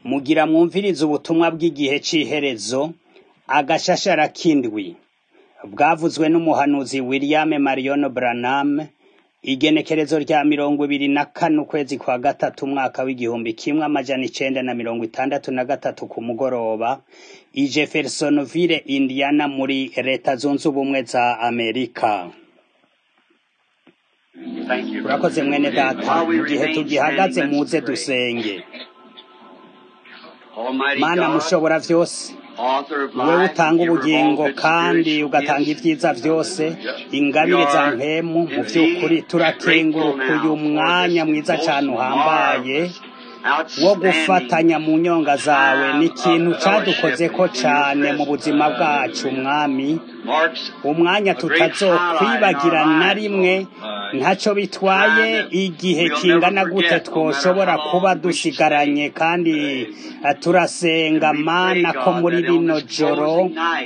Mugira mwumvirize ubutumwa bw'igihe c'iherezo, agashashara k'indwi. Bwavuzwe n'umuhanuzi William Marion Branham, igenekerezo rya mirongo ibiri na kane ukwezi kwa gatatu umwaka w'igihumbi kimwe amajana icenda na mirongo itandatu na gatatu ku mugoroba, i Jeffersonville, Indiana muri leta zunze ubumwe za Amerika. Urakoze mwene data, mu gihe tugihagaze muze dusenge. Mana mushobora vyose, wewe utanga ubugingo kandi ugatanga ivyiza vyose, ingabire za mpemu, mu vy'ukuri turakenguruka uyu mwanya mwiza cane uhambaye wo gufatanya mu nyonga zawe ni ikintu cadukozeko cane mu buzima bwacu mwami umwanya tutazokwibagira na rimwe ntaco bitwaye igihe kingana gute twoshobora kuba dusigaranye kandi eh, turasenga mana ko muri rino joro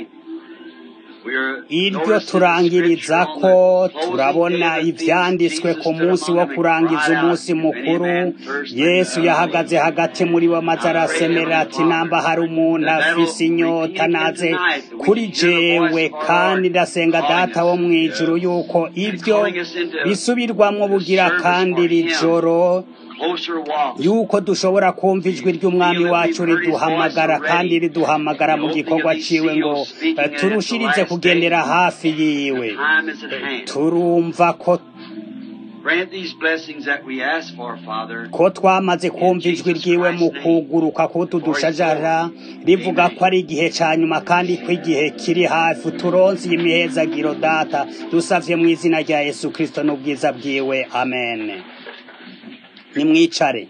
iryo turangiriza ko turabona ivyanditswe ku munsi wo kurangiza umunsi mukuru yesu yahagaze hagati muri bo maze arasemera ati namba hari umuntu afise inyota naze kuri jewe kandi ndasenga data wo mw'ijuru yuko ivyo bisubirwamwo bugira kandi iri joro yuko dushobora kumva ijwi ry'umwami wacu riduhamagara kandi riduhamagara mu gikorwa ciwe ngo eh, turushirize kugendera hafi yiwe Eh, turumva ko Grant these blessings that we ask for, Father. ko twamaze kumva ijwi ryiwe mu kuguruka kutudushajara rivuga ko ari igihe ca nyuma kandi ko igihe kiri hafi turonse iyi mihezagiro data dusavye mu izina rya yesu kristo n'ubwiza bwiwe amen nimwicare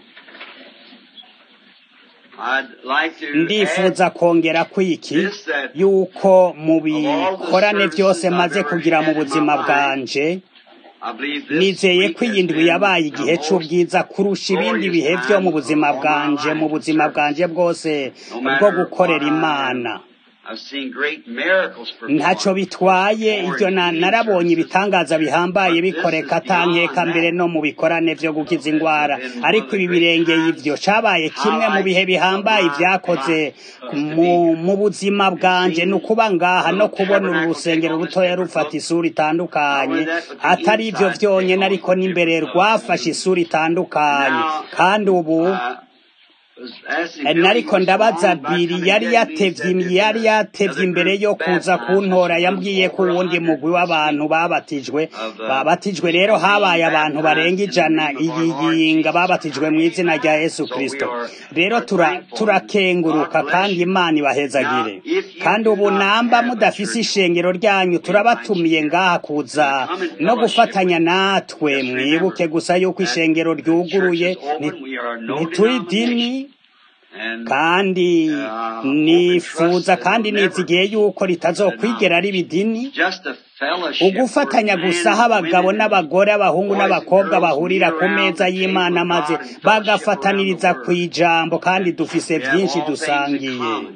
I'd like to ndifuza add kongera kwiki yuko mu bikorane vyose maze kugira mu buzima bwanje I believe this nizeye week ko iyi has ndwi been yabaye the igihe most c'ubwiza kurusha ibindi bihe vyo mu buzima bwanje mu buzima bwanje bwose bwo gukorera imana I've seen great miracles ntaco performed. bitwaye ivyo na- narabonye ibitangaza bihambaye bikoreka atankeka mbere no mu bikorane vyo gukiza ingwara ariko ibi birengeye ivyo cabaye kimwe mu bihe bihambaye vyakoze mu, mu buzima bwanje ni ukuba ngaha no kubona uru rusengero rutoya rufata isura itandukanye atari ivyo vyonyene ariko n'imbere rwafashe isura itandukanye kandi ubu Uh, was asking Eh, Billy nariko what's ndabaza wrong by biri coming yari to me, he said yatevye that yari the yatevye other imbere group yo kuza baptized kuntora was yambwiye ko over uwundi 100 mugwi w'abantu babatijwe of, uh, babatijwe rero habaye abantu barenga ijana iyi yinga babatijwe mu izina rya yesu kristo rero tura- turakenguruka kandi imana ibahezagire kandi ubu namba mudafise ishengero ryanyu turabatumiye ngaha kuza no gufatanya natwe mwibuke gusa yuko ishengero ryuguruye ni- ntituri dini And kandi nifuza kandi nizigiye yuko ritazokwigera riba idini just a fellowship ugufatanya where gusa men, aho abagabo women, n'abagore abahungu boys and n'abakobwa girls bahurira meet ku around meza the y'imana table of maze God and fellowship bagafataniriza around the ku word. ijambo kandi dufise We have vyinshi all things in dusangiye common.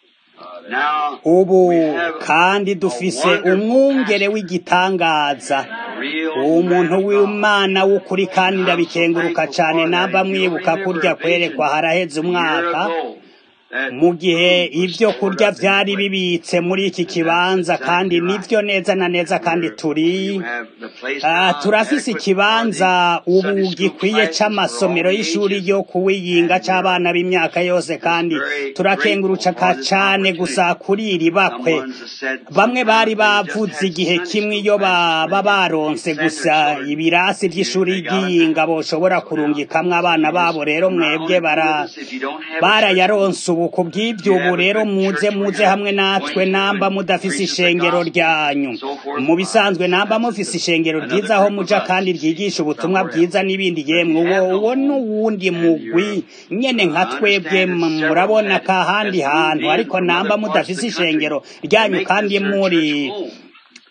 Now, ubu we have kandi dufise wonderful umwungere pastor, w'igitangaza real umuntu man of God. w'imana w'ukuri kandi ndabikenguruka cane namba mwibuka kurya kwerekwa haraheze umwaka mu gihe ibyo kurya vyari bibitse muri iki kibanza kandi nivyo neza na neza kandi turi Ah, turafise ikibanza ubu gikwiye c'amasomero y'ishuri ryo kuwiyinga c'abana b'imyaka yose kandi turakenguruka cane gusa kuri iri bakwe bamwe bari bavuze igihe kimwe iyo baba baronse gusa ibirasi vy'ishuri ry'iyinga boshobora kurungikamwo abana babo rero mwebwe bara barayaronse ubu ku bw'ibyo ubu rero muze muze hamwe natwe namba mudafise ishengero ryanyu mu bisanzwe namba mufise ishengero ryiza aho muja kandi ryigisha ubutumwa bwiza n'ibindi yemwe uwo uwo n'uwundi mugwi nyene nka twebwe m- murabona ka handi hantu ariko namba mudafise ishengero ryanyu kandi muri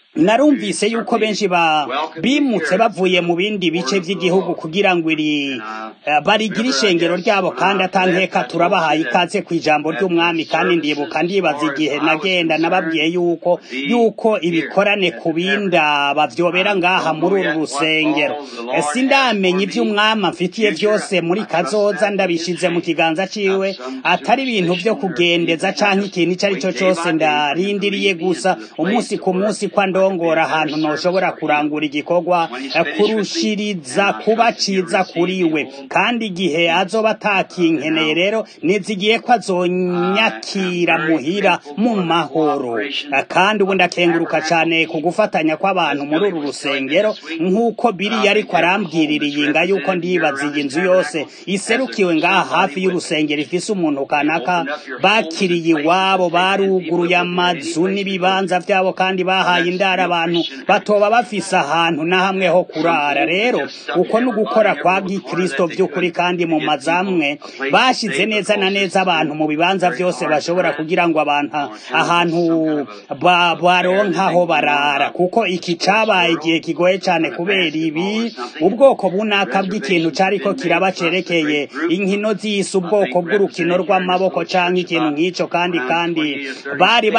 narumvise yuko benshi bimutse bavuye mu bindi bice by'igihugu kugira ngo iri barigire ishengero ryabo kandi atankeka turabahaye ikaze ku ijambo ry'umwami kandi ndibuka ndibaza igihe nagenda nababwiye yuko yuko ibikorane ku binda bavyobera ngaha muri uru rusengero sindamenya ivy'umwami amfitiye byose muri kazoza ndabishize mu kiganza ciwe atari ibintu vyo kugendeza canke ikintu ico ari cyo cose ndarindiriye gusa umunsi ku munsi kwa ndongora ahantu noshobora kurangura igikorwa kurushiriza kuba ciza kuri we kandi igihe azoba atakinkeneye rero nizigiye ko azonyakira muhira mu mahoro kandi ubu ndakenguruka cane ku gufatanya kw'abantu muri uru rusengero nk'uko biriya ariko arambwirira iyinga yuko ndibaza iyi nzu yose iserukiwe ngaha hafi y'urusengero ifise umuntu kanaka bakiriye iwabo baruguruye amazu n'ibibanza vyabo kandi bahaye indara abantu batoba bafise ahantu na hamwe ho kurara rero uko ni ugukora kwa gikristo vy'ukuri kandi mu mazamwe bashize neza na neza abantu mu bibanza vyose bashobora kugira ngo abantu ahantu baronkaho barara kuko iki cabaye igihe kigoye cane kubera ibi ubwoko bunaka bw'ikintu cariko kiraba cerekeye inkino z'isi ubwoko bw'urukino rw'amaboko canke ikintu nk'ico kandi kandi bari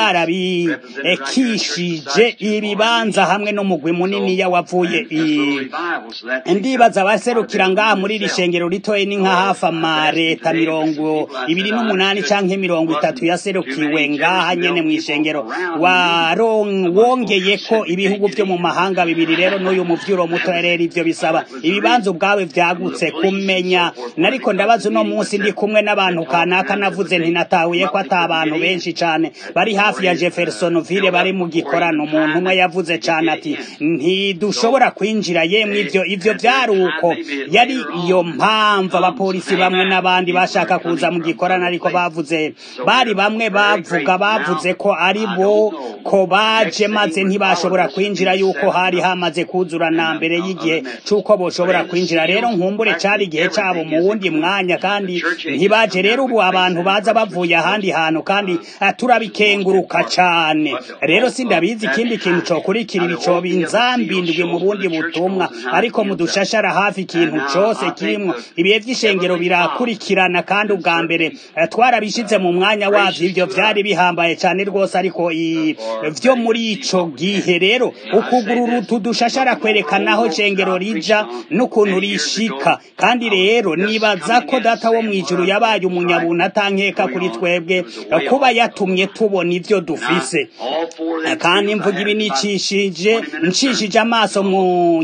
barabikishije ibibanza hamwe n'umugwi munini wavuye ndibaza abaserukira ngaha muri iri shengero ritoye ni nka hafi amareta mirongo ibiri n'umunani canke mirongo itatu yaserukiwe ngaha nyene mw'ishengero wongeye ko ibihugu vyo mu mahanga bibiri rero n'uyu muvyuro muto rero ivyo bisaba ibibanza ubwawe vyagutse kumenya nariko ndabaza uno munsi ndi kumwe n'abantu kanaka navuze ntinatahuye ko ata abantu benshi cane bari hafi ya Jeffersonville bari mu gikorano umuntu umwe yavuze cane ati ntidushobora kwinjira yemwe ivyo ivyo vyari uko yari iyo mpamvu abapolisi bamwe n'abandi bashaka kuza mu gikorano ariko bavuze bari bamwe bavuga bavuze ko ari bo ko baje maze ntibashobora kwinjira yuko hari hamaze kuzura na mbere y'igihe c'uko boshobora kwinjira rero nkumbure cari igihe cabo mu wundi mwanya kandi ntibaje rero ubu abantu baza bavuye ahandi hantu kandi turabikenguruka cane rero sindabizi ikindi kintu cokurikirira ico binzambindwi mu bundi butumwa ariko mudushashara hafi ikintu cose kirimwo ibihe vy'ishengero birakurikirana kandi ubwa mbere twarabishize mu mwanya wavyo ivyo vyari bihambaye cane rwose ariko vyo muri ico gihe rero ukugurura utu dushashara kwerekana aho shengero rija n'ukuntu rishika kandi rero nibaza ko data wo mw'ijuru yabaye umunyabuntu atankeka kuri twebwe kuba yatumye tubona ivyo dufise kandi mvuga ibi nicishije ncishije amaso mu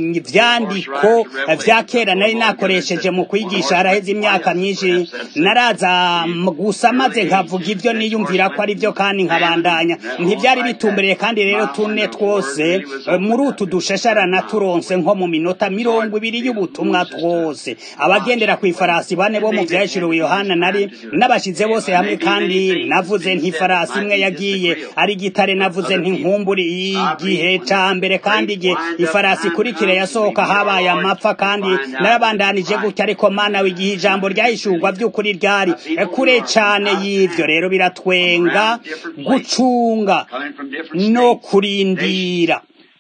vyandiko vya kera nari nakoresheje mu kwigisha haraheze imyaka myinshi naraza gusa maze nkavuga ivyo niyumvira ko ari vyo kandi nkabandanya ntivyari bitumbereye kandi rero tune twose muri utu dushasharana turonse nko mu minota mirongo ibiri y'ubutumwa twose abagendera ku ifarasi bane bo mu vyahishuriwe yohana nari n'abashize bose hamwe kandi navuze nti farasi imwe yagiye ari gitare navuze nti nkumburi igihe ca mbere kandi igihe ifarasi ikurikira yasohoka habaye amapfa kandi narabandanije gutya ariko mana w'igihe ijambo ryahishurwa vy'ukuri ryari kure cane y'ivyo rero biratwenga gucunga no kurindira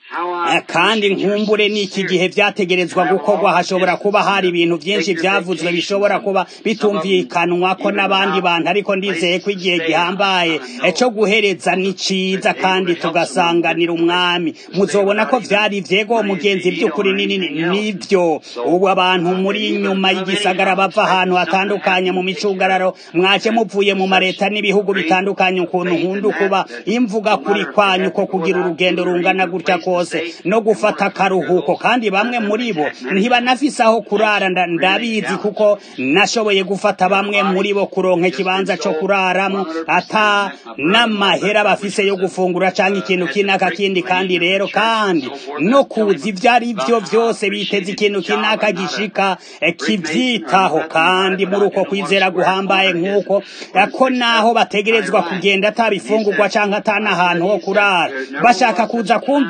kandi nkumbure n'iki gihe vyategerezwa gukorwa hashobora kuba hari ibintu vyinshi vyavuzwe bishobora kuba bitumvikanwa ko n'abandi bantu ariko ndizeye ko igihe gihambaye co guhereza ni ciza kandi tugasanganira umwami muzobona ko vyari vyego mugenzi vy'ukuri nivyo ubu abantu muri nyuma y'igisagara bava ahantu hatandukanye mu micungararo mwaje muvuye mu mareta n'ibihugu bitandukanye ukuntu nkunda kuba imvuga kuri kwanyu ko kugira urugendo rungana gutya kose no gufata akaruhuko kandi bamwe muri bo ntibanafise aho kurara ndabizi kuko nashoboye gufata bamwe muri bo kuronka ikibanza co kuraramo ata n'amahera bafise yo gufungura canke ikintu kinaka kindi kandi rero kandi no kuza ivyo ari vyo vyose biteze ikintu kinaka gishika kivyitaho kandi muri uko kwizera guhambaye nk'uko ko naho bategerezwa kugenda atabifungurwa canke ata n'ahantu ho kurara bashaka kuza kumva ivyo bintu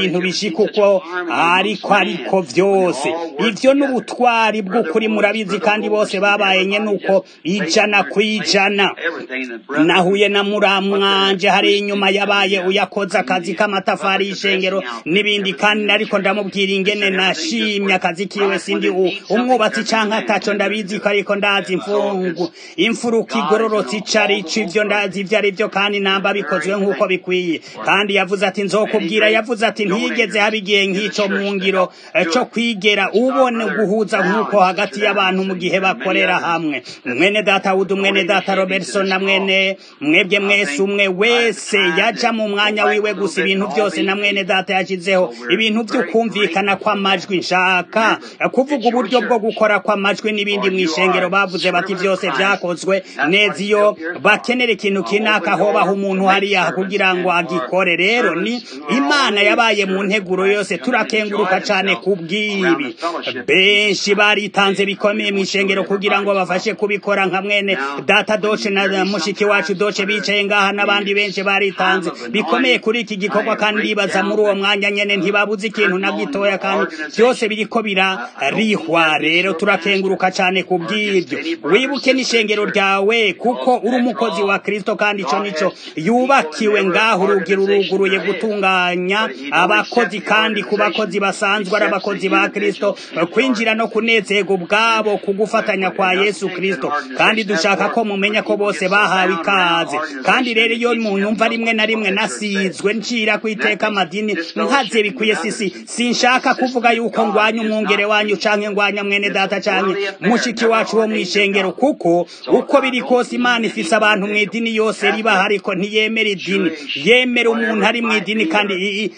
ibintu bishika uko ariko ariko vyose ivyo n'ubutwari bw'ukuri murabizi kandi bose babaye nyene uko ijana kwijana nahuye na muramwanje hari inyuma yabaye uyakoze akazi k'amatafari y'ishengero n'ibindi kandi ariko ndamubwira ingene nashimye akazi kiwe sindi umwubatsi canke ataco ndabizi ko ariko ndazi imfungu imfuruka igororotse icari ico ivyo ndazi ivyo ari vyo kandi namba bikozwe nk'uko bikwiye kandi yavuze ati nzokubwira yavuze ati ntiyigeze haba igihe nk'ico mu ngiro co kwigera ubone guhuza nk'uko hagati y'abantu mu gihe bakorera hamwe mwene data wudu mwene data robertson na mwene mwebwe mwese umwe wese yaja mu mwanya wiwe gusa ibintu byose na mwene data yashyizeho ibintu vy'ukumvikana kw'amajwi nshaka kuvuga uburyo bwo gukora kw'amajwi n'ibindi mw'ishengero bavuze bati byose vyakozwe neza iyo bakenera ikintu kinaka hobaho umuntu hariya kugira ngo agikore rero ni imana yabaye mu nteguro yose turakenguruka cane kubw'ibi benshi baritanze bikomeye mw'ishengero kugira ngo bafashe kubikora nka mwene data doce na mushiki wacu doce bicaye ngaha n'abandi benshi baritanze bikomeye kuri iki gikorwa kandi bibaza muri uwo mwanya nyene ntibabuze ikintu na gitoya kandi byose biriko birarihwa rero turakenguruka cane kubw'ibyo wibuke n'ishengero ryawe kuko uri umukozi wa kristo kandi ico nico yubakiwe ngaho urugi ruruguruye gutunganya abakozi kandi ku bakozi basanzwe ari abakozi ba kristo kwinjira no kunezerwa ubwabo ku gufatanya kwa yesu kristo kandi dushaka ko mumenya ko bose bahawe ikaze kandi rero iyo munyumva rimwe na rimwe nasizwe ncira kwiteka amadini nkaze bikwiye sisi sinshaka kuvuga yuko ngwanya umwungere wanyu canke ngwanya mwene data canke mushiki wacu wo mw'ishengero kuko uko biri kose imana ifise abantu mw'idini yose riba ariko ntiyemera idini yemera umuntu ari mw'idini kandi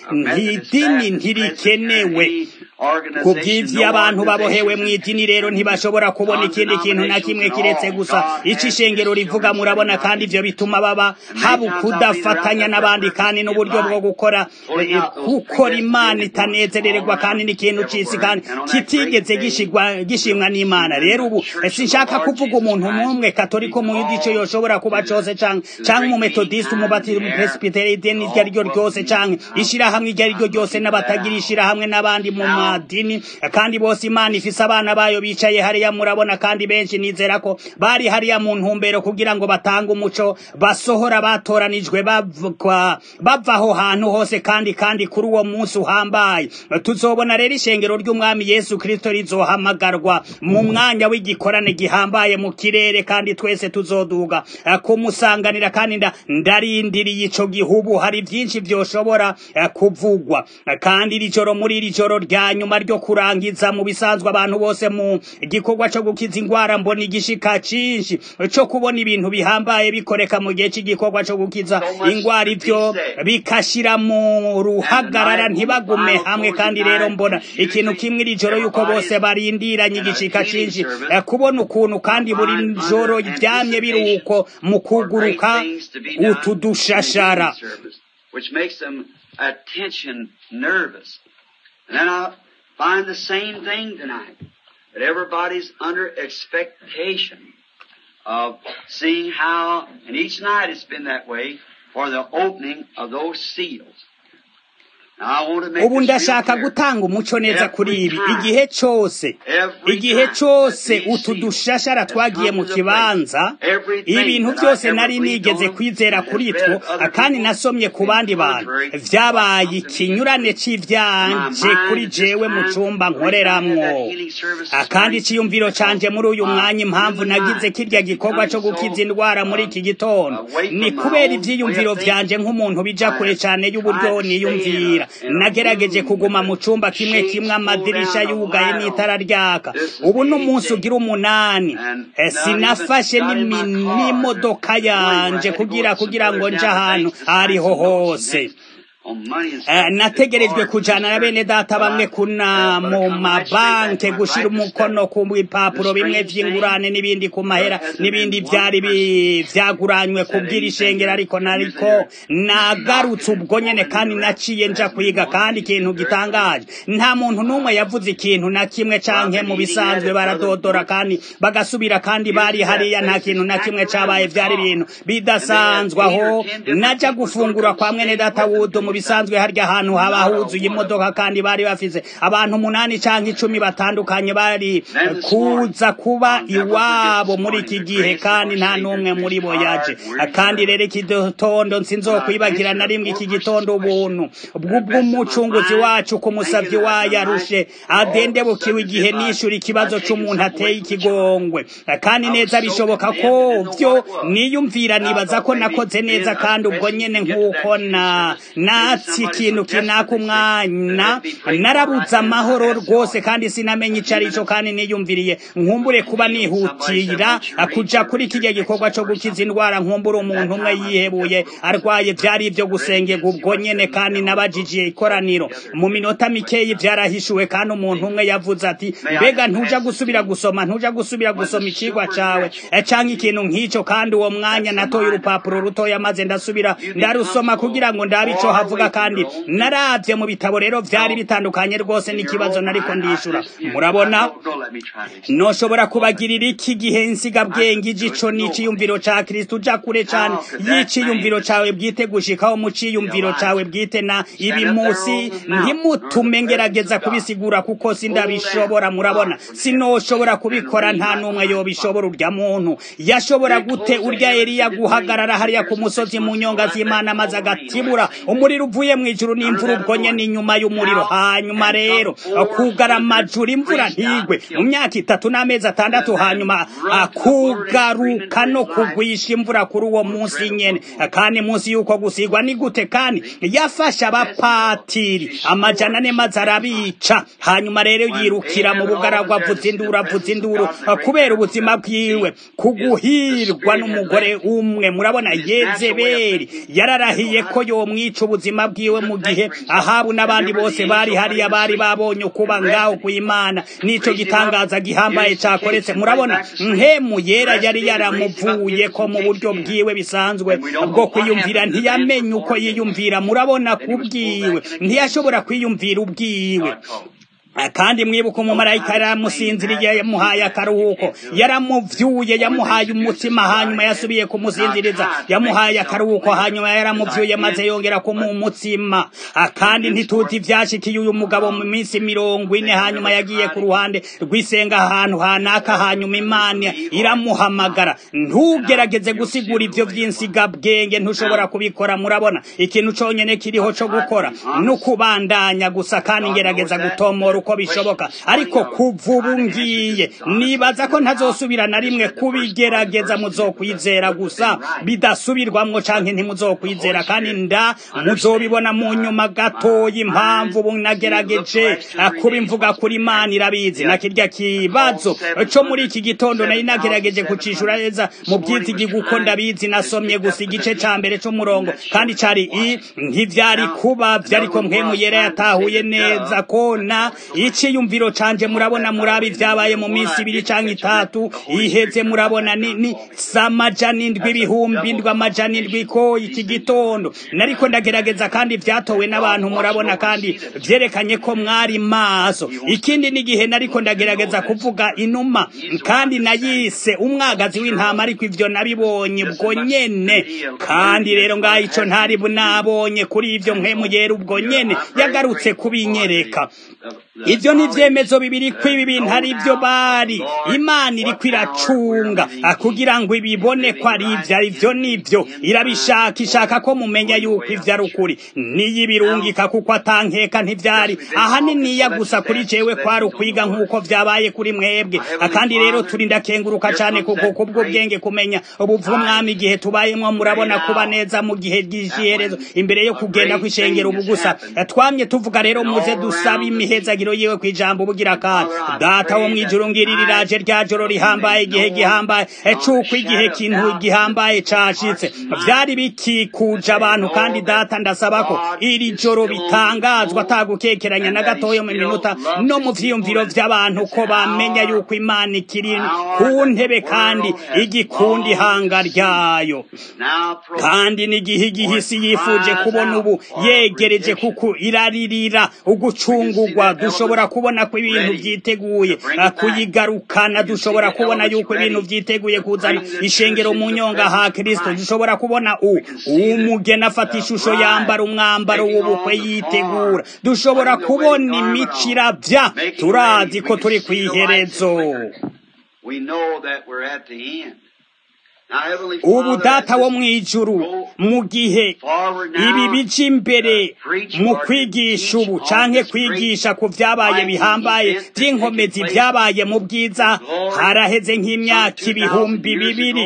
idini ntirikenewe kubw'ivyo abantu babohewe mw'idini rero ntibashobora kubona ikindi kintu na kimwe kiretse gusa ico ishengero rivuga murabona kandi ivyo bituma baba haba kudafatanya n'abandi kandi n'uburyo bwo gukora gukora imana itanezererwa kandi n'ikintu c'isi kandi kitigeze gishimwa n'imana rero ubu sinshaka kuvuga umuntu n'umwe katolika umuyuda ico yoshobora kuba cose canke umumetodiste umubatiri umupresbiteri ideni iryo ari ryo ryose canke ishirahamwe iryo ari ryo ryose n'abatagira ishirahamwe n'abandi mu madini kandi bose imana ifise abana bayo bicaye hariya murabona kandi benshi nizera ko bari hariya mu ntumbero kugira ngo batange umuco basohora batoranijwe bava aho hantu hose kandi kandi kuri uwo munsi uhambaye tuzobona rero ishengero ry'umwami yesu kristo rizohamagarwa mu mwanya w'igikorane gihambaye mu kirere kandi twese tuzoduga kumusanganira kandi ndarindiriye ico gihugu hari byinshi vyoshobora kuvugwa kandi iri joro muri iri joro rya nyuma ryo kurangiza mu bisanzwe abantu bose mu gikorwa cyo gukiza ingwara mbona igishika cinshi cyo kubona ibintu bihambaye bikoreka mu gihe cy'igikorwa cyo gukiza ingwara ivyo bikashira mu ruhagarara ntibagume hamwe kandi rero mbona ikintu kimwe iri joro yuko bose barindiranye igishika cinshi kubona ukuntu kandi buri joro ryamye biruko mu kuguruka utu dushashara which makes them attention nervous. And then I find the same thing tonight. That everybody's under expectation of seeing how, and each night it's been that way, for the opening of those seals. ubu ndashaka gutanga umuco neza kuri ibi igihe cyose igihe cyose utu dushashara twagiye mu kibanza ibintu byose nari nigeze kwizera kuri two kandi nasomye ku bandi bantu vyabaye ikinyurane c'ivyanje kuri jewe mu cumba nkoreramwo kandi iciyumviro canje muri uyu mwanya impamvu nagize kirya gikorwa co gukiza indwara muri iki gitondo ni kubera ivyiyumviro vyanje nk'umuntu bija kure cane y'uburyo niyumvira nagerageje kuguma mu cumba kimwe kimwe amadirisha yugaye n'itara ryaka ubu n'umunsi ugira umunani sinafashe n'imodoka yanje kugira kugira ngo nje ahantu ariho hose nategerejwe kujana na bene data bamwe kuna mu mabanke gushira umukono ku bipapuro bimwe vy'ingurane n'ibindi ku mahera n'ibindi vyari vyaguranywe kubwira ishengero ariko nariko nagarutse ubwo nyene kandi naciye nja kwiga kandi ikintu gitangaje nta muntu n'umwe yavuze ikintu na kimwe canke mu bisanzwe baradodora kandi bagasubira kandi bari hariya nta kintu na kimwe cabaye vyari ibintu bidasanzwe aho naja gufungura kwa mwene data wudo mu mu bisanzwe harya ahantu haba huzuye imodoka kandi bari bafise abantu umunani canke icumi batandukanye bari kuza kuba iwabo muri iki gihe kandi nta n'umwe muri bo yaje kandi rero iki gitondo nsinzokwibagira na rimwe iki gitondo ubuntu bw'umucunguzi wacu ku musavyi wayo arushe adendebukiwe igihe nishura ikibazo c'umuntu ateye ikigongwe kandi neza bishoboka ko vyo niyumvira nibaza ko nakoze neza kandi ubwo nyene nk'uko na natsi ikintu kinaka umwanya narabuze amahoro rwose kandi sinamenye ico arico kandi niyumviriye nkumbure kuba nihutira kuja kuri kirya gikorwa co gukiza indwara nkumbure umuntu umwe yihebuye arwaye vyari ivyo gusengerwa ubwo nyene kandi nabajijiye ikoraniro mu minota mikeyi vyarahishuwe kandi umuntu umwe yavuze ati mbega ntuja gusubira gusoma ntuja gusubira gusoma icigwa cawe canke ikintu nk'ico kandi uwo mwanya natoye urupapuro rutoya maze ndasubira ndarusoma kugira ngo ndabe ico havuga kandi naravye mu bitabo rero vyari bitandukanye rwose n'ikibazo nariko ndishura murabona noshobora kubagirira iki gihe nsigabwenge igico n'iciyumviro ca kristo uja kure cane y'iciyumviro cawe bwite gushikaho mu ciyumviro cawe bwite na ibi musi ntimutume ngerageza kubisigura kuko sindabishobora murabona sinoshobora kubikora nta n'umwe yobishobora urya muntu yashobora gute urya Eliya guhagarara hariya ku musozi mu nyonga z'Imana maze agatibura umuriro uvuye mu ijuru n'imvura ubwo nyene inyuma y'umuriro hanyuma rero kugara amajuru imvura ntigwe mu myaka itatu n'amezi atandatu hanyuma kugaruka no kugwisha imvura kuri uwo munsi nyene kandi munsi y'uko gusigwa ni gute kandi yafashe abapatiri amajana ane maze arabica hanyuma rero yirukira mu bugaragwa avuza induru avuza induru kubera ubuzima bwiwe kuguhirwa n'umugore umwe murabona yezebeli yararahiye ko yomwica ubuzima bwiwe mu gihe ahabu n'abandi bose bari hariya bari babonye kuba ngaho ku imana n'ico gitangaza gihambaye cakoretse murabona nkemu yera yari yaramuvuye ko mu buryo bwiwe bisanzwe bwo kwiyumvira ntiyamenye uko yiyumvira murabona kubwiwe ntiyashobora kwiyumvira ubwiwe kandi mwibuka umumarayika yaramusinziriye yamuhaye akaruhuko yaramuvyuye yamuhaye umutima hanyuma yasubiye kumusinziriza yamuhaye akaruhuko hanyuma yaramuvyuye maze yongera kumuha umutima kandi ntituti ivyashikiye uyu mugabo mu minsi mirongo ine hanyuma yagiye ku ruhande rw'isenga ahantu hanaka hanyuma imana iramuhamagara ntugerageze gusigura ivyo vy'insigabwenge ntushobora kubikora murabona ikintu conyene kiriho co gukora n'ukubandanya gusa kandi ngerageza gutomora uko bishoboka ariko kuva ubu ngiye nibaza ko ntazosubira na rimwe kubigerageza muzokwizera gusa bidasubirwamwo canke ntimuzokwizera kandi nda muzobibona mu nyuma gatoya impamvu ubu nagerageje kuba imvuga kuri imana irabizi na kirya kibazo co muri iki gitondo nari nagerageje kucishura neza mu byizigi uko ndabizi nasomye gusa igice ca mbere c'umurongo kandi cari i ntivyari kuba vyariko mpwemu yera yatahuye neza ko na iciyumviro canje murabona murabi vyabaye mu minsi ibiri canke itatu iheze murabona ni, ni samajana indwi ibihumbi indwi amajana indwi ko iki gitondo nariko ndagerageza kandi vyatowe n'abantu murabona kandi vyerekanye ko mwari maso ikindi n'igihe nariko ndagerageza kuvuga inuma kandi nayise umwagazi w'intama ariko ivyo nabibonye ubwo nyene kandi rero ngaho ico ntari bunabonye kuri ivyo mpwemu yera ubwo nyene yagarutse kubinyereka ivyo ni vyemezo bibiri ko ibi bintu ari vyo bari imana iriko iracunga kugira ngo ibibone ko ari ivyo ari vyo nivyo irabishaka ishaka ko mumenya yuko ivyo ari ukuri niyo ibirungika kuko atankeka ntivyari ahaniniya gusa kuri jewe kwari ukwiga nk'uko vyabaye kuri mwebwe kandi rero turi ndakenguruka cane kuko kubwo bwenge kumenya ubuvumwami igihe tubayemwo murabona kuba neza mu gihe ry'iherezo imbere yo kugenda kw'ishengero ubu gusa twamye tuvuga rero muze dusaba imihezagiro yiwe kw'ijambo bugira kandi data wo mwijuru ngirira iraje rya joro rihambaye igihe gihambaye cuko igihe kintu gihambaye cashitse vyari bikikuje abantu kandi data ndasaba ko iri joro bitangazwa atagukekeranya na gatoya mu minota no mu vyiyumviro vy'abantu ko bamenya yuko imana ikiri ku ntebe kandi igikunda ihanga ryayo kandi n'igihe igihisi yifuje kubona ubu yegereje kuko iraririra ugucungurwa dushobora kubona ko ibintu byiteguye kuyigarukana dushobora kubona yuko ibintu byiteguye kuzana ishengero mu nyonga ha kirisito dushobora kubona u umugeni afata ishusho yambara umwambaro w'ubukwe yitegura dushobora kubona imico irabya turazi ko turi ku iherezo ubu data wo mu ijuru mu gihe ibi bica imbere mu kwigisha ubu canke kwigisha ku vyabaye bihambaye vy'inkomezi vyabaye mu bwiza haraheze nk'imyaka ibihumbi bibiri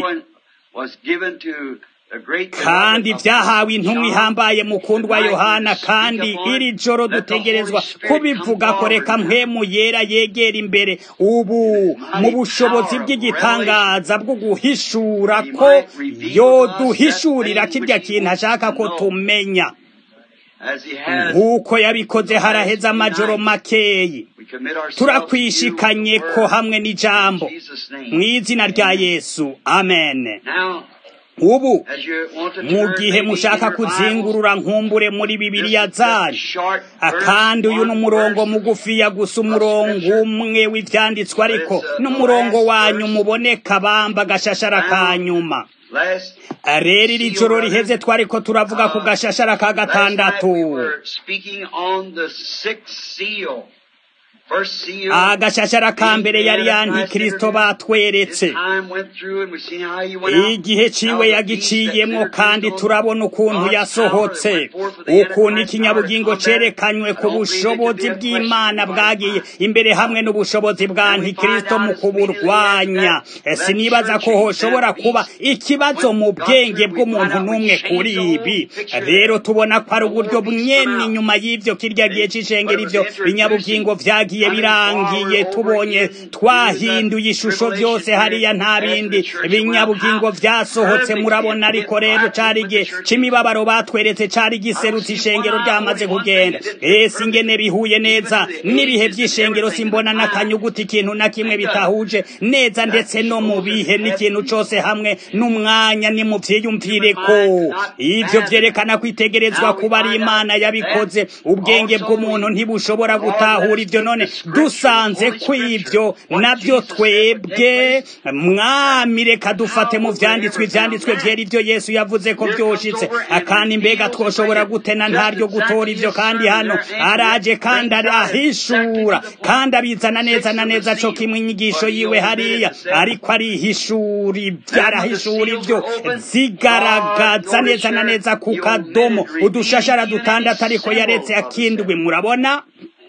kandi vyahawe intumwa ihambaye mukundwa yohana kandi iri joro dutegerezwa kubivuga ko reka mpwemu yera yegera imbere ubu mu bushobozi bw'igitangaza bwo guhishura ko yoduhishurira kirya kintu ashaka ko tumenya nk'uko yabikoze haraheze amajoro makeyi turakwishikanye ko hamwe n'ijambo mu izina rya yesu amen ubu mu gihe mushaka kuzingurura nkumbure muri bibiliya zanyu kandi uyu ni umurongo mugufiya gusa umurongo umwe w'ibyanditswe ariko n'umurongo wanyu muboneka bamba agashashara ka nyuma rero iri joro riheze twari ko turavuga ku gashashara ka gatandatu agashashara ka mbere yari antikristo batweretse igihe ciwe yagiciyemwo kandi turabona ukuntu yasohotse ukuntu ikinyabugingo cerekanywe ku bushobozi bw'imana bwagiye imbere hamwe n'ubushobozi bwa antikristo mu kuburwanya sinibaza ko hoshobora kuba ikibazo mu bwenge bw'umuntu n'umwe kuri ibi rero tubona ko ari uburyo bwene inyuma y'ivyo kirya gihe c'ishengero ivyo binyabugingo vyagiye birangiye tubonye twahinduye ishusho byose hariya nta bindi binyabugingo vyasohotse murabona ariko rero cari igihe c'imibabaro batweretse cari giserutse ishengero ryamaze kugenda ese ingene bihuye neza n'ibihe vy'ishengero simbona n'akanyuguti ikintu na kimwe bitahuje neza ndetse no mu bihe n'ikintu cose hamwe n'umwanya ni mu vyiyumvire ko ivyo vyerekana kwitegerezwa kuba ari imana yabikoze ubwenge bw'umuntu ntibushobora gutahura ivyo none dusanze kw'ibyo nabyo twebwe mwami reka dufate mu vyanditswe ivyanditswe vyera ivyo yesu yavuze ko vyoshitse akandi mbega twoshobora gutena ntaryo gutora ivyo kandi hano araje kandi arahishura kandi abizana neza na neza co kimwe inyigisho yiwe hariya ariko arihishura arahishura ivyo zigaragaza neza na neza ku kadomo udushashara dutandatu ariko yaretse akindwi murabona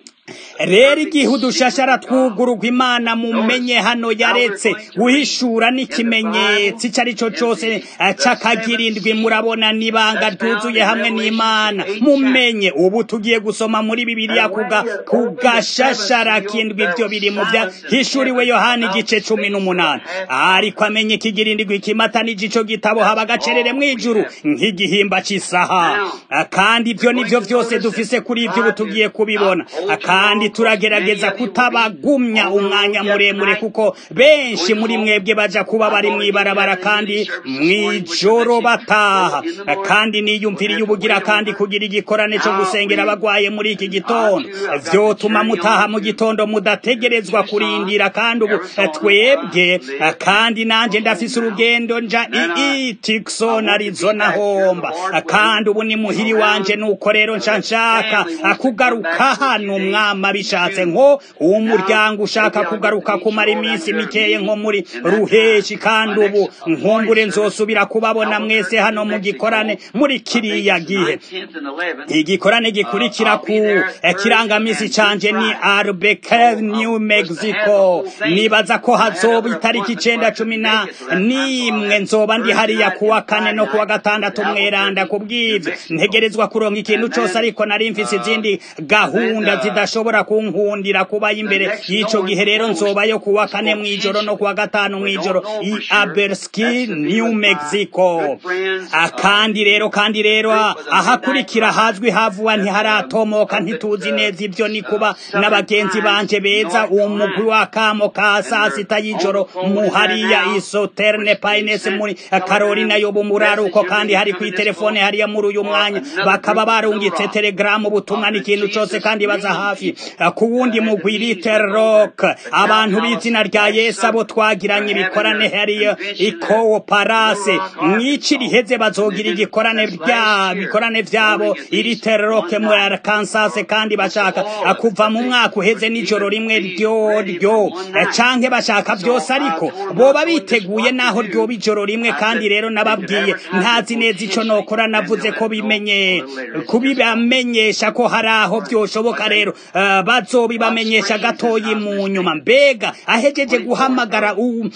rero igihe udushashara twugururwa imana mumenye hano yaretse guhishura n'ikimenyetso icyo ari cyo cyose c'akagirindwi murabona n'ibanga ryuzuye hamwe n'imana mumenye ubu tugiye gusoma muri bibiliya ku gashashara kindwi ibyo biri mu bya hishuriwe yohani igice cumi n'umunani ariko amenye ikigirindwi kimata n'igico gitabo haba agacerere mu ijuru nk'igihimba cy'isaha kandi ibyo nibyo byose dufise kuri ibyo ubu tugiye kubibona kandi turagerageza kutabagumya umwanya muremure kuko benshi muri mwebwe baja kuba bari mwibarabara kandi mwijoro bataha kandi niyumviriye ubugira kandi kugira igikorane cyo gusengera abagwaye muri iki gitondo vyotuma mutaha mu gitondo mudategerezwa kurindira kandi ubu twebwe kandi nanje ndafise urugendo nja ii Tucson Arizona homba kandi ubu ni muhiri wanje nuko rero nca nshaka kugaruka hano umwama bishatse nko uwo muryango ushaka kugaruka kumara iminsi mikeye nko muri ruheshi kandi ubu nkumbure nzosubira kubabona mwese hano mu gikorane muri kiriya gihe igikorane gikurikira ku kirangamisi canje ni Albuquerque New Mexico nibaza ko hazoba itariki icenda cumi na n'imwe nzoba ndi hariya kuwa kane no kuwa gatandatu mweranda kubw'ivyo ntegerezwa kuronka ikintu cose ariko nari mfise izindi gahunda zidashobora kunkundira kubayo imbere y'ico gihe rero nzobayo kuwa kane mw'ijoro no kuwa gatanu mw'ijoro i Albuquerque New Mexico akandi rero kandi rero ahakurikira hazwi havuwa ntiharatomoka ntituzi neza ibyo ni kuba n'abagenzi banje beza uwo mugwi wa kamo ka saa sita y'ijoro muhariya isoterne pines muri Carolina yo bumuraruko kandi hari ku telefone hariya muri uyu mwanya bakaba barungitse telegram ubutumwa n'ikintu cose kandi baza hafi ku wundi mugwi riterok abantu b'izina rya yesu abo twagiranye ibikorane hariyo ikowo parase mw'ici riheze bazogira igikorane bya bikorane vyabo iriteroke muri arkansas kandi bashaka kuva mu mwaka uheze n'ijoro rimwe ryo ryo canke bashaka byose ariko boba biteguye naho ryoba ijoro rimwe kandi rero nababwiye ntazi neza ico nokora navuze ko bimenye kubibamenyesha ko hari aho vyoshoboka rero uh, bazobibamenyesha gatoyi mu nyuma mbega ahejeje guhamagara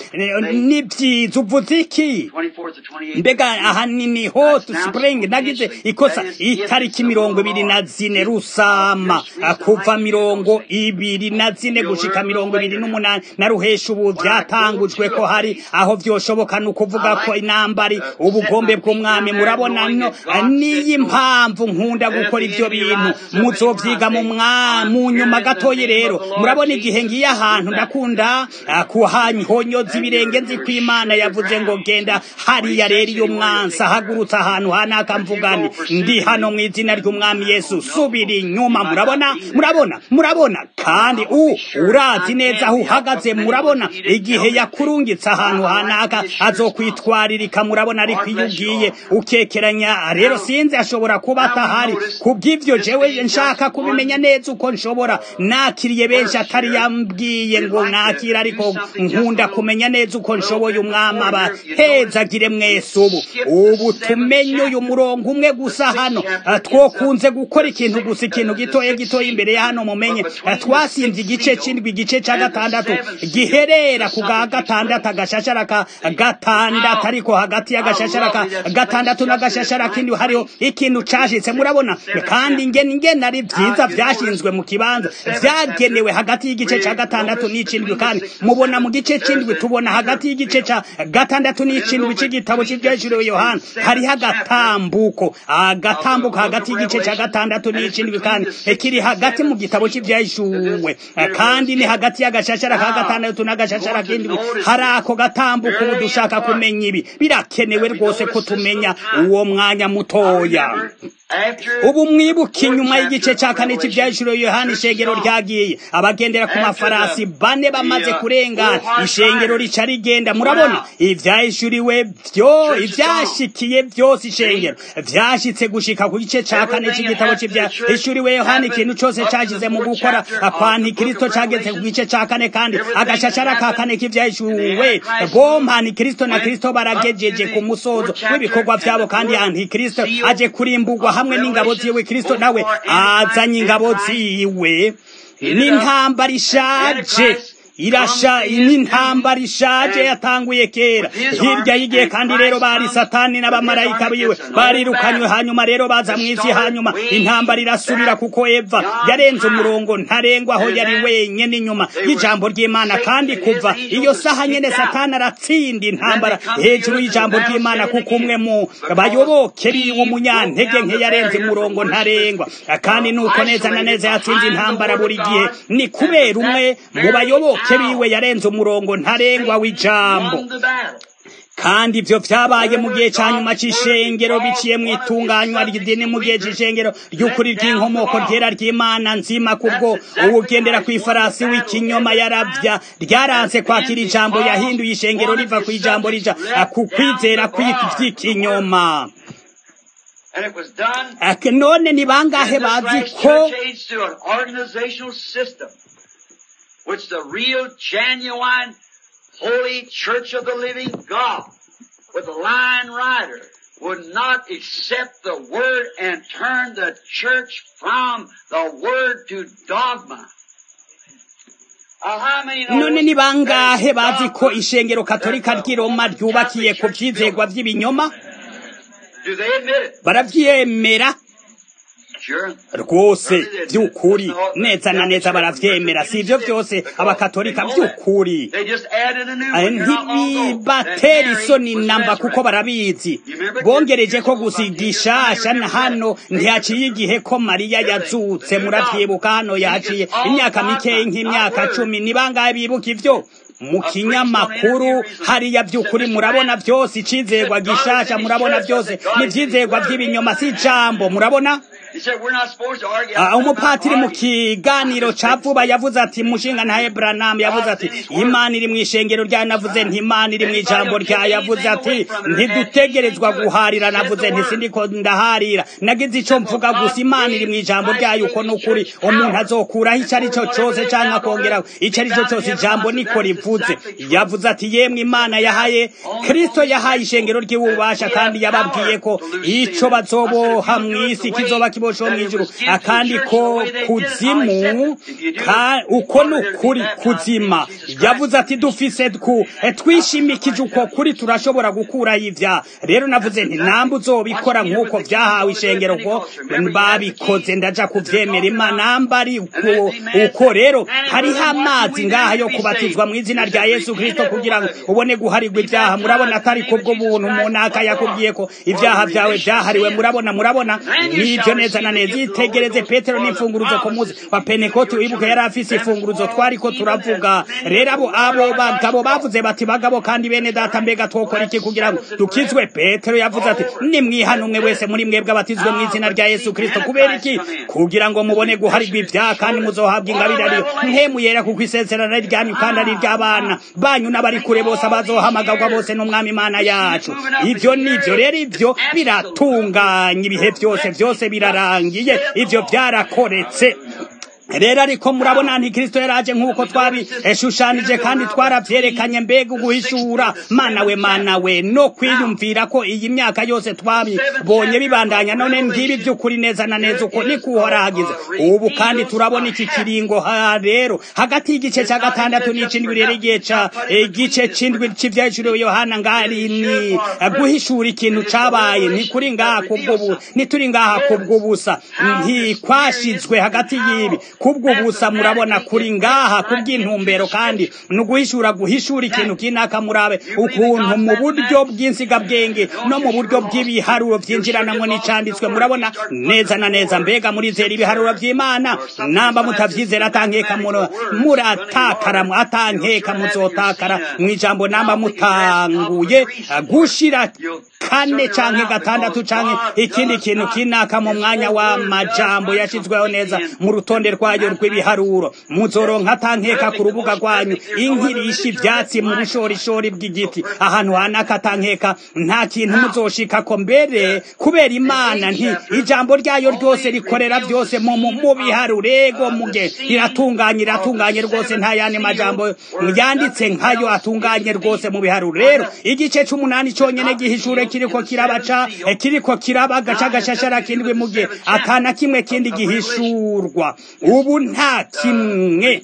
n'ivyiza uvuze iki mbega ahanini hot spring nagize ikosa itariki mirongo ibiri na zine rusama kuva mirongo ibiri na zine gushika mirongo ibiri n'umunani na ruhesha ubu vyatangujwe ko hari aho vyoshoboka ni ukuvuga ko inambari ubugombe bw'umwami murabona no niyi mpamvu nkunda gukora ivyo bintu muzovyiga mu mu nyuma gatoyi rero murabona igihe ngiye ahantu ndakunda kuhanyonyoza ibirenge nzi ko imana yavuze ngo genda hariya rero iyo mwansi ahagurutse ahantu hanaka mvugane ndi hano mu izina ry'umwami yesu subira inyuma murabona murabona murabona kandi u urazi neza aho uhagaze murabona igihe yakurungitse ahantu hanaka azokwitwaririka murabona ariko iyo ugiye ukekeranya rero sinzi ashobora kuba atahari kubw'ivyo jewe nshaka kubimenya neza uko nshobora nakiriye benshi atari yambwiye ngo nakira ariko nkunda kumenya neza uko nshoboye umwami abahezagire mwese ubu ubu tumenye uyu murongo umwe gusa hano twokunze gukora ikintu gusa ikintu gitoya gitoya imbere ya hano mumenye twasimvye igice c'indwi igice ca gatandatu giherera ku ga gatandatu agashashara ka gatandatu ariko hagati y'agashashara ka gatandatu n'agashashara kindi hariho ikintu cashitse murabona kandi ngene ngene ari vyiza vyashinzwe mu kibanza vyagenewe hagati y'igice ca gatandatu n'icindwi kandi mubona mu gice c'indwi tubona hagati y'igice ca gatandatu n'icindwi c'igitabo c'ivyeshuriwe yohana hariho agatambuko agatambuko hagati y'igice ca gatandatu n'icindwi kandi kiri hagati mu gitabo c'ivyeshuwe kandi ni hagati y'agashashara ka gatandatu n'agashashara k'indwi hari ako gatambuko ubu dushaka kumenya ibi birakenewe rwose ko tumenya uwo mwanya mutoya ubu mwibuka inyuma y'igice cya kane cy'ibyahishuriwe yohani ishengero ryagiye abagendera ku mafarasi bane bamaze kurengana ishengero rica rigenda murabona ibyahishuriwe byo ibyashikiye byose ishengero byashyitse gushika ku gice cya kane cy'igitabo cy'ibyahishuriwe yohani ikintu cyose cyashyize mu gukora kwa ntikristo cyageze ku gice cya kane kandi agashashara ka kane k'ibyahishuriwe bompa ntikristo na kristo baragejeje ku musozo w'ibikorwa byabo kandi antikristo aje kurimbugwa hamwe n'ingabo ziwe kristo nawe azanye ingabo ziwe n'intambara ishaje irasha n'intambara ishaje yatanguye kera hirya y'igihe kandi rero bari satani n'abamarayika biwe barirukanywe hanyuma rero baza mu isi hanyuma intambara irasubira kuko eva yarenze umurongo ntarengwa aho yari wenyine inyuma y'ijambo ry'imana kandi kuva iyo saha nyene satani aratsinda intambara hejuru y'ijambo ry'imana kuko umwe mu bayoboke biwe umunyantege nke yarenze umurongo ntarengwa kandi nuko neza na neza yatsinze intambara buri gihe ni kubera umwe mu bayoboke biwe yarenze umurongo ntarengwa w'ijambo kandi ibyo byabaye mu gihe cya nyuma cy'ishengero biciye mu itunganywa ry'idini mu gihe cy'ishengero ry'ukuri ry'inkomoko ryera ry'imana nzima kubwo uwugendera ku ifarasi w'ikinyoma yarabya ryaranse kwakira ijambo yahinduye ishengero riva ku ijambo rija ku kwizera kw'ikinyoma none ni bangahe bazi ko which the real, genuine, holy church of the living God with the lion rider would not accept the word and turn the church from the word to dogma. none ni bangahe bazi ko ishengero katolika ry'i roma ryubakiye ku byizegwa by'ibinyoma barabyemera rwose by'ukuri neza na neza baravyemera si ibyo byose abakatolika by'ukuri ntibibatera isoni namba kuko barabizi bongereje ko gusa igishasha na hano ntihaciye igihe ko mariya yazutse muravyibuka hano yaciye imyaka mikeyi nk'imyaka cumi ni bangahe bibuka ivyo mu kinyamakuru hariya by'ukuri murabona byose icizegwa gishasha murabona byose n'ivyizegwa by'ibinyoma si ijambo murabona umupatiri mu kiganiro ca vuba yavuze ati mushinga ntaye Branham yavuze ati imana iri mu ishengero ryayo navuze nti imana iri mu ijambo ryayo yavuze ati ntidutegerezwa guharira navuze nti sindiko ndaharira nagize ico mvuga gusa imana iri mu ijambo ryayo uko n'ukuri umuntu azokuraho ico ari cyo cose canke akongeraho ico ari cyo cose ijambo niko rivuze yavuze ati yemwe imana yahaye kristo yahaye ishengero ry'ububasha kandi yababwiye ko ico bazoboha mw'isi kizoba kibosheho mw'ijuru akandi ko kuzimu uko ni ukuri kuzima yavuze ati dufise ku twishimikije uko kuri turashobora gukuraho ivya rero navuze nti namba uzobikora nk'uko vyahawe ishengero ko babikoze ndaja kuvyemera imana namba ari uko rero hariho amazi ngaha yo kubatizwa mu izina rya yesu kristo kugira ngo ubone guharirwa ivyaha murabona atari kubwo buntu umuntu yakubwiye ko ivyaha vyawe vyahariwe murabona murabona nivyo neza na neza itegereze petero n'imfunguruzo ku munsi wa penekoti wibuka yari afise imfunguruzo twariko turavuga rero abo abo bagabo bavuze bati bagabo kandi bene data mbega twokora iki kugira ngo dukizwe petero yavuze ati nimwihana umwe wese muri mwebwe abatizwe mu izina rya yesu kristo kubera iki kugira ngo mubone guharirwa ivyaha kandi muzohabwa ingabire ariyo mpemu yera kuko isezerano ryanyu kandi ari iry'abana banyu n'abari kure bose abazohamagarwa bose n'umwami imana yacu ivyo nivyo rero ivyo biratunganye ibihe byose byose birarangiye ivyo byarakoretse rero ariko murabona nti kristo yaraje nk'uko twabishushanije kandi twarabyerekanye mbega uguhishura mana we mana we no kwiyumvira ko iyi myaka yose twabibonye bibandanya none ngibi by'ukuri neza na neza uko niko uhorahagize ubu kandi turabona iki kiringo ha rero hagati y'igice cya gatandatu n'icindwi rero igihe ca igice c'indwi c'ivyahishuriwe yohana ngari ni guhishura ikintu cabaye ntikuri ngaha kubw'ubu ntituri ngaha kubw'ubusa ntikwashizwe hagati y'ibi kubwo busa murabona kuri ngaha kubw'intumbero kandi no guhishura guhishura ikintu kinaka murabe ukuntu mu buryo bw'insigabwenge no mu buryo bw'ibiharuro byinjiranamwo n'icanditswe murabona neza na neza mbega murizera ibiharuro by'imana namba mutavyizera atankeka muratakara atankeka muzotakara mu ijambo namba mutanguye gushira kane canke gatandatu canke ikindi kintu kinaka mu mwanya w'amajambo yashizweho neza mu rutonde rwayo rw'ibiharuro muzoronka atankeka ku rubuga rwanyu inkirishi ivyatsi mu bushorishori bw'igiti ahantu hanaka atankeka nta kintu muzoshikako mbere kubera imana nti ijambo ryayo ryose rikorera byose mu mu biharuro ego muge iratunganye iratunganye rwose nta yandi majambo yanditse nkayo atunganye rwose mu biharuro rero igice c'umunani conyene gihishure kiriko kirabaca kiriko kiraba gaca gashashara kindwi mugihe atana kimwe kindi gihishurwa ubu nta kimwe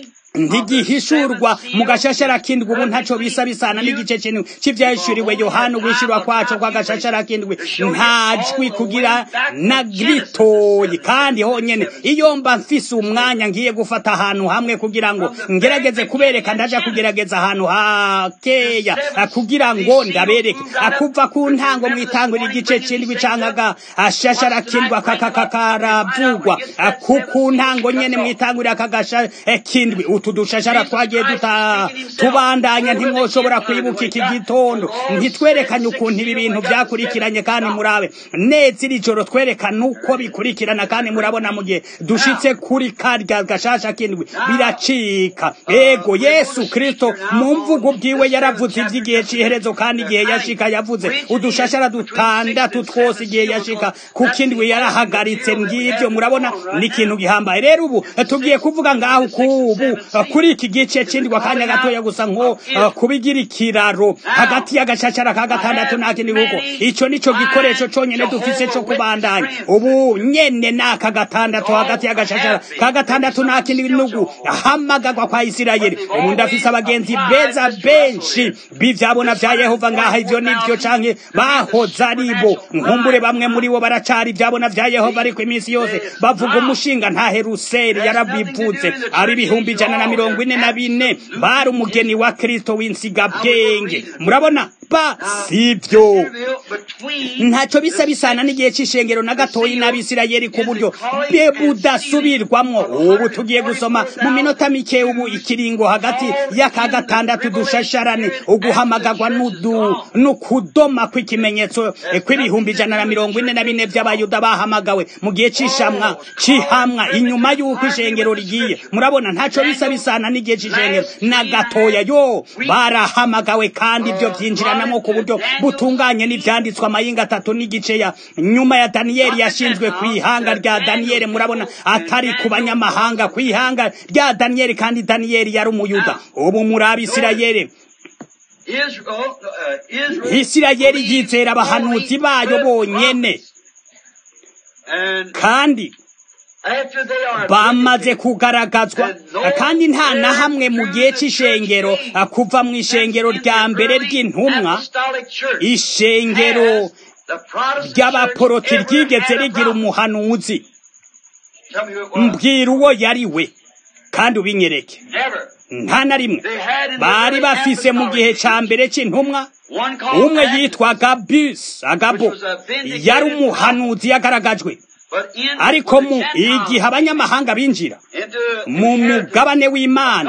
ntigihishurwa mu gashashara kindwi ubu ntaco bisa bisana n'igice kintu c'ivyahishuriwe yohana uguhishurwa kwaco kw'agashashara kindwi nta jwi kugira na ritoyi kandi honyene iyo mba mfise umwanya ngiye gufata ahantu hamwe kugira ngo ngerageze kubereka ndaja kugerageza ahantu hakeya kugira ngo ndabereke akuva ku ntango mwitangura igice c'indwi canke agashashara kindwi akakakaravugwa ku ntango nyene mwitangurira akagasha kindwi utu dushashara twagiye duta tubandanya ntimwoshobora kwibuka iki gitondo ntitwerekanye ukuntu ibi bintu byakurikiranye kandi murabe neza iri joro twerekana uko bikurikirana kandi murabona mu gihe dushitse kuri karya gashasha kindwi biracika ego yesu kristo mu mvugo bwiwe yaravuze iby'igihe c'iherezo kandi igihe yashika yavuze udushashara dutandatu twose igihe yashika ku kindwi yarahagaritse ngibyo murabona ni ikintu gihambaye rero ubu tugiye kuvuga ngaho kubu kuri iki gice cindwa akanya gatoya gusa nko kubigira ikiraro hagati y'agashashara ka gatandatu nta kindi kuko ico nico gikoresho conyene dufise co kubandanya ubu nyene n'aka gatandatu hagati y'agashashara ka gatandatu nta kindi nugu hamagagwa kwa isirayeli ubu ndafise abagenzi beza benshi b'ivyabona vya yehova ngaha ivyo nivyo canke bahoze aribo nkumbure bamwe muri bo baracari ivyabona vya yehova ariko iminsi yose bavuga umushinga ntahe ruseri yarabivuze ari ibihumbi ijana na mirongo ine na bine bari umugeni wa kristo w'insigabwenge murabona ba sivyo ntacyo bisa bisana n'igihe cy'ishengero na gatoyi n'abisirayeli ku buryo bwe budasubirwamwo ubu tugiye gusoma mu minota mike ubu ikiringo hagati y'aka gatandatu dushasharane uguhamagagwa n'ukudoma kw'ikimenyetso kw'ibihumbi ijana na mirongo ine na bine by'abayuda bahamagawe mu gihe cy'ishamwa cy'ihamwa inyuma y'uko ishengero rigiye murabona ntacyo bisa bisana n'igihe cy'ishengero na gatoya yo barahamagawe kandi ibyo byinjiranamo ku buryo butunganye n'ibyanditswe amayinga atatu n'igice ya nyuma ya daniyeli yashinzwe ku ihanga rya daniyeli murabona atari ku banyamahanga ku ihanga rya daniyeli kandi daniyeli yari umuyuda ubu muri abisirayeli isirayeli yizera abahanuzi bayo bonyene kandi bamaze kugaragazwa kandi nta na hamwe mu gihe cy'ishengero kuva mu ishengero rya mbere ry'intumwa ishengero ry'abaporoti ryigeze rigira umuhanuzi mbwira uwo yari we kandi ubinyereke nta na rimwe bari bafise mu gihe cya mbere cy'intumwa umwe yitwaga bisi agabo yari umuhanuzi yagaragajwe ariko mu igihe abanyamahanga binjira mu mugabane w'imana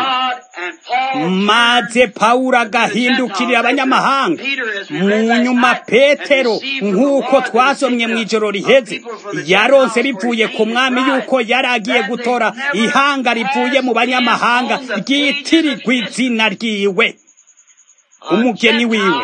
maze pawulo agahindukirira abanyamahanga mu nyuma petero nk'uko twasomye mu ijoro riheze yaronse bivuye ku mwami yuko yari agiye gutora ihanga rivuye mu banyamahanga ryitirirwa izina ryiwe umugeni wiwe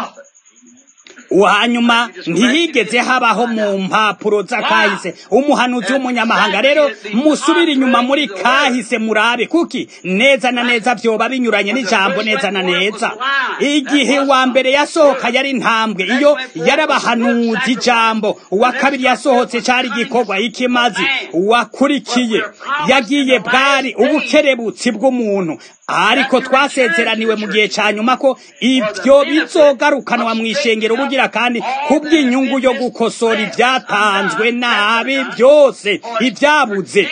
hanyuma ntihigeze habaho mu mpapuro z'akahise umuhanuzi w'umunyamahanga rero musubire inyuma muri kahise murabe kuki neza na neza byoba binyuranye n'ijambo neza na neza igihe wa mbere yasohoka yari intambwe iyo yarabahanuzi ijambo uwa kabiri yasohotse cyari igikorwa ikimazi wakurikiye yagiye bwari ubukerebutsi bw'umuntu ariko twasezeraniwe mu gihe cya nyuma ko ibyo bizogarukanwa mu ishengero bugira kandi kubw'inyungu yo gukosora ibyatanzwe nabi byose ibyabuze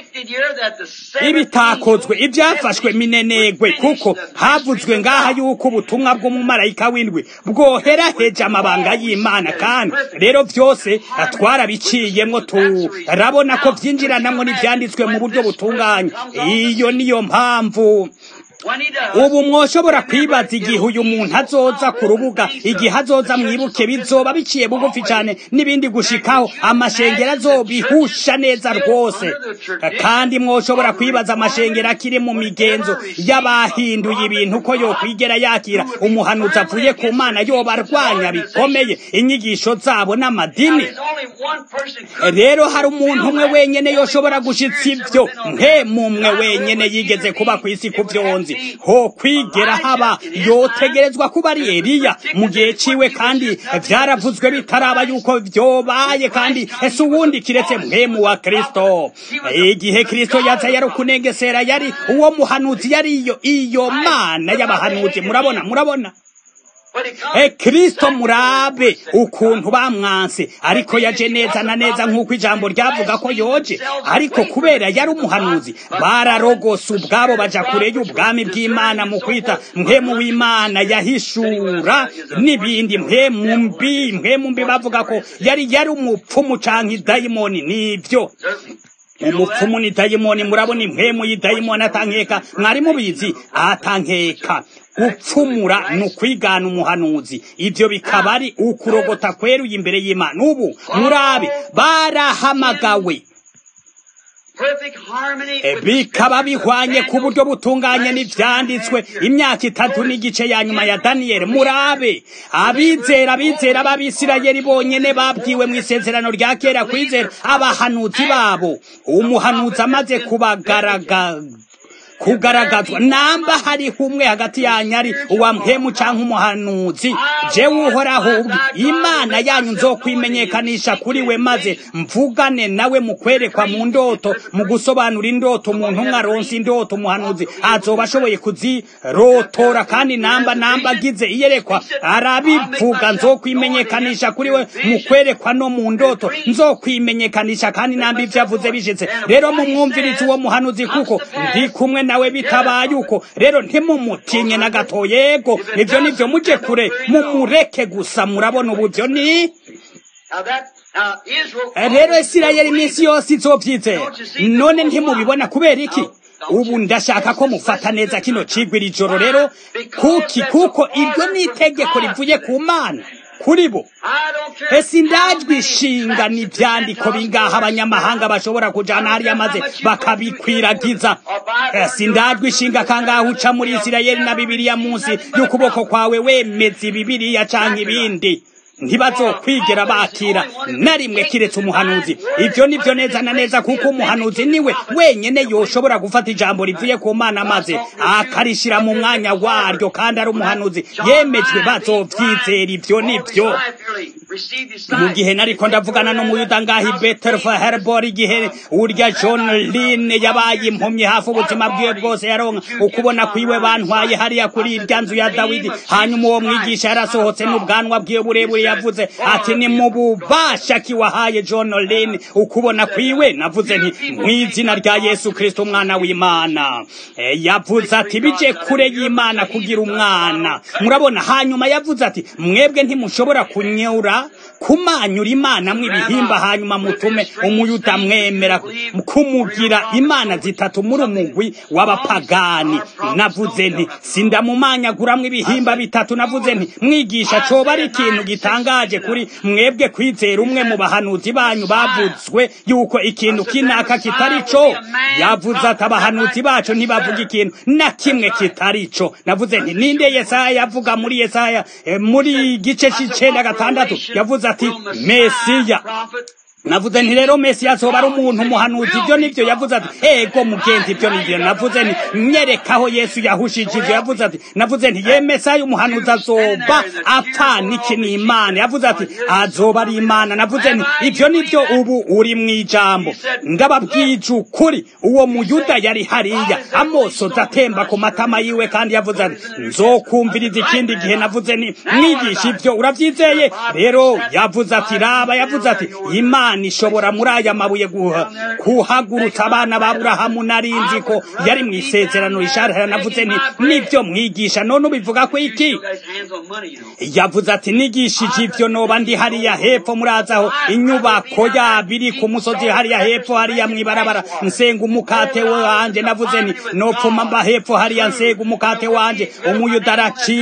ibitakozwe ibyafashwe minenegwe kuko havuzwe ngaha yuko ubutumwa bw'umumarayika w'indwi bwoheraheje amabanga y'imana kandi rero byose twarabiciyemo turabona ko byinjiranamo n'ibyanditswe mu buryo butunganye iyo niyo mpamvu ubu mwoshobora kwibaza igihe uyu muntu azoza ku rubuga igihe azoza mwibuke bizoba biciye bugufi cyane n'ibindi gushikaho amashengero azobihusha neza rwose kandi mwoshobora kwibaza amashengero akiri mu migenzo y'abahinduye ibintu ko yokwigera yakira umuhanuzi avuye ku mana yoba arwanya bikomeye inyigisho zabo n'amadini rero hari umuntu umwe wenyine yoshobora gushitsa ibyo mwe mumwe wenyine yigeze kuba ku isi ku byonzi ho kwigera haba yotegerezwa kuba ari Eliya mu gihe ciwe kandi vyaravuzwe bitaraba yuko vyobaye kandi ese uwundi kiretse mwemu wa Kristo igihe Kristo yaza yari kunengesera yari uwo muhanuzi yari iyo iyo mana y'abahanuzi murabona murabona E Kristo murabe ukuntu bamwanse ariko yaje neza na neza nk'uko ijambo ryavuga ko yoje ariko kubera yari umuhanuzi bararogose ubwabo baja kure y'ubwami bw'Imana mu kwita mpemu w'Imana yahishura n'ibindi mpemu mbi mpemu mbi bavuga ko yari yari umupfumu canke idayimoni nivyo umupfumu ni dayimoni murabona impwemu y'idayimoni atankeka mwari mubizi atankeka gupfumura ni ukwigana umuhanuzi ibyo bikaba ari ukurogota kweruye imbere y'imana ubu murabe barahamagawe bikaba bihwanye ku buryo butunganye n'ibyanditswe imyaka itatu n'igice ya nyuma ya daniyeli murabe abizera abizera b'abisirayeli bonyine babwiwe mu isezerano rya kera kwizera abahanuzi babo umuhanuzi amaze kubagaragaza kugaragazwa namba hariho umwe hagati yanyu ari uwa mpemu cyangwa umuhanuzi jewe uhoraho imana yanyu nzokwimenyekanisha kuri we maze mvugane nawe mu kwerekwa mu ndoto mu gusobanura indoto umuntu umwe aronse indoto umuhanuzi azoba ashoboye kuzirotora kandi namba namba agize iyerekwa arabivuga nzokwimenyekanisha kuri we mu kwerekwa no mu ndoto nzokwimenyekanisha kandi namba ibyo avuze bishitse rero mumwumvirize uwo muhanuzi kuko ndi kumwe nawe bitabaye uko rero ntimumutinye na gato yego ibyo nibyo mujye kure mumureke gusa murabona uburyo ni rero isirayeli iminsi yose izobyizera none ntimubibona kubera iki ubu ndashaka ko mufata neza kino cigwa iri joro rero kuki kuko iryo ni itegeko rivuye ku mana kuri bo ese indajwi ishinga n'ibyandiko bingaha abanyamahanga bashobora kujana hariya maze bakabikwiragiza ese indajwi ishinga kangaha uca muri isirayeli na bibiliya munsi y'ukuboko kwawe wemeza ibibiriya canke ibindi ntibazokwigera bakira na rimwe kiretse umuhanuzi ibyo nibyo neza na neza kuko umuhanuzi niwe wenyene yoshobora gufata ijambo rivuye ku mana maze akarishira mu mwanya waryo kandi ari umuhanuzi yemejwe bazovyizera ibyo nibyo mu gihe nariko ndavugana n'umuyuda ngahi betelfa herbor igihe urya john lin yabaye impumyi hafi ubuzima bwiwe bwose yaronka ukubona kwiwe bantwaye hariya kuri irya nzu ya dawidi hanyuma uwo mwigisha yarasohotse n'ubwanwa bwiwe burebure yavuze ati ni mu bubasha kiwahaye john lin ukubona kwiwe navuze nti mu izina rya yesu kristo umwana w'imana e, yavuze ati bije kure y'imana kugira umwana murabona hanyuma yavuze ati mwebwe ntimushobora kunyura kumanyura imana mw'ibihimba hanyuma mutume umuyuda mwemera kumugira imana zitatu muri umugwi w'abapagani navuze nti sindamumanyaguramwo ibihimba bitatu navuze nti mwigisha coba ari ikintu gitangaje kuri mwebwe kwizera umwe mu bahanuzi banyu bavuzwe yuko ikintu kinaka kitari co yavuze ati abahanuzi bacu ntibavuga ikintu na kimwe kitari co navuze nti ninde yesaya yavuga muri yesaya e, muri gice c'icenda gatandatu yavuze ati mesiya navuze nti rero mesiya azoba ari umuntu umuhanuzi ibyo nibyo yavuze ati ego mugenzi ibyo nibyo navuze nti nyerekaho yesu yahushije ivyo yavuze ati navuze nti ye mesayo umuhanuzi azoba apfana iki ni imana yavuze ati azoba ari imana navuze nti ibyo nibyo ubu uri mu ijambo ndababwije ukuri uwo muyuda yari hariya amosozi atemba ku matama yiwe kandi yavuze ati nzokumviriza ikindi gihe navuze nti mwigisha ibyo urabyizeye rero yavuze ati raba yavuze ati imana imana ishobora muri aya mabuye kuhagurutsa abana ba burahamu narinzi ko yari mu isezerano risharira navuze nti nibyo mwigisha none ubivuga ko iki yavuze ati nigishije ivyo noba ndi hariya hepfo murazaho inyubako yabo iri ku musozi hariya hepfo hariya mwibarabara nsenga umukate wanje navuze nti nopfuma mba hepfo hariya nsenga umukate wanje umuyuda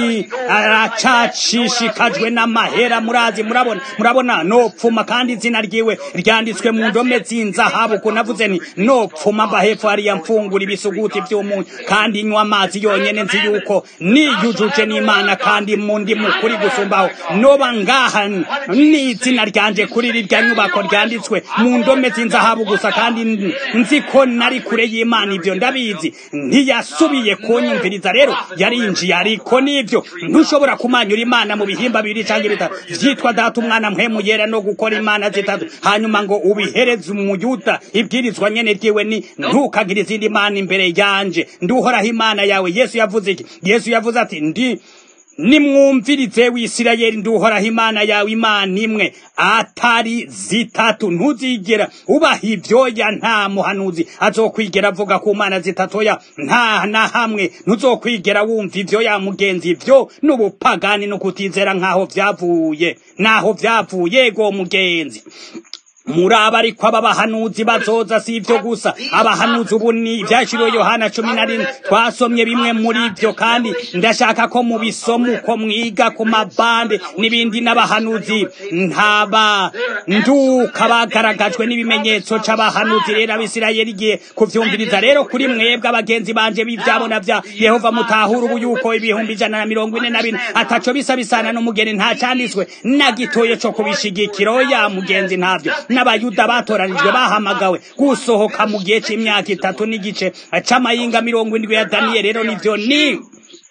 aracashishikajwe n'amahera murazi murabona murabona nopfuma kandi izina ryiwe ryanditswe mu ndome z'inzahabu ko navuze nti nopfuma mba hepfo hariya mfungura ibisuguti by'umunyu kandi nywa amazi yonyene nzi yuko niyujuje n'imana kandi mu ndi mukuri gusumbaho noba ngaha n'izina ryanje kuri rirya nyubako ryanditswe mu ndome z'inzahabu gusa kandi nzi ko nari kure y'imana ibyo ndabizi ntiyasubiye kunyumviriza rero yarinjiye ariko n'ibyo ntushobora kumanyura imana mu bihimba bibiri cyangwa bitatu vyitwa data umwana mpwemu yera no gukora imana zitatu hanyuma ngo ubihereze umuyuda ibwirizwa nyene ryiwe ni ntukagire izindi mana imbere yanje nduhoraho imana yawe yesu yavuze iki yesu yavuze ati ndi nimwumvirize wisirayeli nduhoraho imana yawe imana imwe atari zitatu ntuzigera ubaha ivyoya nta muhanuzi azokwigera avuga ku mana zitatoya nta na hamwe ntuzokwigera wumva ivyoya mugenzi ivyo n'ubupagani no kutizera nk'aho vyavuye naho vyavuye go mugenzi muraba ariko aba bahanuzi bazoza si ivyo gusa abahanuzi ubu ni ivyashiriwe yohana cumi na rimwe twasomye bimwe muri ivyo kandi ndashaka ko mubisoma uko mwiga ku mabande n'ibindi n'abahanuzi ntaba nduka bagaragajwe n'ibimenyetso c'abahanuzi rero abisirayeli igihe kuvyumviriza rero kuri mwebwe abagenzi banje b'ivyabona vya yehova mutahura ubu yuko ibihumbi ijana na mirongo ine na bine ataco bisa bisana n'umugeni nta canditswe na gitoye co kubishigikira oya mugenzi ntavyo n'abayuda batoranijwe bahamagawe gusohoka mu gihe c'imyaka itatu n'igice c'amayinga mirongo indwi ya daniyeli rero nivyo ni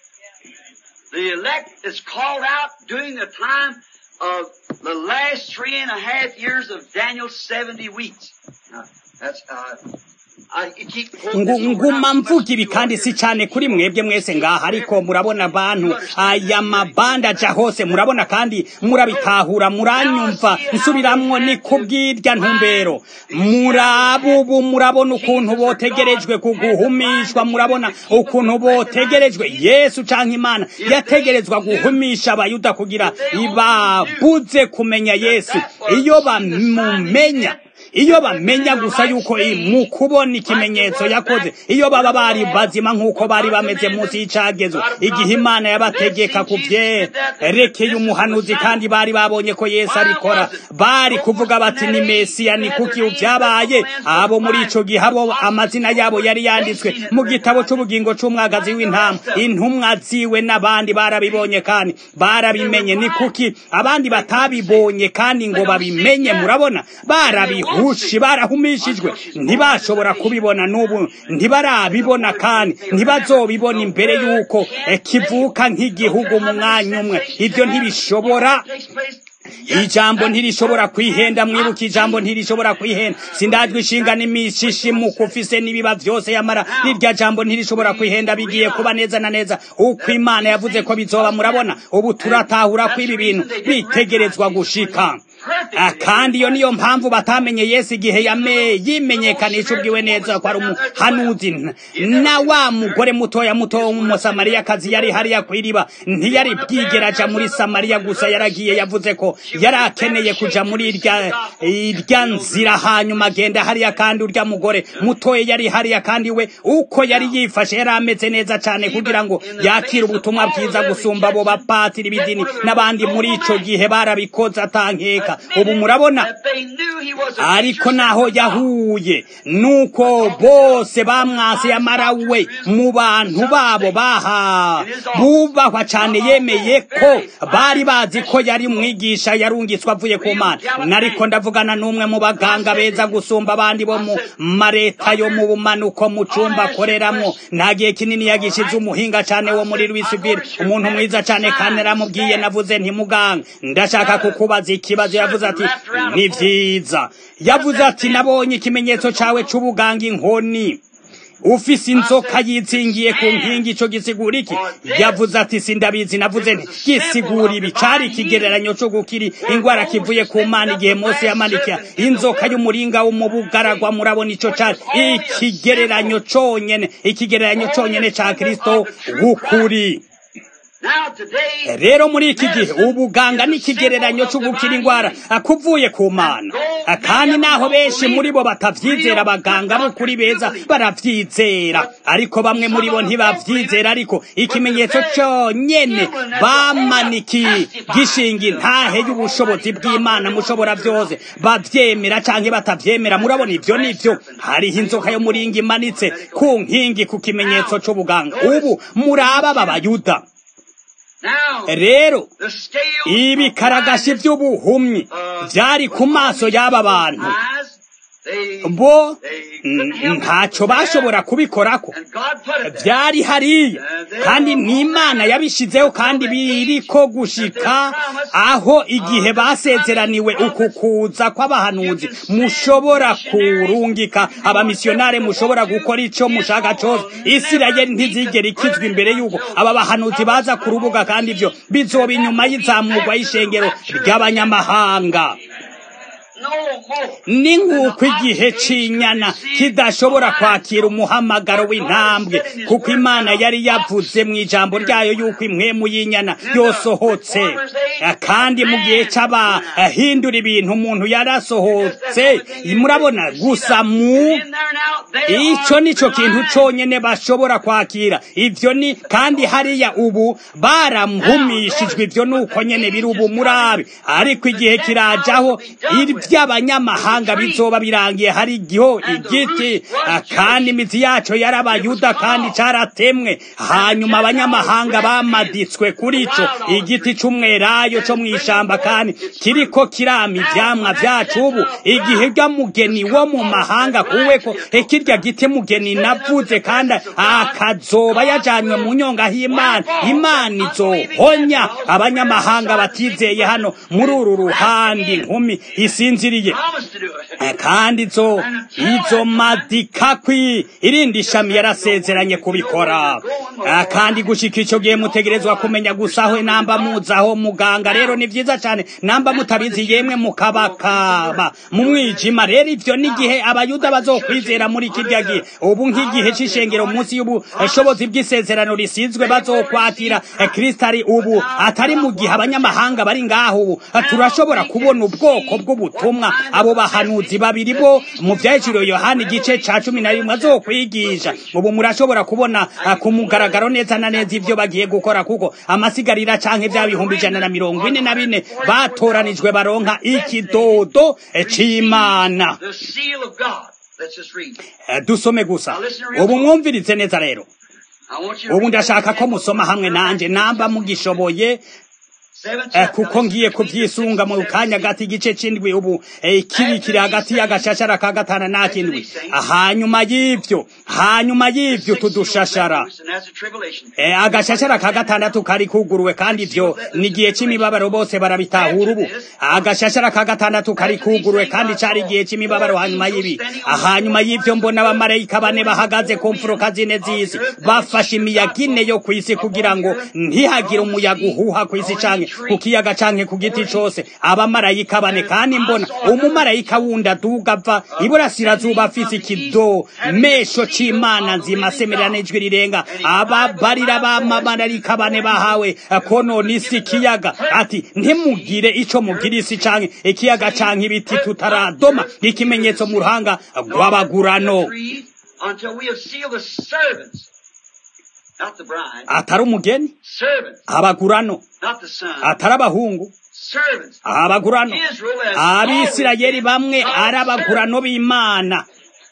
The elect is called out during the time of the last three and a half years of Daniel's 70 weeks. Now, that's, uh, nguma mvuga ibi kandi si cyane kuri mwebwe mwese ngaha ariko murabona abantu aya mabanda aja hose murabona kandi murabitahura muranyumva nsubiramwo ni kubw'irya ntumbero murabubu murabona ukuntu botegerejwe kuguhumishwa murabona ukuntu botegerejwe yesu canke imana yategerezwa guhumisha abayuda kugira ibabuze kumenya yesu iyo bamumenya iyo bamenya gusa yuko mu kubona ikimenyetso yakoze iyo baba bari bazima nk'uko bari bameze munsi y'icagezwe igihe imana yabategeka ku byerekeye umuhanuzi kandi bari babonye ko yesu abikora bari kuvuga bati ni mesiya ni kuki byabaye abo muri ico gihe abo amazina yabo yari yanditswe mu gitabo c'ubugingo c'umwagazi w'intama intumwa ziwe n'abandi barabibonye kandi barabimenye ni kuki abandi batabibonye kandi ngo babimenye murabona barabihu hushi barahumishijwe ntibashobora kubibona n'ubu ntibarabibona kandi ntibazobibona imbere y'uko kivuka nk'igihugu mu mwanya umwe ibyo ntibishobora ijambo ntirishobora kwihenda mwibuka ijambo ntirishobora kwihenda sindajwe ishinga n'imishishi mu kufise n'ibiba byose yamara rirya jambo ntirishobora kwihenda bigiye kuba neza na neza uko imana yavuze ko bizoba murabona ubu turatahura ko ibi bintu bitegerezwa gushika kandi iyo niyo mpamvu batamenye yesu igihe yimenyekanisha ubwiwe neza ko ari umuhanuzi na wa mugore mutoya muto w'umusamariyakazi yari hariya ku iriba ntiyari bwigeraja muri samariya gusa yaragiye yavuze ko yari akeneye kuja muri irya nzira hanyuma agenda hariya kandi urya mugore mutoya yari hariya kandi we uko yari yifashe yari ameze neza cyane kugira ngo yakire ubutumwa bwiza gusumba abo bapatiri b'idini n'abandi muri ico gihe barabikoze atankeka ubu murabona ariko naho yahuye nuko bose bamwase yamara we mu bantu babo baha bubahwa cyane yemeye ko bari bazi ko yari mwigisha yarungitswe avuye ku mana nariko ndavugana n'umwe mu baganga beza gusumba abandi bo mu mareta yo mu bumanuko mu cumba akoreramwo nta gihe kinini yagishize umuhinga cyane wo muri Louisville umuntu mwiza cyane kandi naramubwiye navuze ntimuganga ndashaka kukubaza ikibazo yavuze ati ni vyiza yavuze ati nabonye ikimenyetso cawe c'ubuganga inkoni ufise inzoka yitsingiye ku nkingi ico gisigura iki yavuze ati sindabizi navuze nti gisigura ibi cari ikigereranyo co gukiri ingwara kivuye ku mana igihe mose yamanika inzoka y'umuringa wo mu bugaragwa murabona ico cari ikigereranyo conyene ikigereranyo conyene ca kristo w'ukuri rero muri iki gihe ubuganga n'ikigereranyo c'ugukira ingwara akuvuye ku mana kandi naho benshi muri bo batavyizera abaganga b'ukuri beza baravyizera ariko bamwe muri bo ntibavyizera ariko ikimenyetso conyene bamaniki gishinga intahe y'ubushobozi bw'imana mushobora vyose bavyemera canke batavyemera murabona ivyo nivyo hariho inzoka yo muringa imanitse ku nkingi ku kimenyetso c'ubuganga ubu muraba babayuda rero ibikaragashi by'ubuhumyi byari ku maso y'aba bantu bo ntacyo bashobora kubikorako byari hariya kandi n'imana yabishizeho kandi biriko gushika aho igihe basezeraniwe uku kuza kw'abahanuzi mushobora kurungika abamisiyonare mushobora gukora ico mushaka cose isirayeli ntizigera ikizwa imbere y'uko aba bahanuzi baza ku rubuga kandi ivyo bizoba inyuma y'izamurwa y'ishengero ry'abanyamahanga ni nk'uko igihe cy'inyana kidashobora kwakira umuhamagaro w'intambwe kuko imana yari yavuze mu ijambo ryayo y'uko imwemu y'inyana yosohotse kandi mu gihe cy'abahindura ibintu umuntu yarasohotse murabona gusa mu icyo nicyo kintu cyonyine bashobora kwakira ibyo ni kandi hariya ubu baramuhumishijwe ibyo ni uko nyine biri ubu murabe ariko igihe kirajaho by'abanyamahanga bizoba birangiye hari igiho igiti kandi imizi yaco yarabayuda kandi caratemwe hanyuma abanyamahanga bamaditswe kuri ico igiti c'umwerayo co mw'ishamba kandi kiriko kirama ivyamwa vyacu ubu igihe rya mugeni wo mu mahanga kuweko kirya giti mugeni navuze kandi akazoba yajanywe mu nyonga h'imana imana izohonya abanyamahanga batizeye hano muri uru ruhande inkumi isinziriye yavugiye kandi izo izo madikakwi irindi shami yarasezeranye kubikora kandi gushika ico gihe mutegerezwa kumenya gusa aho namba muzaho muganga rero ni vyiza cane namba mutabizi yemwe mukabakaba mu mwijima rero ivyo n'igihe abayuda bazokwizera muri kirya gihe ubu nk'igihe c'ishengero munsi y'ubushobozi bw'isezerano risizwe bazokwatira kristo ari ubu atari mu gihe abanyamahanga bari ngaho ubu turashobora kubona ubwoko bw'ubutumwa abo bahanuzi babiri bo mu vyahiciriwe yohani igice ca cumi na rimwe azokwigisha ubu murashobora kubona ku mugaragaro neza na neza ivyo bagiye gukora kuko amasigarira canke vya bihumbi ijana na mirongo ine na bine batoranijwe baronka ikidodo c'imana dusome gusa ubu mwumvirize neza rero ubu ndashaka ko musoma hamwe nanje namba mugishoboye kuko ngiye kubyisunga mu kanya gati igice c'indwi ubu kiri kiri hagati y'agashashara ka gatanu n'akindwi hanyuma y'ivyo hanyuma y'ivyo tudushashara agashashara ka gatandatu kari kuguruwe kandi ivyo ni igihe c'imibabaro bose barabitahura ubu agashashara ka gatandatu kari kuguruwe kandi cari igihe c'imibabaro hanyuma y'ibi hanyuma y'ivyo mbona abamarayika bane bahagaze ku mfuruka zine z'isi bafashe imiyaga ine yo kw'isi kugira ngo ntihagire umuyaga uhuha kw'isi canke ku kiyaga canke ku giti cose abamarayika bane kandi mbona umumarayika wundi aduga ava iburasirazuba afise ikidomesho c'imana nzima asemerera n'ijwi rirenga ababarira b'amamarayika bane bahawe konona isi ikiyaga ati ntimugire ico mugira isi canke ikiyaga canke ibiti tutaradoma ikimenyetso mu ruhanga rw'abagurano atari umugeni abagurano atari abahungu abagurano abisirayeli bamwe ari abagurano b'imana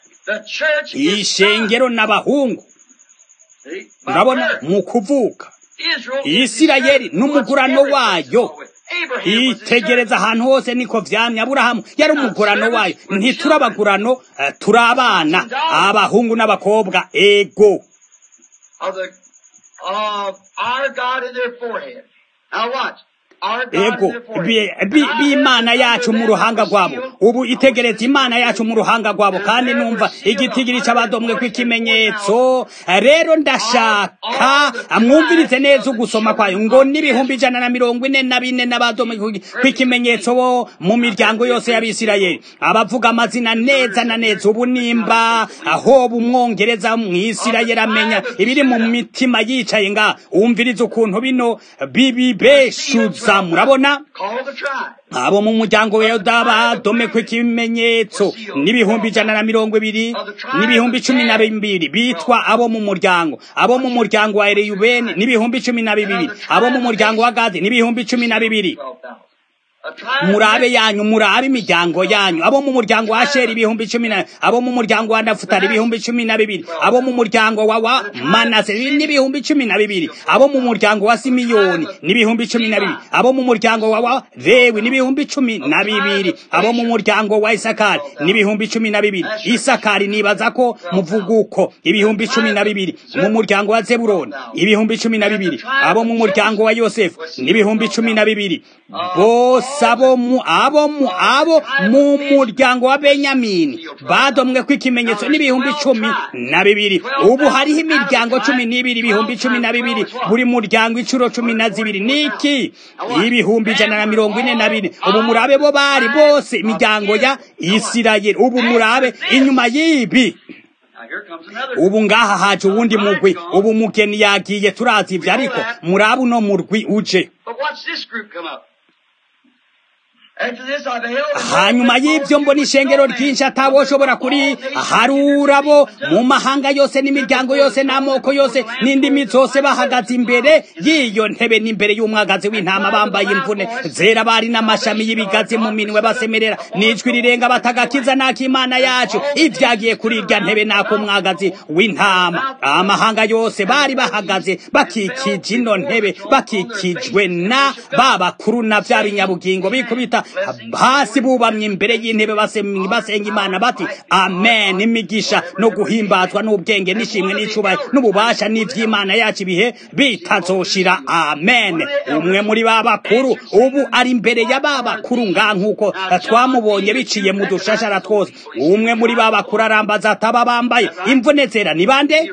ishengero n'abahungu urabona mu kuvuka isirayeli n'umugurano wayo itegereza ahantu hose niko vyamye aburahamu yari umugurano wayo ntiturabagurano turi abana abahungu n'abakobwa ego of the of our God in their forehead. Now watch. ego b'imana yacu mu ruhanga rwabo ubu itegereza imana yacu mu ruhanga rwabo kandi numva igitigiri c'abadomwe kw'ikimenyetso rero ndashaka mwumvirize neza ugusoma kwayo ngo n'ibihumbi ijana na mirongo ine na bine n'abadomwe kw'ikimenyetso bo mu miryango yose y'abisirayeli abavuga amazina neza na neza ubu nimba aho bumwongereza mw'isirayeli amenya ibiri mu mitima yicaye nga umvirize ukuntu bino bibibeshuza murabona abo mu muryango wa yoda badomekwe ikimenyetso n'ibihumbi ijana na mirongo ibiri n'ibihumbi cumi na bibiri bitwa abo mu muryango abo mu muryango wa ereyubeni n'ibihumbi cumi na bibiri abo mu muryango wa gadi n'ibihumbi cumi na bibiri murabe yanyu murabe imiryango yanyu abo mu muryango wa sheri ibihumbi cumi na abo mu muryango wa nafutali ibihumbi cumi na bibiri abo mu muryango wa wa manase n'ibihumbi cumi na bibiri abo mu muryango wa simiyoni n'ibihumbi cumi na bibiri abo mu muryango wa wa lewi n'ibihumbi cumi na bibiri abo mu muryango wa isakari n'ibihumbi cumi na bibiri isakari nibaza ko muvuga uko ibihumbi cumi na bibiri mu muryango wa zeburoni ibihumbi cumi na bibiri abo mu muryango wa yosefu n'ibihumbi cumi na bibiri bose abo mu abo mu abo mu muryango wa benyamini badomwe ko ikimenyetso n'ibihumbi cumi na bibiri ubu hariho imiryango cumi n'ibiri ibihumbi cumi na bibiri buri muryango inshuro cumi na zibiri niki ibihumbi ijana na mirongo ine na bine ubu murabe bo bari bose imiryango ya isirayeli ubu murabe inyuma y'ibi ubu ngaha haje uwundi mugwi ubu mugeni yagiye turazi ivyo ariko murabe uno murwi uje hanyuma y'ibyo mbona ishengero ryinshi atawoshobora kuri harura bo mu mahanga yose n'imiryango yose n'amoko yose n'indimi zose bahagaze imbere y'iyo ntebe n'imbere y'umwagazi w'intama bambaye imvune zera bari n'amashami y'ibigazi mu minwe basemerera n'ijwi rirenga batagakiza n'akimana yacu ibyagiye kuri irya ntebe n'ako mwagazi w'intama amahanga yose bari bahagaze bakikije ino ntebe bakikijwe na ba bakuru na bya binyabugingo bikubita hasi bubamye imbere y'intebe basenga imana bati amen imigisha no guhimbazwa n'ubwenge n'ishimwe n'icubahiro n'ububasha n'ivy'imana yacu ibihe bitazoshira amen umwe muri ba bakuru ubu ari imbere ya ba bakuru nga nk'uko twamubonye biciye mu dushashara twose umwe muri ba bakuru arambaza ataba bambaye imvune zera ni bande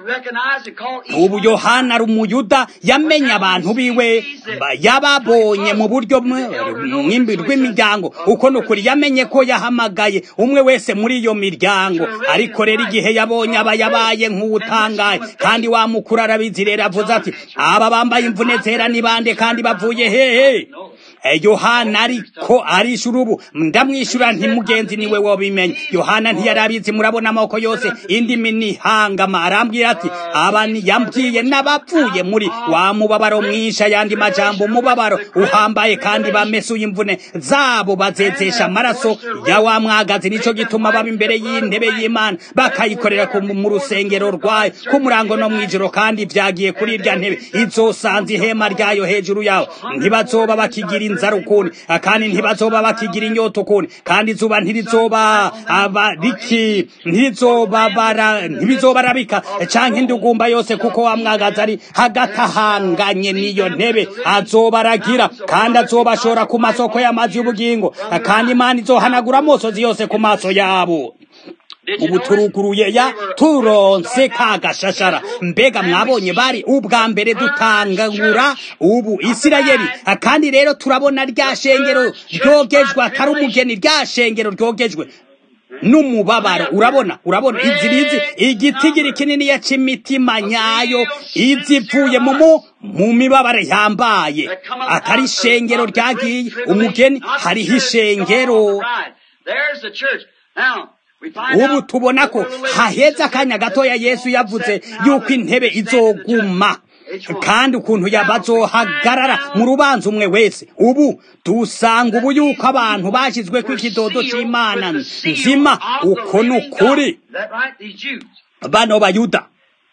ubu yohana ari umuyuda yamenye abantu biwe yababonye mu buryo rw'imiryango uko ni ukuri yamenye ko yahamagaye umwe wese muri iyo miryango ariko rero igihe yabonye aba yabaye nk'uwutangaye kandi wa mukuru arabizi rero avuze ati aba bambaye imvune zera ni bande kandi bavuye hehe yohana ariko arishura ubu ndamwishyura ntimugenzi niwe wabimenye yohana ntiyari abizi murabona amoko yose indimi nihangama arambwira ati aba yambwiye n'abapfuye muri wa mubabaro mwinshi ayandi majambo umubabaro uhambaye kandi bamesuye imvune zabo bazezesha amaraso ya wa mwagazi nico gituma baba imbere y'intebe y'imana bakayikorera mu rusengero rwayo ku murango no mw'ijoro kandi vyagiye kuri irya ntebe izosanze ihema ryayo hejuru yawo ntibazoba bakigira inzara ukundi kandi ntibazoba bakigira inyota ukundi kandi izuba ntirizoba abariki ntirizoba bara ntibizoba rabika canke indugumba yose kuko wa mwagazi ari hagati ahanganye n'iyo ntebe azoba aragira kandi azoba ashora ku masoko y'amazi y'ubugingo kandi imana izohanagura amosozi yose ku maso yabo ubu turuguruye ya turonse ka gashashara mbega mwabonye bari ubwa mbere dutangura ubu isirayeli kandi rero turabona rya shengero ryogejwe atari umugeni rya shengero ryogejwe n'umubabaro urabona urabona izi rizi igitigiri kinini ya c'imitima nyayo izivuye mu mu mibabaro yambaye atari ishengero ryagiye umugeni hariho ishengero ubu tubona ko haheze akanya gatoya yesu yavuze yuko intebe izoguma kandi ukuntu yabazohagarara mu rubanza umwe wese ubu dusanga ubu yuko abantu bashyizwe ku ikidodo cy'imana nzima uko ni ukuri bano bayuda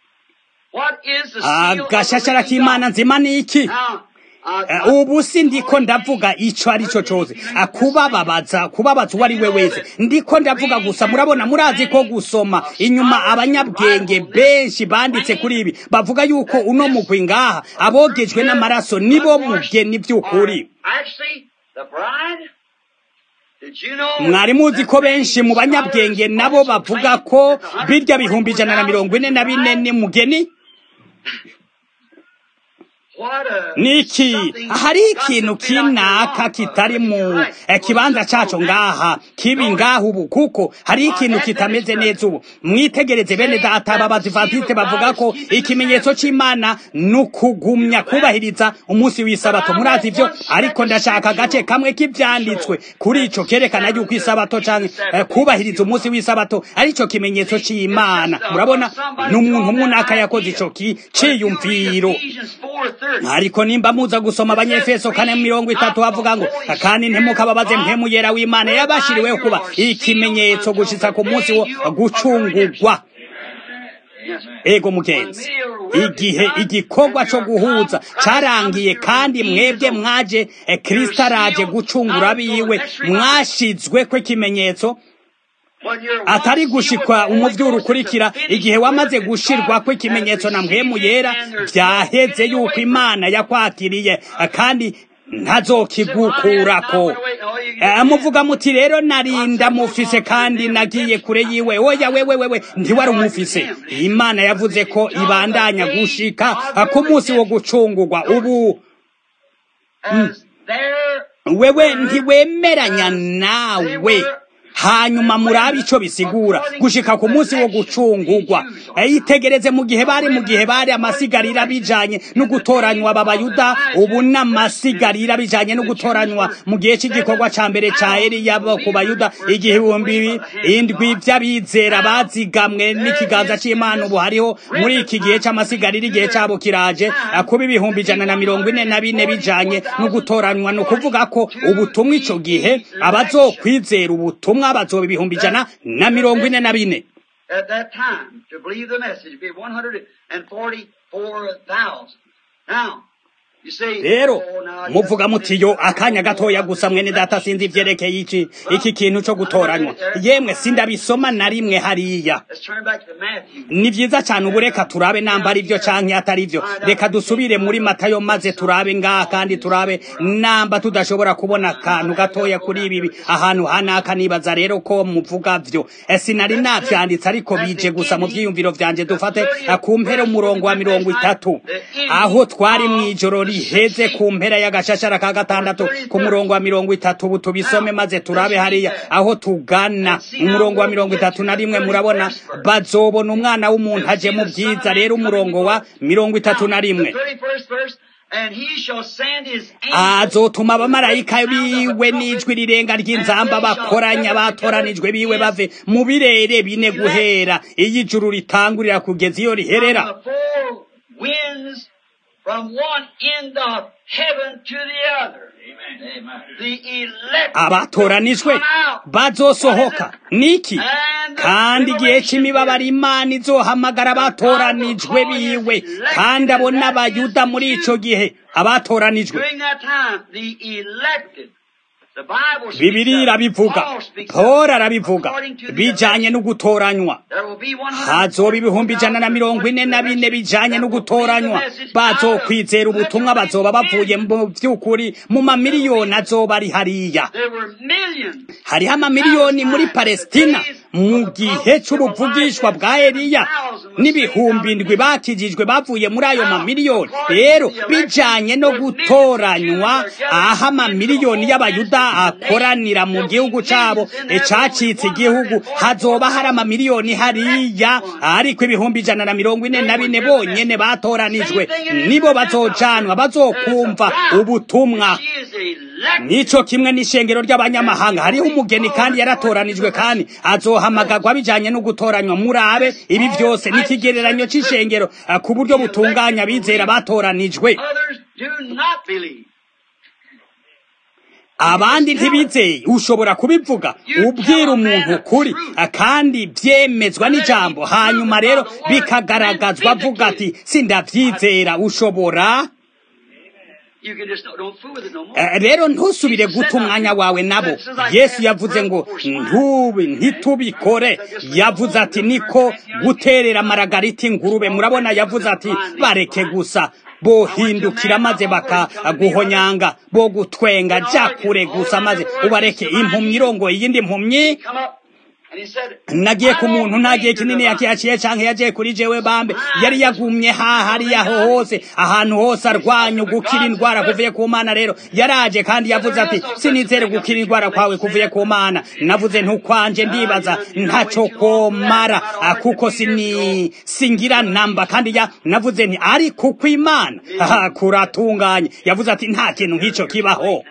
agashashara k'imana nzima ni iki ubu si ndiko ndavuga ico ari cyo cyose kubababaza kubabaza uwo ari we wese ndiko ndavuga gusa murabona murazi ko gusoma inyuma abanyabwenge benshi banditse kuri ibi bavuga yuko uno mugwi ngaha abogejwe n'amaraso nibo mugeni by'ukuri mwari muzi ko benshi mu banyabwenge nabo bavuga ko birya bihumbi ijana na mirongo ine na bine ni mugeni niki hari ikintu kinaka kitari mu kibanza caco ngaha kibi ngaha ubu kuko hari ikintu kitameze neza ubu mwitegereze bene data babazivantiste bavuga ko ikimenyetso c'imana nukugumya kubahiriza umunsi w'isabato murazi ivyo ariko ndashaka agace kamwe k'ivyanditswe kuri ico kerekana yuko isabato canke kubahiriza umunsi w'isabato arico kimenyetso c'imana murabona n'umuntu munaka yakoze ico ciyumviro ariko nimba muza gusoma abanyefeso kane mirongo itatu havuga ngo kandi ntimukababaze mpemu yera w'imana yabashiriweho kuba ikimenyetso gushitsa ku munsi wo gucungurwa ego mugenzi igihe igikorwa cyo guhuza carangiye kandi mwebwe mwaje kristo araje gucungura biwe mwashizwe ko ikimenyetso atari gushikwa umuvyuro ukurikira igihe wamaze gushirwa ko ikimenyetso na mpwemu yera vyaheze yuko imana yakwakiriye kandi ntazokigukurako muvuga muti rero narinda mufise kandi nagiye kure yiwe oya wewe wewe ntiwari umufise imana yavuze ko ibandanya gushika ku munsi wo gucungurwa ubu wewe ntiwemeranya nawe hanyuma murabe ico bisigura gushika ku munsi wo gucungurwa yitegereze mu gihe bari mu gihe bari amasigarira bijanye no gutoranywa ababayuda ubu n'amasigarira bijanye no gutoranywa mu gihe cy'igikorwa ca mbere ca Eliya ku bayuda igihe ibihumbi indwi vy'abizera bazigamwe n'ikiganza c'Imana ubu hariho muri iki gihe c'amasigarira igihe cabo kiraje kuba ibihumbi ijana na mirongo ine na bine bijanye no gutoranywa ni ukuvuga ko ubutumwa ico gihe abazokwizera ubutumwa bazoba ibihumbi ijana na mirongo ine na bine at that time to believe the message be 144,000. Now, rero muvuga muti yo akanya gatoya gusa mwene data sinzi ivyerekeye iki iki kintu co gutoranywa yemwe sindabisoma na rimwe hariya ni vyiza cane ubu reka turabe namba ari vyo canke atari vyo reka dusubire muri matayo maze turabe ngaha kandi turabe namba tudashobora kubona akantu gatoya kuri ibi ahantu hanaka nibaza rero ko muvuga vyo sinari navyanditse ariko bije gusa mu vyiyumviro vyanje dufate ku mpera umurongo wa mirongo itatu aho twari mw'ijoro riheze ku mpera y'agashashara ka gatandatu ku murongo wa mirongo itatu ubu tubisome maze turabe hariya aho tugana umurongo wa mirongo itatu na rimwe murabona bazobona umwana w'umuntu aje mu byiza rero umurongo wa mirongo itatu na rimwe azotuma abamarayika biwe n'ijwi rirenga ry'inzamba bakoranya batoranijwe biwe bave mu birere bine guhera iyo ijuru ritangurira kugeza iyo riherera from one end of heaven to the other. abatoranijwe bazosohoka niki kandi igihe cy'imibabaro imana izohamagara abatoranijwe biwe kandi abo n'abayuda muri ico gihe abatoranijwe bibiri irabivuga polo arabivuga bijanye no gutoranywa hazoba ibihumbi ijana na mirongo ine na bine bijanye no gutoranywa bazokwizera ubutumwa bazoba bavuye mu vy'ukuri mu mamiliyoni azoba ari hariya hariho amamiliyoni muri palestina mu gihe c'ubuvugishwa bwa eliya n'ibihumbi ndwi bakijijwe bavuye muri ayo mamiliyoni rero bijanye no gutoranywa aho amamiliyoni y'abayuda akoranira mu gihugu cabo ecacitse igihugu hazoba hari amamiliyoni hariya ariko ibihumbi ijana na mirongo ine na bine bonyene batoranijwe nibo bazocanwa bazokumva ubutumwa nico kimwe n'ishengero ry'abanyamahanga hariho umugeni kandi yaratoranijwe kandi azohamagagwa bijanye no gutoranywa murabe ibi vyose n'ikigereranyo c'ishengero ku buryo butunganya abizera batoranijwe abandi ntibizeye ushobora kubivuga ubwira umuntu ukuri kandi byemezwa n'ijambo hanyuma rero bikagaragazwa avuga ati sindavyizera ushobora rero ntusubire guta umwanya wawe nabo yesu yavuze ngo ntubi ntitubikore yavuze ati niko guterera amaragarita ingurube murabona yavuze ati bareke gusa bohindukira maze bakaguhonyanga bo gutwenga jya kure gusa maze ubareke impumyi irongoye iyindi mpumyi nagiye ku muntu nta gihe kinini yakihaciye canke yagiye kuri jewe bambe yari yagumye hahariya aho hose ahantu hose arwanya gukira indwara kuvuye ku mana rero yaraje kandi yavuze ati sinizere gukira indwara kwawe kuvuye ku mana navuze ntukwanje ndibaza ntaco komara kuko sini singira namba kandi ya navuze nti ari kuko imana kuratunganye yavuze ati nta kintu nk'ico kibaho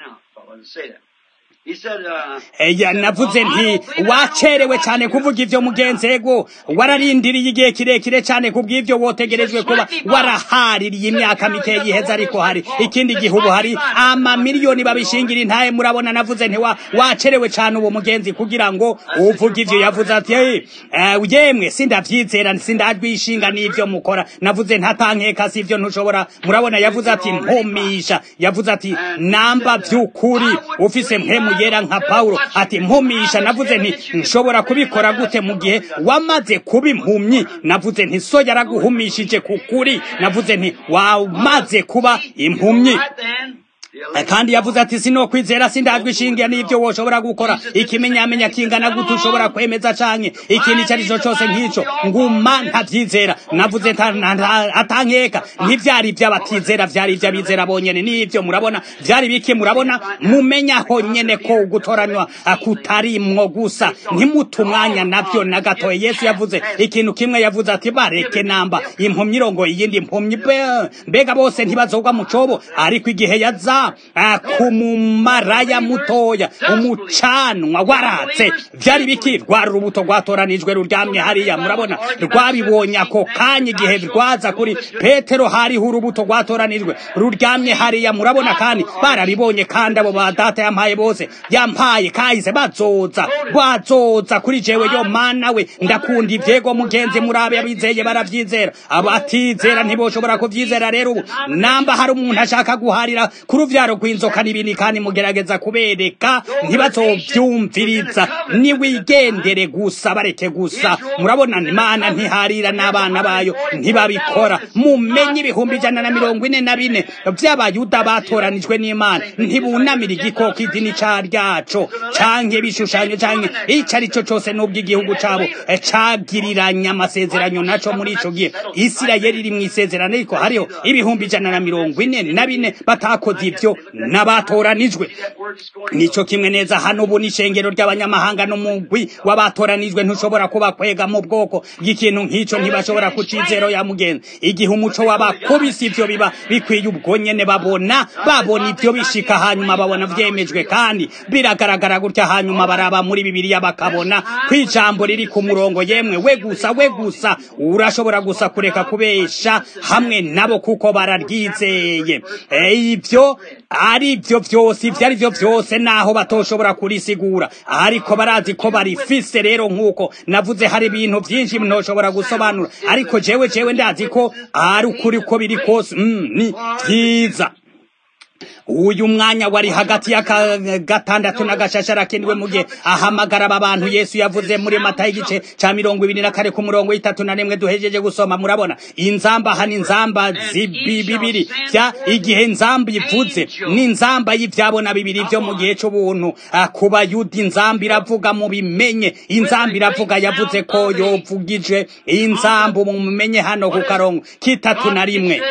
eya navuze nti wacerewe cyane kuvuga ivyo mugenzego wararindiriye igihe kirekire cyane kubw'ivyo wotegerejwe kuba warahaririye imyaka mike yiheza ariko hari ikindi gihugu hari amamiliyoni babishingira intaye murabona navuze nti wacerewe cyane uwo mugenzi kugira ngo uvuge ivyo yavuze ati uh, yemwe sindavyizera sindajwishinga n'ivyo mukora navuze ntatankeka si ivyo ntushobora murabona yavuze ati mpumisha yavuze ati namba vy'ukuri ufise mpemu yera nka Paulo ati mpumisha navuze nti nshobora kubikora gute mu gihe wamaze kuba impumyi navuze nti so yaraguhumishije kukuri navuze nti wamaze kuba impumyi kandi yavuze ati sino kwizera sindajwishingira n'ivyo woshobora gukora ikimenyamenya kingana gute ushobora kwemeza canke ikintu icyo arico cose nk'ico nguma ntavyizera navuze atankeka ntivyari ivy'abatizera vyari ivy'abizera bonyene n'ivyo murabona vyari biki murabona mumenyaho nyene ko gutoranywa kutarimwo gusa ntimuta umwanya navyo na gatoye yesu yavuze ikintu kimwe yavuze ati bareke namba impumyi irongoye iyindi impumyi mbega bose ntibazogwa mu cobo ariko igihe yaza kuva ku mumaraya mutoya umucanwa waratse byari biki rwari urubuto rwatoranijwe ruryamye hariya murabona rwabibonye ako kanya igihe rwaza kuri petero hariho urubuto rwatoranijwe ruryamye hariya murabona kandi barabibonye kandi abo ba data yampaye bose yampaye kahise bazoza bazoza kuri jewe yo mana we ndakunda ivyego mugenzi murabe abizeye baravyizera abatizera ntiboshobora kuvyizera rero ubu namba hari umuntu ashaka guharira ku ruvyaro rw'inzoka n'ibindi kandi mugerageza kubereka ntibazovyumviriza niwigendere gusa bareke gusa murabona imana ntiharira n'abana bayo ntibabikora mumenye ibihumbi ijana na mirongo ine na bine vy'abayuda batoranijwe n'imana ntibunamira igikoko idini ca ryaco canke ibishushanyo canke ico ari co cose n'ubwo igihugu cabo cagiriranye amasezerano naco muri ico gihe isirayeli iri mw'isezerano ariko hariho ibihumbi ijana na mirongo ine na bine batakoze ivyo n'abatoranijwe nico kimwe neza hano ubu n'ishengero ry'abanyamahanga n'umugwi w'abatoranijwe ntushobora kuba kwega mu bwoko bw'ikintu nk'ico ntibashobora kucizero ya mugenzi igihe umuco w'abakubisi ivyo biba bikwiye ubwo nyene babona babona ivyo bishika hanyuma babona vyemejwe kandi biragaragara gutya hanyuma baraba muri bibiliya bakabona ko ijambo riri ku murongo yemwe we gusa we gusa urashobora gusa kureka kubesha hamwe nabo kuko bararyizeye ivyo ari byo vyose ivyo ari vyo vyose naho batoshobora kurisigura ariko barazi ko barifise rero nk'uko navuze hari ibintu vyinshi ntoshobora gusobanura ariko jewe jewe ndazi ko ari ukuri ko biri kose mm, ni vyiza uyu mwanya wari hagati ya gatandatu na gashashara kendiwe mu gihe ahamagara aba bantu yesu yavuze muri mata y'igice ca mirongo ibiri na kare ku murongo w'itatu na rimwe duhejeje gusoma murabona inzamba hano inzamba bibiri vya igihe nzamba ivuze n'inzamba y'ivyabona bibiri vyo mu gihe c'ubuntu ku bayuda inzamba iravuga mu bimenye inzamba iravuga yavuze ko yovugije inzamba mumenye hano ku karongo k'itatu na rimwe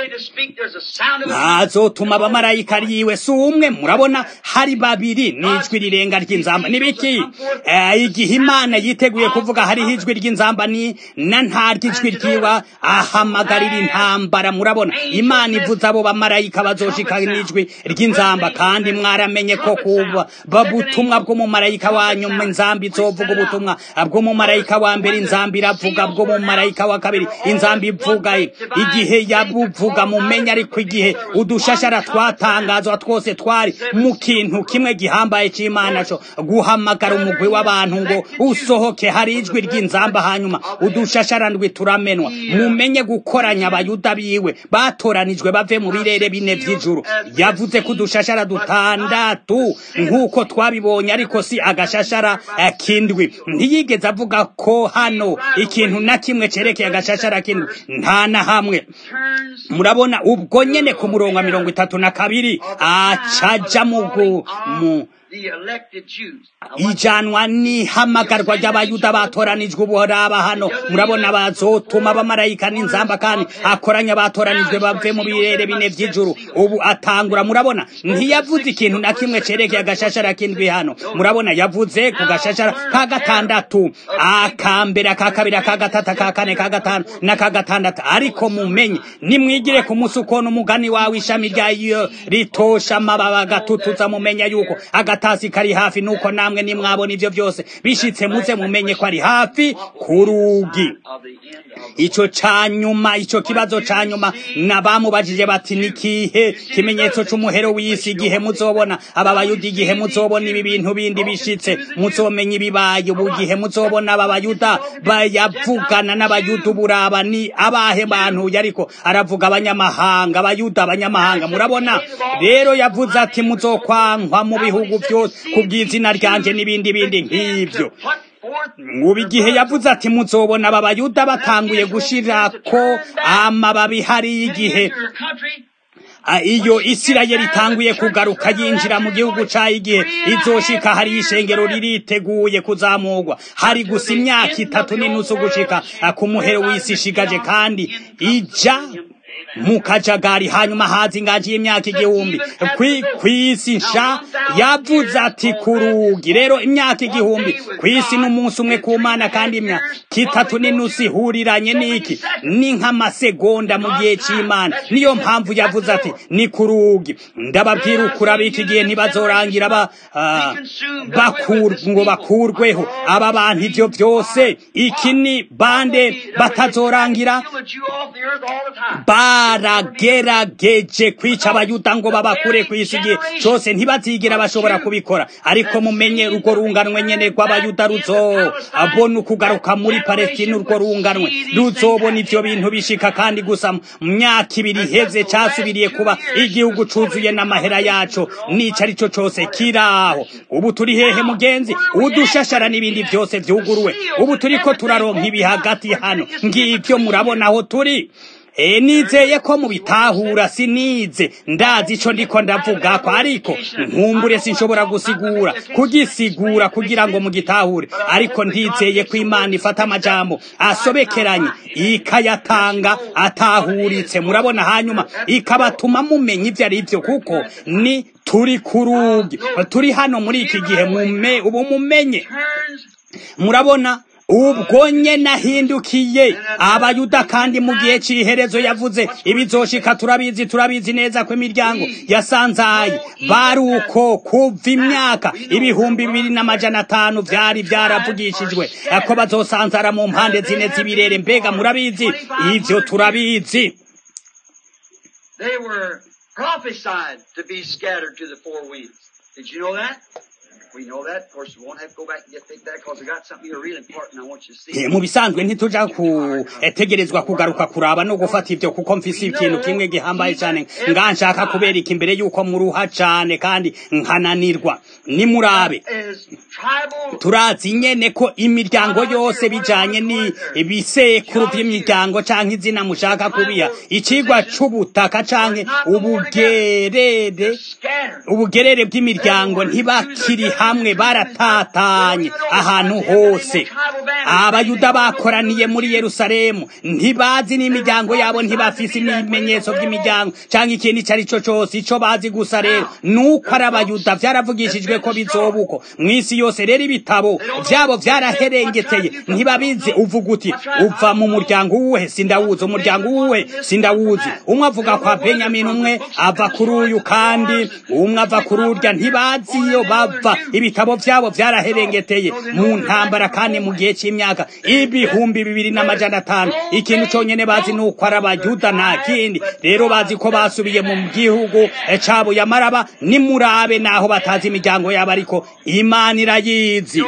azotuma abamarayika yiwe si umwe murabona hari babiri n'ijwi rirenga ry'inzamba nibiki igihe imana yiteguye kuvuga hariho ijwi ry'inzamba ni na nta ry'ijwi ryiwa ahamagarira intambara murabona imana ivuze abo bamarayika bazoshika n'ijwi ry'inzamba kandi mwaramenye ko kuba babutumwa bw'umumarayika wanyu inzamba izovuga ubutumwa bw'umumarayika wa mbere inzamba iravuga bw'umumarayika wa kabiri inzamba ivuga igihe yabuvuga mumenye ariko igihe udushashara twatangazwa twose twari mu kintu kimwe gihambaye c'imana co guhamagara umugwi w'abantu ngo usohoke hari ijwi ry'inzamba hanyuma udushasharandwi turamenwa mumenye gukoranya abayuda biwe batoranijwe bave mu birere bine vy'ijuru yavuze ko udushashara dutandatu nk'uko twabibonye ariko si agashashara kindwi ntiyigeze avuga ko hano ikintu na kimwe cerekeye agashashara kindwi nta na hamwe murabona ubwo nyene ku murongo wa mirongo itatu na kabiri acaja mu ijanwa n'ihamagarwa ry'abayuda batoranijwe uboraba hano murabona bazotuma abamarayika n'inzamba kandi akoranya batoranijwe bave mu birere bine vy'ijuru ubu atangura murabona ntiyavuze ikintu na kimwe cerekeye agashashara kindwi hano murabona yavuze ku gashashara ka gatandatu akambere aka kabiri aka gatatu aka kane ka gatanu n'aka gatandatu ariko mumenye nimwigire ku musi ukona umugani wawe ishami ryayo ritosha amababa agatutuza mumenya yuko agatasi kari hafi nuko namwe nimwabona ivyo byose bishitse muze mumenye ko ari hafi ku rugi ico ca nyuma ico kibazo ca nyuma nabamubajije bati nikihe kimenyetso c'umuhero w'isi igihe muzobona aba bayuda igihe muzobona ibi bintu bindi bishitse muzomenya ibibaye ubu gihe muzobona aba bayuda bayavugana n'abayuda uburaba ni abahe bantu yariko aravuga abanyamahanga abayuda abanyamahanga murabona rero yavuze ati muzokwankwa mu bihugu byose kubw'izina ryanje n'ibindi bindi nk'ivyo ubu igihe yavuze ati muzobona aba bayuda batanguye gushirako amababi hariyo igihe iyo isirayeli itanguye kugaruka yinjira mu gihugu cayo igihe izoshika hari ishengero ririteguye kuzamurwa hari gusa imyaka itatu n'inusu gushika ku muhero w'isi ishigaje kandi ija mu kajagari hanyuma haza inganji y'imyaka igihumbi kw'isi nsha yavuze ati ku rugi rero imyaka igihumbi kw'isi n'umunsi umwe ku mana kandi imyaka itatu n'inusu ihuriranye n'iki ni nk'amasegonda mu gihe cy'imana niyo mpamvu yavuze ati ni ku rugi ndababwira ukuri ab'iki gihe ntibazorangira ba ngo bakurweho aba bantu ibyo byose iki ni bande batazorangira baragerageje kwica abayuda ngo babakure ku isi igihe cyose ntibazigera bashobora kubikora ariko mumenye urwo runganwe nyene rw'abayuda ruzo abona ukugaruka muri palestina urwo runganwe ruzobona ivyo bintu bishika kandi gusa mu myaka ibiri iheze casubiriye kuba igihugu cuzuye n'amahera yaco n'ico ari cyo cose kiraho ubu turi hehe mugenzi udushashara n'ibindi byose vyuguruwe ubu turiko turaronka ibi hagati hano ngivyo murabona aho turi E nizeye ko mubitahura sinize ndazi ico ndiko ndavuga ko ariko nkumbure sinshobora gusigura kugisigura kugira ngo mugitahure ariko ndizeye ko Imana ifata amajambo asobekeranye ikayatanga atahuritse murabona hanyuma ikabatuma mumenya ivyo ari byo kuko ni turi kurugi turi hano muri iki gihe mume ubu mumenye murabona ubwo nye nahindukiye abayuda kandi mu gihe cy'iherezo yavuze ibizoshika turabizi turabizi neza ko imiryango yasanzaye bari uko kuva imyaka ibihumbi bibiri n'amajana atanu byari byaravugishijwe ko bazosanzara mu mpande zine z'ibirere mbega murabizi ivyo turabizi They were prophesied to be scattered to the four winds. Did you know that? We know that. Of course, we won't have to go back and get take that because I got something here really important I want you to see. mu bisanzwe ntituja kutegerezwa kugaruka kuraba no gufata ivyo kuko mfise ikintu kimwe gihambaye cyane nganshaka kubereka imbere yuko muruha cane kandi nkananirwa nimurabe turazi nyene ko imiryango yose bijanye ni ibisekuru vy'imiryango canke izina mushaka kubiha icigwa c'ubutaka canke ubugerere ubugerere bw'imiryango ntibakiri hamwe baratatanye ahantu hose abayuda bakoraniye muri yerusalemu ntibazi n'imiryango yabo ntibafise ibimenyetso by'imiryango cyangwa ikintu icyo ari cyo cyose icyo bazi gusa rero nuko ari abayuda byaravugishijwe ko bizoba uko mu isi yose rero ibitabo byabo byaraherengeteye ntibabizi uvuga uti uva mu muryango uwuhe sindawuzi umuryango uwuhe sindawuzi umwe avuga kwa benyamini umwe ava kuri uyu kandi umwe ava kuri urya ntibazi iyo bava ibitabo byabo byaraherengeteye mu ntambara kandi mu gihe cy'imyaka ibihumbi bibiri n'amajana atanu ikintu cyonyine bazi ni uko ari abayuda nta kindi rero bazi ko basubiye mu gihugu cyabo yamaraba nimurabe naho batazi imiryango yabo ariko imana irayizi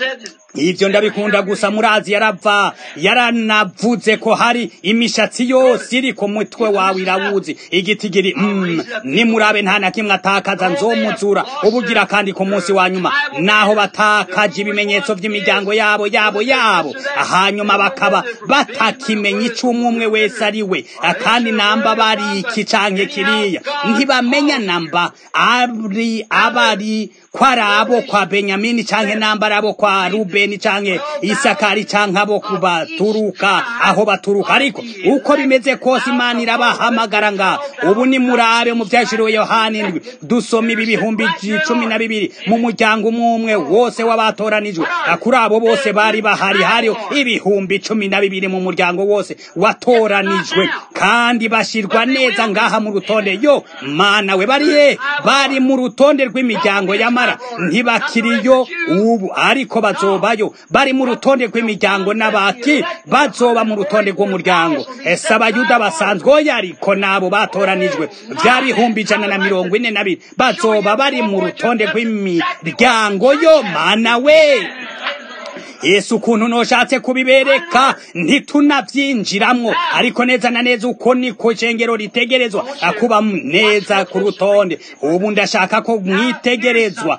ivyo ndabikunda gusa murazi yarava yaranavuze ko hari imishatsi yose iri ku mutwe wawe irawuzi igitigiri mm, nimurabe nta na kimwe atakaza nzomuzura ubugira kandi ku munsi wa nyuma naho batakaje ibimenyetso vy'imiryango yabo yabo yabo hanyuma bakaba batakimenya ico umwe umwe wese ari we kandi namba bari iki canke kiriya ntibamenya namba ari abari kwari abo kwa benyamini canke namba ari abo kwa rubeni canke isakari canke abo kubaturuka aho baturuka ariko uko bimeze kose imana irabahamagara nga ubu ni murabe mu vyashiriwe yohana indwi dusoma ibi bihumbi cumi na bibiri mu muryango umwe umwe wose w'abatoranijwe kuri abo bose bari bahari hariho ibihumbi cumi na bibiri mu muryango wose watoranijwe kandi bashirwa neza ngaha mu rutonde yo mana we bariye bari mu rutonde rw'imiryango y'amara ntibakiriyo ubu ariko bazobayo bari mu rutonde rw'imiryango n'abaki bazoba mu rutonde rw'umuryango ese abayuda basanzwe oya ariko nabo batoranijwe bya bihumbi ijana na mirongo ine na biri bazoba bari mu rutonde rw'imiryango yo mana we yesu ukuntu noshatse kubibereka ntitunavyinjiramwo ariko neza na neza uko niko cengero ritegerezwa akuba neza ku rutonde ubu ndashaka ko mwitegerezwa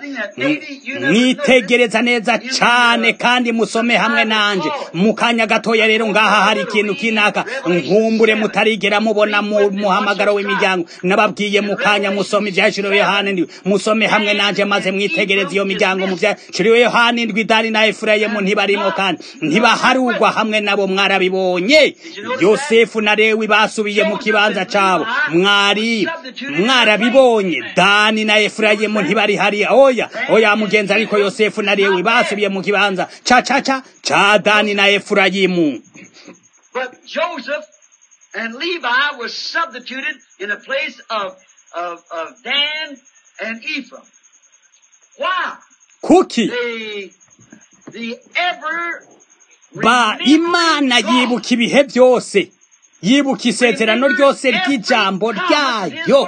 mwitegereza neza cane kandi musome hamwe nanje mu kanya gatoya rero ngaha hari ikintu kinaka nkumbure mutarigera mubona mu muhamagaro w'imiryango nababwiye mu kanya musome ivyashiriwe yohana ndwi musome hamwe nanje maze mwitegereza iyo miryango mu vyashiriwe yohana ndwi dani na efurayimu efurayimu ntibarimo kandi ntibaharugwa hamwe nabo mwarabibonye yosefu na lewi basubiye mu kibanza cabo mwari mwarabibonye dani na efurayimu ntibari hariya oya oya mugenzi ariko yosefu na lewi basubiye mu kibanza ca ca ca ca dani na efurayimu But Joseph and Levi was substituted in the place of, of, of Dan and Ephraim. Why? kuki The, the ever ba imana yibuka ibihe byose yibuka isezerano ryose ry'ijambo ryayo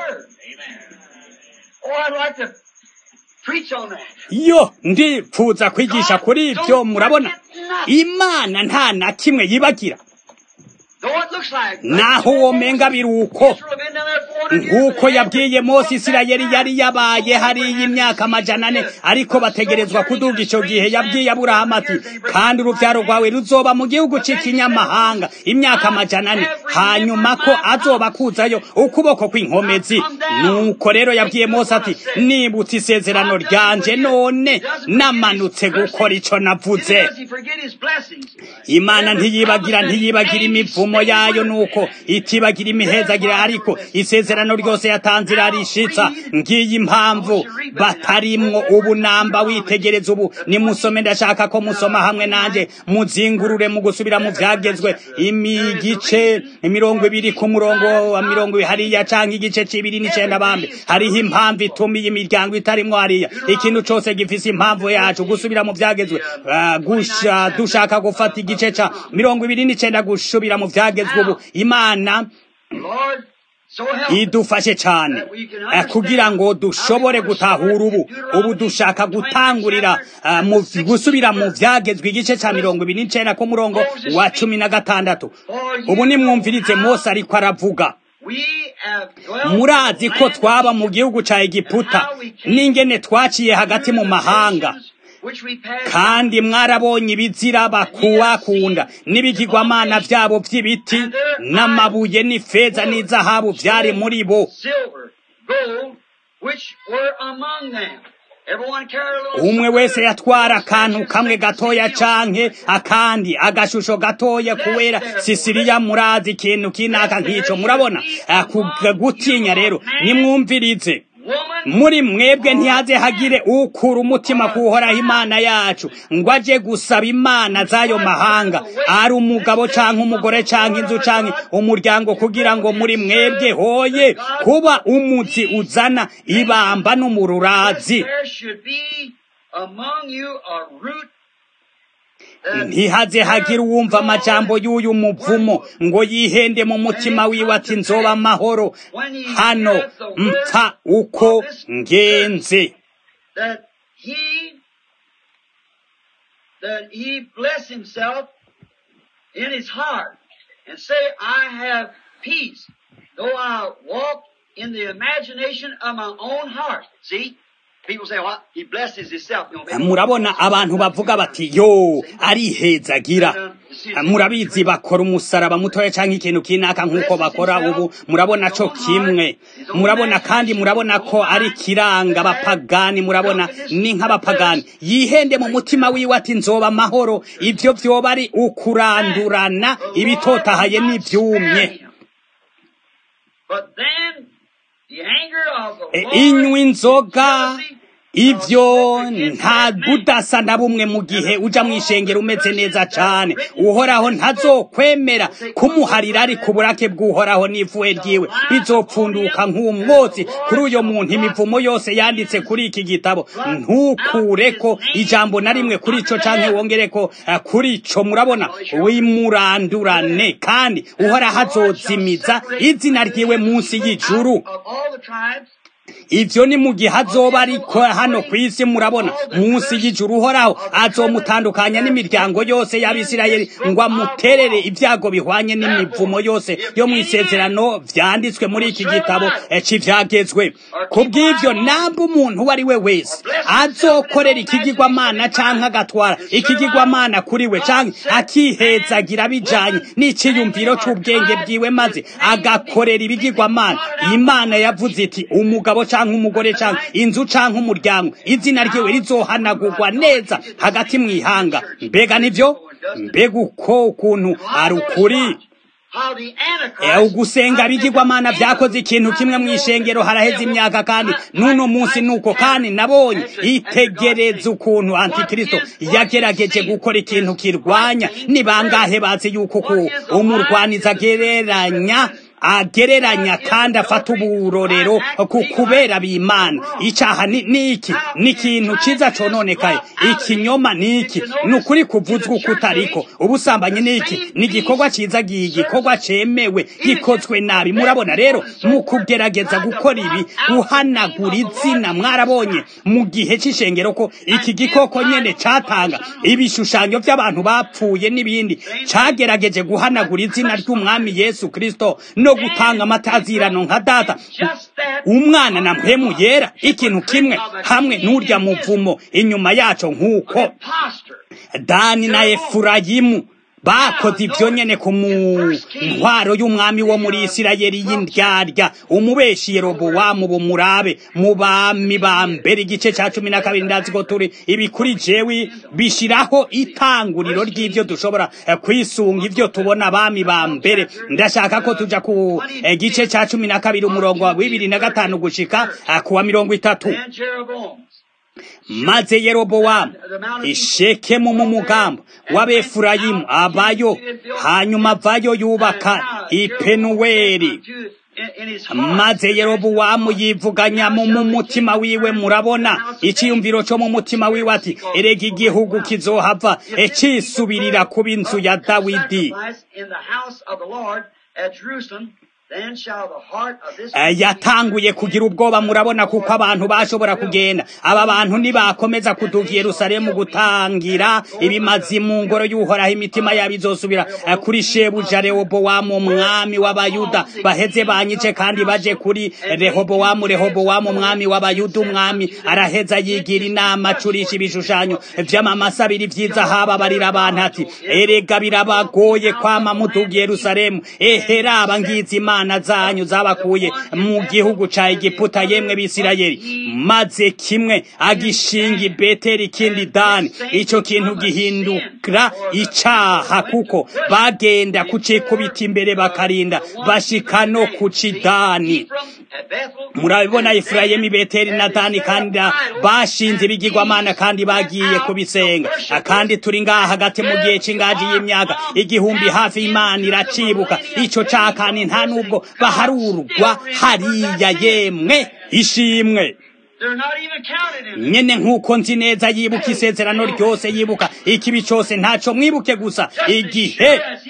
Oh, I'd like to preach on that. yo ndipfuza kwigisha kuri ibyo murabona imana nta na kimwe yibagira Though it looks like naho womenga biri uko Israel have been down there 400 years, nk'uko they yabwiye haven't mose gone isirayeli back yari yabaye hariya imyaka amajana ane ariko bategerezwa kuduga icyo gihe yabwiye aburahamu ati kandi urubyaro rwawe ruzoba mu gihugu cy'ikinyamahanga imyaka amajana ane hanyuma ko azoba akuzayo ukuboko kw'inkomezi nuko rero yabwiye mose ati nibutse isezerano ryanje none namanutse gukora icyo navuze Neither does he forget his blessings. imana ntiyibagira ntiyibagira imivumo yayo nuko itibagira imihezagira ariko isezerano ryose yatanze irarishitsa ngiyi impamvu batarimwo ubu namba witegereza ubu nimusome ndashaka ko musoma hamwe nanjye muzingurure mu gusubira mu byagezwe imigice mirongo ibiri ku murongo wa mirongo ibiri hariya canke igice c'ibiri n'icenda bambe hariho impamvu ituma iyi miryango itarimwo hariya ikintu cose gifise impamvu yacu gusubira mu byagezwe Ah, gusha dushaka gufata igice ca mirongo ibiri n'icenda gusubira mu vyagezwe ubu imana Lord, so help us. idufashe cane eh, kugira ngo dushobore gutahura ubu ubu dushaka gutangurira ah, mu gusubira mu vyagezwe igice ca mirongo ibiri n'icenda ku murongo wa cumi na gatandatu ubu nimwumvirize mose ariko aravuga We have dwelt murazi in the ko land of twaba mu Egypt, gihugu ca egiputa n'ingene twaciye hagati mu mahanga which we passed kandi mwarabonye ibizira bakuwakunda n'ibigirwamana vyabo vy'ibiti n'amabuye n'ifeza n'izahabu vyari muri bo silver, gold, which were among them. Everyone carried a little umwe wese yatwara akantu kamwe gatoya canke akandi agashusho gatoya kuwera sisiriya murazi ikintu kinaka nk'ico murabona Ah, ku- gutinya rero nimwumvirize woman muri mwebwe ntihaze hagire ukura umutima kuhoraho imana yacu ngo aje gusaba imana z'ayo mahanga ari umugabo canke umugore canke inzu canke umuryango kugira ngo muri mwebwe hoye kuba umuzi uzana ibamba n'umururazi there should be among you a root that ntihaze hagire uwumva amajambo y'uyu muvumo ngo yihende mu mutima wiwe ati nzoba amahoro hano mpfa uko ngenze that he that he bless himself in his heart and say, I have peace, though I walk in the imagination of my own heart. See? People say, well, he blesses himself. You know, maybe- murabona abantu bavuga bati yo arihezagira murabizi bakora umusaraba mutoya cyangwa ikintu kinaka nk'uko bakora ubu murabona co kimwe murabona kandi murabona ko ari kiranga abapagani murabona ni nk'abapagani yihende mu mutima wiwe ati nzoba amahoro ibyo vyoba ari ukurandurana ibitotahaye n'ivyumye But then the anger of the E, Lord, inywa inzoga jealousy, ivyo nta budasa na bumwe mu gihe uja mw'ishengero umeze neza cane uhoraho ntazokwemera kumuharira ari ku burake bw'uhoraho n'ivuwe ryiwe bizopfunduka nk'umwotsi kuri uyo muntu imivumo yose yanditse kuri iki gitabo ntukureko ijambo na rimwe kuri ico canke wongereko eh, kuri ico murabona wimurandurane kandi uhoraho azozimiza izina ryiwe munsi y'ijuru of all the tribes, ivyo ni mu gihe azoba ariko hano ku isi murabona munsi y'ijuru uhoraho azomutandukanya n'imiryango yose y'abisirayeli ngo amuterere ibyago bihwanye n'imivumo yose yo mu isezerano vyanditswe muri iki gitabo eh, c'ivyagezwe kubw'ivyo namba umuntu uwo ari we wese azokorera ikigirwamana canke agatwara ikigirwamana kuri we canke akihezagira bijanye n'iciyumviro c'ubwenge bwiwe maze agakorera ibigirwamana imana yavuze iti umugabo canke canke umugore canke inzu canke umuryango izina ryiwe rizohanagurwa neza hagati mw'ihanga mbega nivyo mbega uko ukuntu ari ukuri ugusenga bigirwamana vyakoze ikintu kimwe mw'ishengero haraheze imyaka kandi n'uno munsi nuko kandi nabonye itegereza ukuntu antikristo yagerageje gukora ikintu kirwanya ni bangahe bazi yuko uku umurwaniza agereranya agereranya kandi afata uburorero ku kubera b'imana icaha ni iki ni ikintu ciza cononekaye ikinyoma ni iki ni ukuri kuvuzwa uko utariko ubusambanyi ni iki ni igikorwa ciza igikorwa cemewe gikozwe nabi murabona rero mu kugerageza gukora ibi guhanagura izina mwarabonye mu gihe c'ishengero ko iki gikoko nyene catanga ibishushanyo vy'abantu bapfuye n'ibindi cagerageje guhanagura izina ry'umwami yesu kristo no gutanga amatazirano nka data umwana na mpemu yera ikintu kimwe hamwe n'urya muvumo inyuma yaco nk'uko dani na efurayimu bakoze ibyo nyene ku ntwaro y'umwami wo muri isirayeli y'indyarya umubeshi yerobowamu bumurabe mu bami ba mbere igice ca cumi na kabiri ndazi ko turi ibi kuri jewi bishiraho itanguriro ry'ivyo dushobora kwisunga ivyo tubona abami ba mbere ndashaka ko tuja ku gice ca cumi na kabiri umurongo wa bibiri na gatanu gushika kuwa mirongo itatu maze yerobowamu ishekemu mu mugambo w'abefurayimu abayo hanyuma avayo yubaka ipenuweli maze yerobowamu yivuganya mu mutima wiwe murabona iciyumviro co mu mutima wiwe ati erega igihugu kizohava ecisubirira kuba inzu ya dawidi yatanguye kugira ubwoba murabona kuko abantu bashobora kugenda aba bantu ntibakomeza kuduga yerusalemu gutangira ibimazi mu ngoro y'uhoraho imitima yabo izosubira kuri shebuja rehobowamu umwami w'abayuda baheze banyice kandi baje kuri rehobowamu rehobowamu umwami w'abayuda umwami araheza yigira inama acurisha ibishushanyo vy'amamasa abiri vyiza haba barira abantu ati erega birabagoye kwama muduga yerusalemu eheraba ngizi imana zanyu zabakuye mu gihugu ca Egiputa yemwe bisirayeli maze kimwe agishinga ibeteri ikindi dani ico kintu gihindukira icaha kuko bagenda kucikubita imbere bakarinda bashika no kucidani murabibona Efurayimu Beteli na Dani kandi bashinze ibigirwamana kandi bagiye kubisenga kandi turi ngaha hagati mu gihe c'ingaji y'imyaka igihumbi hafi imana iracibuka ico cakani nta nubwo baharurwa hariya yemwe ishimwe nyene nk'uko nzi neza yibuka isezerano ryose yibuka ikibi cose ntaco mwibuke gusa igihe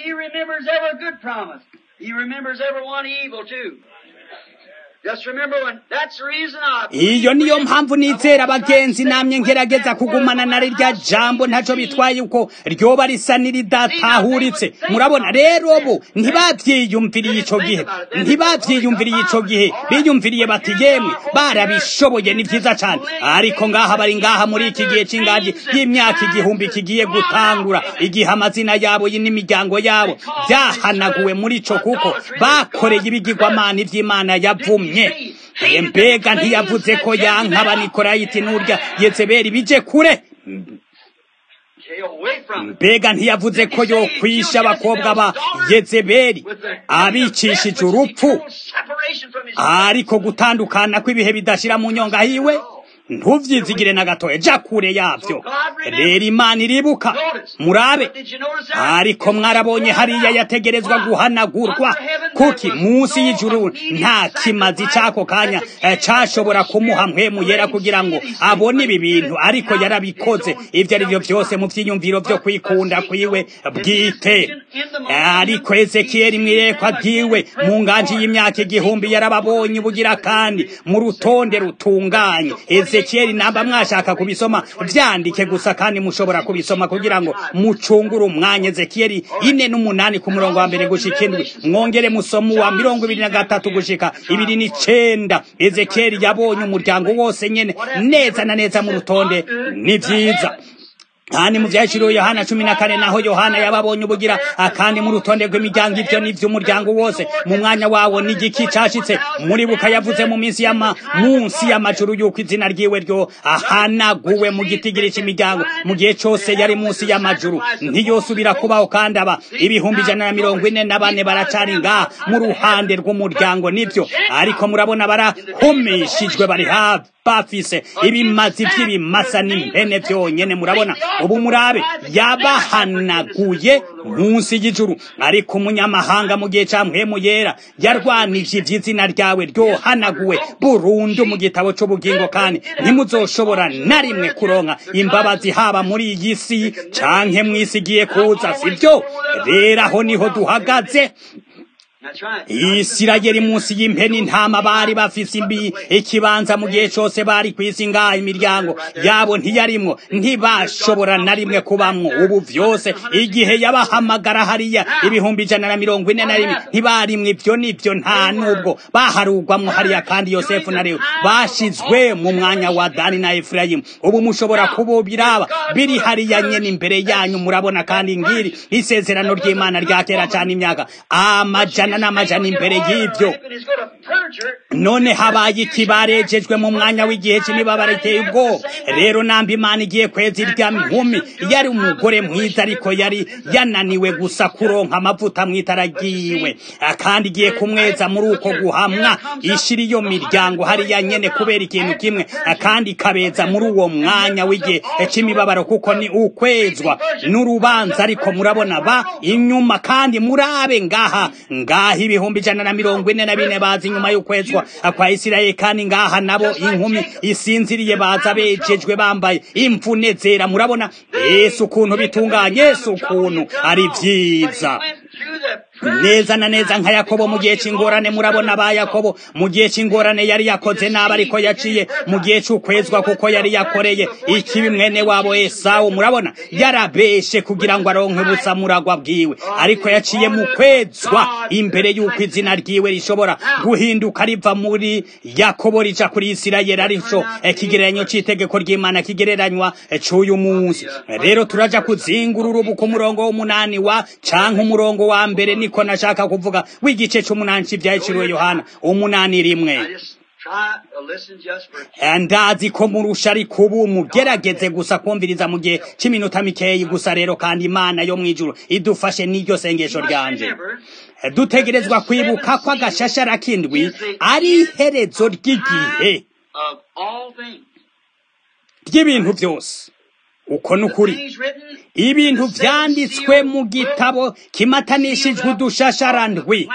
iyo niyo mpamvu nizera abagenzi namye ngerageza kugumana na rirya jambo ntaco bitwaye uko ryoba risa n'iridatahutse murabona rero bo ntibavyiyumviriye ico gihe ntibavyiyumviriye ico gihe biyumviriye bati yemwe barabishoboye ni vyiza cane ariko ngaha bari ngaha muri iki gihe c'ingaji y'imyaka igihumbi kigiye gutangura igihe amazina yabo n'imiryango yabo vyahanaguwe muri ico kuko bakoreye ibigirwamana ivy'imana yavumye mbega ntiyavuze ko yanka abanikolayiti n'urya yezebeli bije kure mbega ntiyavuze ko yokwisha abakobwa ba yezebeli abicishije urupfu ariko gutandukana kw'ibihe bidashira mu nyonga hiwe ntuvyizigire na gatoya ja kure yavyo rero imana iribuka murabe ariko mwarabonye hariya yategerezwa guhanagurwa kuki munsi y'ijuru nta kimazi c'ako kanya cashobora kumuha mpwemu yera kugira ngo abone ibi bintu ariko yarabikoze ivyo ari vyo vyose mu vyiyumviro vyo kwikunda kwiwe bwite ariko ezekiyeli mwirekwa ryiwe mu nganji y'imyaka igihumbi yarababonye ubugira kandi mu rutonde rutunganye ezekiyeli namba mwashaka kubisoma vyandike gusa kandi mushobora kubisoma kugira ngo mucungure umwanya ezekiyeli ine n'umunani ku murongo wa mbere gushika indwi mwongere musomo wa mirongo ibiri na gatatu gushika ibiri n'icenda ezekiyeli yabonye umuryango wose nyene neza na neza mu rutonde ni vyiza kandi mu byaciriwe yohana cumi na kane naho yohana yababonye ubugira kandi mu rutonde rw'imiryango ibyo ni iby'umuryango wose mu mwanya wawo ni igiki cashitse muri buka yavuze mu minsi y'ama munsi y'amajuru y'uko izina ryiwe ryo ahanaguwe mu gitigiri cy'imiryango mu gihe cyose yari munsi y'amajuru ntiyosubira kubaho kandi aba ibihumbi ijana na mirongo ine na bane baracari ngaha mu ruhande rw'umuryango nibyo ariko murabona barahomeshijwe bari hafi bafise ibimazi by'ibimasa n'impene byonyene murabona ubu murabe yabahanaguye munsi y'ijuru ariko umunyamahanga mu gihe ca mpwemu yera yarwanije ivy'izina ryawe ryohanaguwe burundu mu gitabo c'ubugingo kandi ntimuzoshobora na rimwe kuronka imbabazi haba muri iyi si canke mw'isi igiye kuza sivyo rero aho niho duhagaze isirayeli munsi y'impeni ntama bari bafise imbi ikibanza mu gihe cose bari kwisi ngaha imiryango yabo ntiyarimwo ntibashobora na rimwe kubamwo ubu vyose igihe yabahamagara hariya ibihumbi ijana na mirongo ine na rimwe ntibarimwo ivyo nivyo nta nubwo baharugwamwo hariya kandi yosefu na lewi bashizwe mu mwanya wa dani na efurayimu ubu mushobora kububiraba biri hariya nyene imbere yanyu murabona kandi ngiri isezerano ry'imana rya kera cane imyaka amajana n'amajana imbere y'ibyo none habaye iki barejejwe mu mwanya w'igihe cy'imibabaro iteye ubwoba rero namba imana igiye kweza irya nkumi yari umugore mwiza ariko yari yananiwe gusa kuronka amavuta mu itara ryiwe kandi igiye kumweza muri uko guhamwa ishira iyo miryango hariya nyene kubera ikintu kimwe kandi ikabeza muri uwo mwanya w'igihe cy'imibabaro kuko ni ukwezwa n'urubanza ariko murabona ba inyuma kandi murabe ngaha ngaha ibihumbi ijana na mirongo ine na bine bazi inyuma y'ukwezwa kwa isirayeli kandi ngaha nabo inkumi isinziriye baza bejejwe bambaye imvune zera murabona yesu ukuntu bitunganye yesu ukuntu ari vyiza neza na neza nka yakobo mu gihe c'ingorane murabona ba yakobo mu gihe c'ingorane yari yakoze nabi ariko yaciye mu gihe c'ukwezwa kuko yari yakoreye ikibi mwene wabo esawu murabona yarabeshe kugira ngo aronke ubusamuragwa bwiwe ariko yaciye mu kwezwa imbere y'uko izina ryiwe rishobora guhinduka riva muri yakobo rija kuri isirayeli arico ikigereranyo c'itegeko ry'imana kigereranywa c'uyu munsi rero turaja kuzingurura ubu ku murongo w'umunani wa canke umurongo wa mbere niko nashaka kuvuga w'igice c'umunani c'ivyahiciriwe yohana umunani rimwe ndazi ko murusha ariko ubu mugerageze gusa kumviriza mu gihe c'iminota mikeyi gusa rero kandi imana yo mw'ijuru idufashe n'iryo sengesho ryanje dutegerezwa kwibuka ko agashashara k'indwi ari iherezo ry'igihe ry'ibintu byose uko ni ukuri ibintu vyanditswe mu gitabo kimatanishijwe udushasharandwi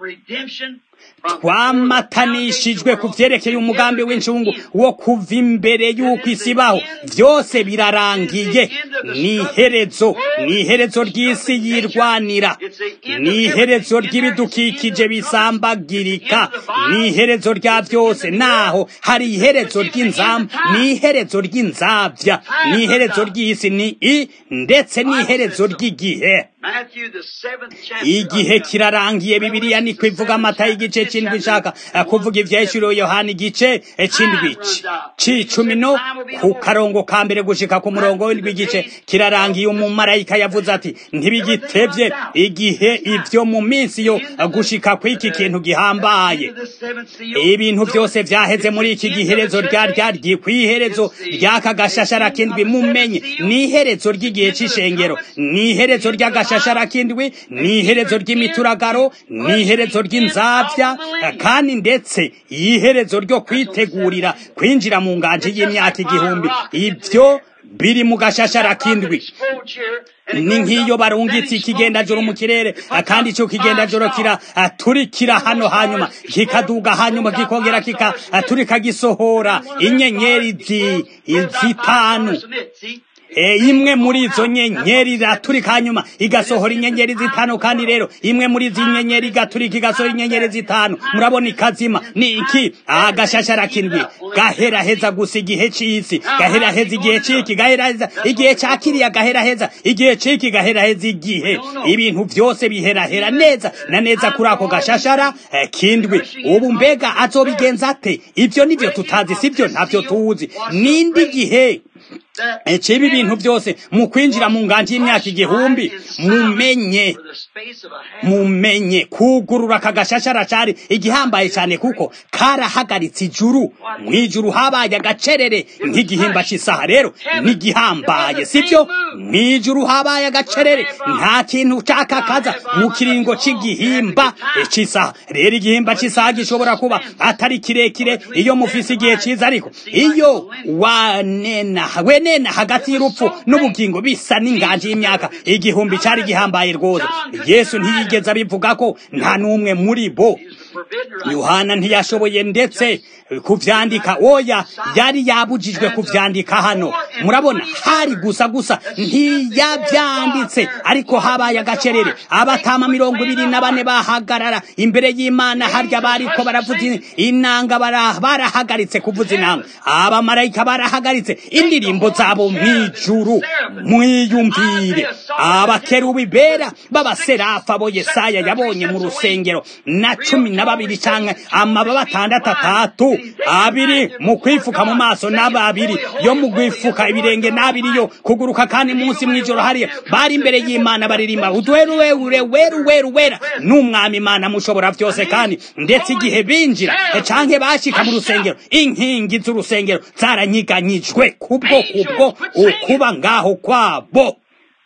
twamatanishijwe ku vyerekeye umugambi w'incungu wo kuva imbere y'uko isi ibaho vyose birarangiye ni iherezo ni iherezo ry'isi yirwanira ni iherezo ry'ibidukikije bisambagirika ni iherezo rya vyose naho hari iherezo ry'inzamba ni iherezo ry'inzavya ni iherezo ry'isi ni i ndetse n'iherezo ry'igihe igihe kirarangiye bibiliya niko ivuga amata y'igice c'indwi ishaka kuvuga ivyahishuriwe yohana igice c'indwi c'icumi no ku karongo ka mbere gushika ku murongo w'indwi igice kirarangiye umumarayika yavuze ati ntibigitevye igihe ivyo mu minsi yo gushika kw'iki kintu gihambaye ibintu vyose vyaheze muri iki giherezo rya ryaryi kw'iherezo ry'aka gashashara kindwi mumenye ni iherezo ry'igihe c'ishengero ni iherezo ry'agashashara kindwi ni iherezo ry'imituragaro ni iherezo ry'inzavya kandi ndetse iherezo ryo kwitegurira kwinjira mu nganje y'imyaka igihumbi ivyo biri mu gashashara kindwi ni nk'iyo barungitse ikigendajoro mu kirere kandi ico kigendajoro kiraturikira hano hanyuma kikaduga hanyuma kikongera kikaturika gisohora inyenyeri zitanu E, imwe muri izo nyenyeri iraturika hanyuma igasohora inyenyeri zitanu kandi rero imwe muri izi nyenyeri igaturika igasohora inyenyeri zitanu murabona ikazima ni iki agashashara kindwi gaheraheza gusa igihe c'isi gaheraheza igihe ciki gaheraheza igihe ca kiriya gaheraheza igihe ciki gaheraheza igihe ibintu vyose biherahera neza na neza kuri ako gashashara eh, kindwi ubu mbega azobigenza ate ivyo nivyo tutazi sivyo ntavyo tuzi nindi gihe ciba ibintu byose mu kwinjira mu nganji y'imyaka igihumbi mumenye mumenye kugurura aka gashashara cari igihambaye cyane kuko karahagaritse ijuru mu ijuru habaye agacerere nk'igihimba cy'isaha rero n'igihambaye sibyo mu ijuru habaye agacerere nta kintu cakakaza mu kiringo c'igihimba cy'isaha rero igihimba cy'isaha gishobora kuba atari kirekire iyo mufise igihe ciza ariko iyo wanena wenena hagati y'urupfu n'ubugingo bisa n'inganji y'imyaka igihumbi cari gihambaye rwose yesu ntiyigeze abivuga ko nta n'umwe muri bo yohana ntiyashoboye ndetse kuvyandika oya yari yabujijwe kuvyandika hano murabona hari gusa gusa ntiyavyanditse ariko habaye agacerere abatama mirongo ibiri na bane bahagarara imbere y'imana harya bariko baravuza inanga barahagaritse kuvuza inanga abamarayika barahagaritse indirimbo zabo mw'ijuru mwiyumvire abakerubi bera b'abaserafa bo yesaya yabonye mu rusengero na cumi na babiri canke amababa atandatu atatu abiri mu kwifuka mu maso n'ababiri yo mu kwifuka ibirenge n'abiri yo kuguruka kandi munsi mw'ijoro hariya bari imbere y'imana baririmba udweru weru weru weru wera n'umwami imana mushobora byose kandi ndetse igihe binjira canke bashika mu rusengero inkingi z'urusengero zaranyiganyijwe kubwo kubwo ukuba ngaho kwabo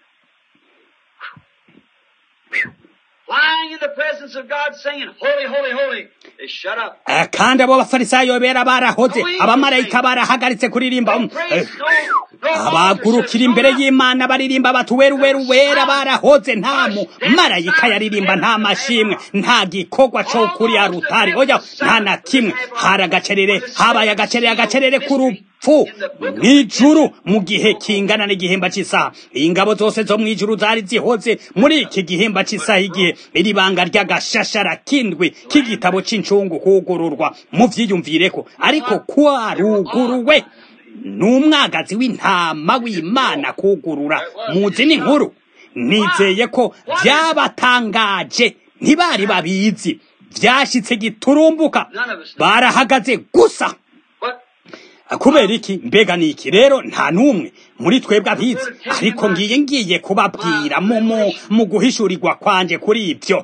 lying in the presence of God saying, Holy, holy, holy. They shut up. kandi abo bafarisayo bera barahoze abamarayika barahagaritse kuririmba abagurukira imbere y'imana baririmba bati weru weru wera barahoze nta mu marayika yaririmba nta mashimwe nta gikorwa co kuri arutari oya nta na kimwe hari agacerere habaye agacerere agacerere k'urupfu fu mw'ijuru mu gihe kingana n'igihimba cy'isaha ingabo zose zo mw'ijuru zari zihoze muri iki gihimba cy'isaha igihe iri banga ry'agashashara kindwi k'igitabo c'incungu kugururwa muvyiyumvireko ariko kwaruguruwe n'umwagazi w'intama w'imana kugurura muzi n'inkuru nizeye ko vyabatangaje ntibari babizi vyashitse giturumbuka barahagaze gusa kubera iki mbega ni iki rero nta n'umwe muri twebwe abizi ariko ngiye ngiye kubabwira mu guhishurirwa kwanje kuri ibyo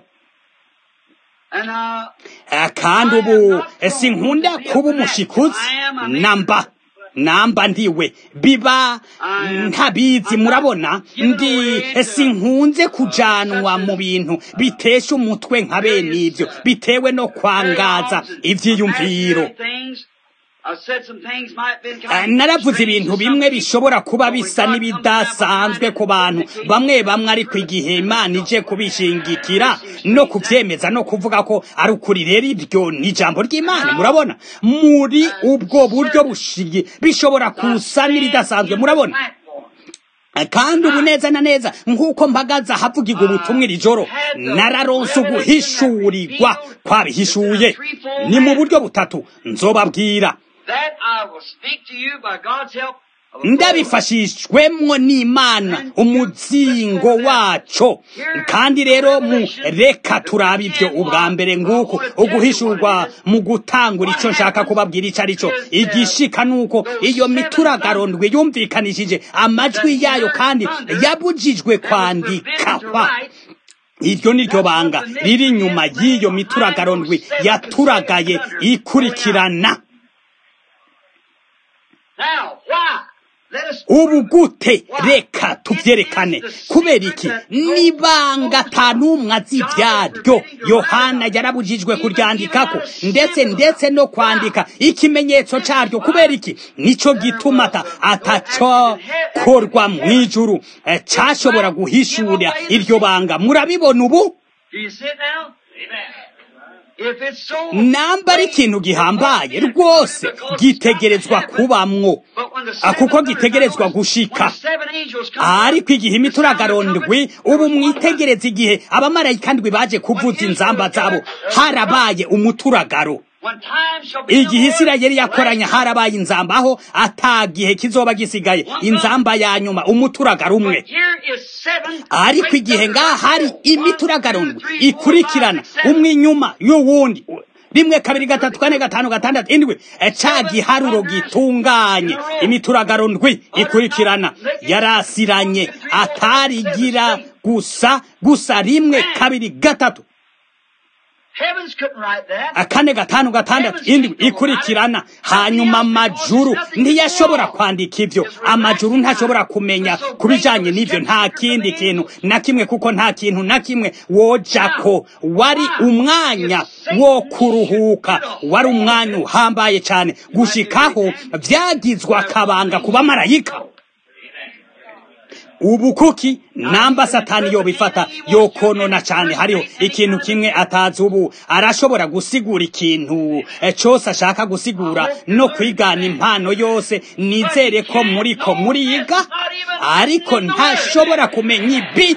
kandi ubu sinkunda kuba umushikuzi namba namba ndiwe biba ntabizi murabona ndi sinkunze kujanwa mu bintu bitesha umutwe nka bene ibyo bitewe no kwangaza ivyiyumviro naravuze ibintu bimwe bishobora kuba bisa n'ibidasanzwe ku bantu bamwe bamwe ariko igihe imana ije kubishingikira no kubyemeza no kuvuga ko ari ukuri rero ibyo ni ijambo ry'imana murabona muri ubwo buryo bushiye bishobora kusa n'iridasanzwe murabona kandi ubu neza na neza nk'uko mpagaze ahavugirwa ubutumwa iri joro nararonse uguhishurirwa kwabihishuye ni mu buryo butatu nzobabwira ndabifashishwemwo n'imana umuzingo waco kandi rero mu reka turaba ibyo ubwa mbere nguko uguhishurwa mu gutangura icyo nshaka kubabwira icyo ari cyo igishika nuko iyo mituragaro yumvikanishije amajwi yayo kandi yabujijwe kwandikwa iryo ni ryo banga riri inyuma y'iyo mituragaro ndwi yaturagaye ikurikirana ubu gute reka tubyerekane kubera iki nibanga atanumwe azi ibyaryo yohana yarabujijwe kuryandikako ndetse ndetse no kwandika ikimenyetso cyaryo kubera iki nicyo gituma atacokorwa mu ijuru cyashobora guhishura iryo banga murabibona ubu namba ari ikintu gihambaye rwose gitegerezwa kubamwo kuko gitegerezwa gushika ariko igihe imituragaro ndwi ubu mwitegereza igihe abamarayika ndwi baje kuvuza inzamba zabo harabaye umuturagaro igihe isirayeli yakoranya harabaye inzamba aho atagihe kizoba gisigaye inzamba ya nyuma umuturagaro umwe ariko igihe ngaha hari imituragaro ikurikirana umwe inyuma y'uwundi rimwe kabiri gatatu kane gatanu gatandatu indwi ca giharuro gitunganye imituragaro ndwi ikurikirana yarasiranye atarigira gusa gusa rimwe kabiri gatatu kane gatanu gatandatu indwi ikurikirana hanyuma amajuru ntiyashobora kwandika ibyo amajuru ntashobora kumenya ku bijanye n'ibyo nta kindi kintu na kimwe kuko nta kintu na kimwe wojako wari umwanya wo kuruhuka wari umwanya uhambaye cyane gushikaho byagizwe akabanga ku bamarayika ubu kuki namba satani yobifata yokonona cyane hariho ikintu kimwe atazi ubu arashobora gusigura ikintu cyose ashaka gusigura no kwigana impano yose nizere ko muri ko muriga ariko ntashobora kumenya ibi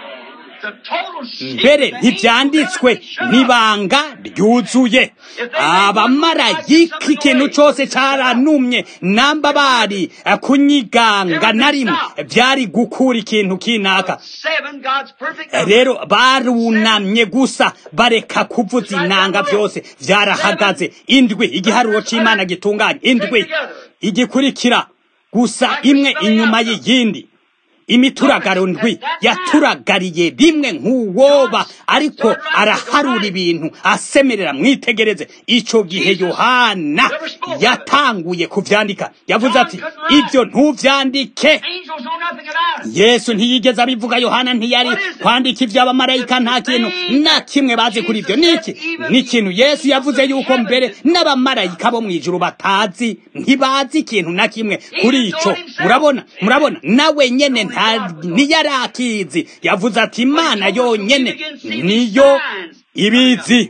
mbere ntibyanditswe n'ibanga ryuzuye abamarayika ikintu cyose cyaranumye namba bari kunyiganga na rimwe byari gukura ikintu kinaka rero barunamye gusa bareka kuvuza inanga byose byarahagaze indwi igiharuro cy'imana gitunganye indwi igikurikira gusa imwe inyuma y'iyindi imituragaro ndwi yaturagariye rimwe nk'uwoba ariko araharura ibintu asemerera mwitegereze icyo gihe yohana yatanguye kubyandika yavuze ati ibyo ntubyandike yesu ntiyigeze abivuga yohana ntiyari kwandika iby'abamarayika nta kintu na kimwe bazi kuri ibyo niki ni ikintu yesu yavuze yuko mbere n'abamarayika bo mu ijuru batazi ntibazi ikintu na kimwe kuri icyo murabona murabona nawe nyene ntiyari akizi yavuze ati imana yonyene niyo ibizi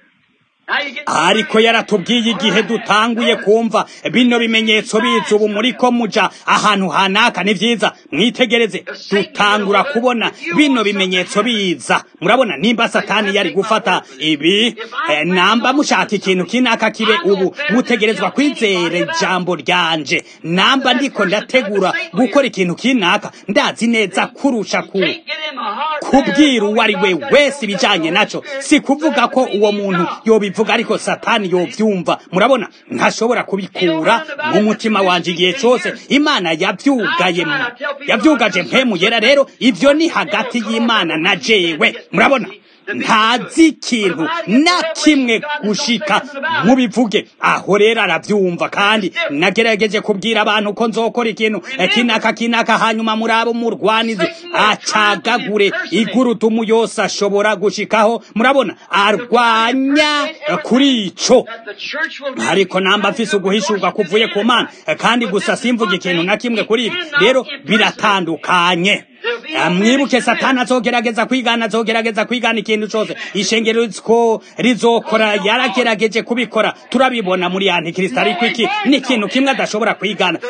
ariko yaratubwiye igihe dutanguye kumva bino bimenyetso biza ubu muri ko muja ahantu hanaka ni vyiza mwitegereze dutangura kubona bino bimenyetso biza murabona nimba satani yari gufata ibi eh, namba mushaka ikintu kinaka kibe ubu mutegerezwa kwizera ijambo ryanje namba ndiko ndategura gukora ikintu kinaka ndazi neza kurusha ku kubwira uwo ari we wese ibijanye naco si kuvuga ko uwo muntu yobivuga bivuga ariko satani yovyumva murabona ntashobora kubikura mu mutima wanje igihe cyose imana yavyugaye yavyugaje mpemu yera rero ivyo ni hagati y'imana na jewe murabona ntazi ikintu na kimwe gushika mubivuge aho rero arabyumva kandi nagerageje kubwira abantu ko nzokora ikintu kinaka kinaka hanyuma murabo murwanizi acagagure igurudumu yose ashobora gushikaho murabona arwanya kuri ico ariko namba mfise uguhishurwa kuvuye ku mana kandi gusa simvuga ikintu na kimwe kuri ibi rero biratandukanye mwibuke satani azogerageza kwigana azogerageza kwigana ikintu cyose ishengero ko rizokora yaragerageje kubikora turabibona muri antikristo ariko iki ni ikintu kimwe adashobora kwigana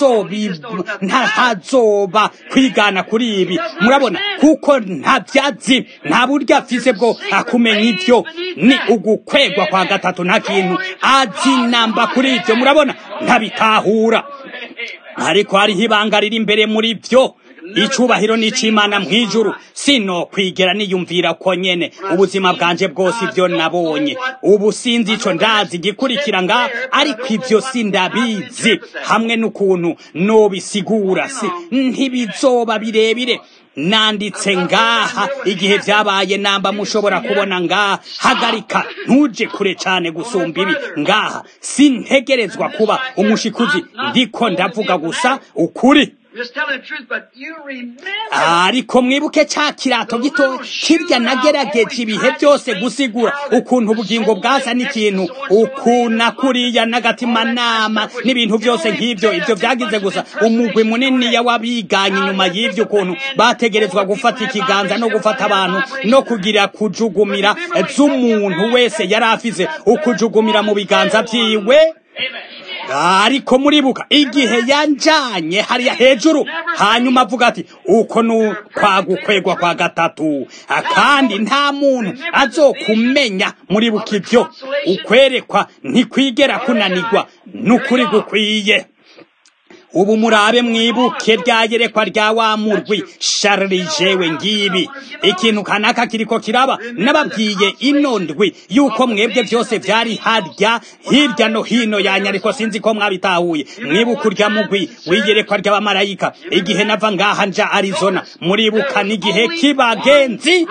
ntazoba kwigana kuri ibi murabona kuko nta byatsi nta buryo afise bwo akumenya ibyo ni ugukwegwa kwa gatatu nta kintu azi namba kuri ibyo murabona ntabitahura ariko hariho ibanga riri imbere muri byo icubahiro n'icimana mw'ijuru sino kwigera niyumvira ko nyene ubuzima bwanje bwose ibyo nabonye ubu sinzi ico ndazi gikurikira nga ariko ivyo sindabizi hamwe n'ukuntu nobisigura si ntibizoba birebire nanditse ngaha igihe vyabaye namba mushobora kubona ngaha hagarika ntuje kure cane gusumba ibi ngaha sintegerezwa kuba umushikuzi ndiko ndavuga gusa ukuri ariko mwibuke cya kirato gito kirya nagerageje ibihe byose gusigura ukuntu ubugingo bwasa n'ikintu ukuna kuriya n'agatimanama n'ibintu byose nk'ibyo ibyo byagize gusa umugwi munini w'abiganye inyuma y'ibyo ukuntu bategerezwa gufata ikiganza no gufata abantu no kugira kujugumira z'umuntu wese yari afize ukujugumira mu biganza byiwe ariko muribuka igihe yanjanye hariya hejuru hanyuma avuga ati uko ni kwagukwegwa kwa gatatu kandi nta muntu azokumenya muribuka ibyo ukwerekwa ntikwigera kunanirwa n'ukuri gukwiye ubu murabe mwibuke rya yerekwa rya wa murwi sharijewe ngibi ikintu kanaka kiriko kiraba nababwiye ino ndwi yuko mwebwe byose vyari harya hirya no hino yanya ariko sinzi ko mwabitahuye mwibuka urya mugwi w'iyerekwa ry'abamarayika igihe nava ngaha nja arizona muribuka n'igihe kibagenzi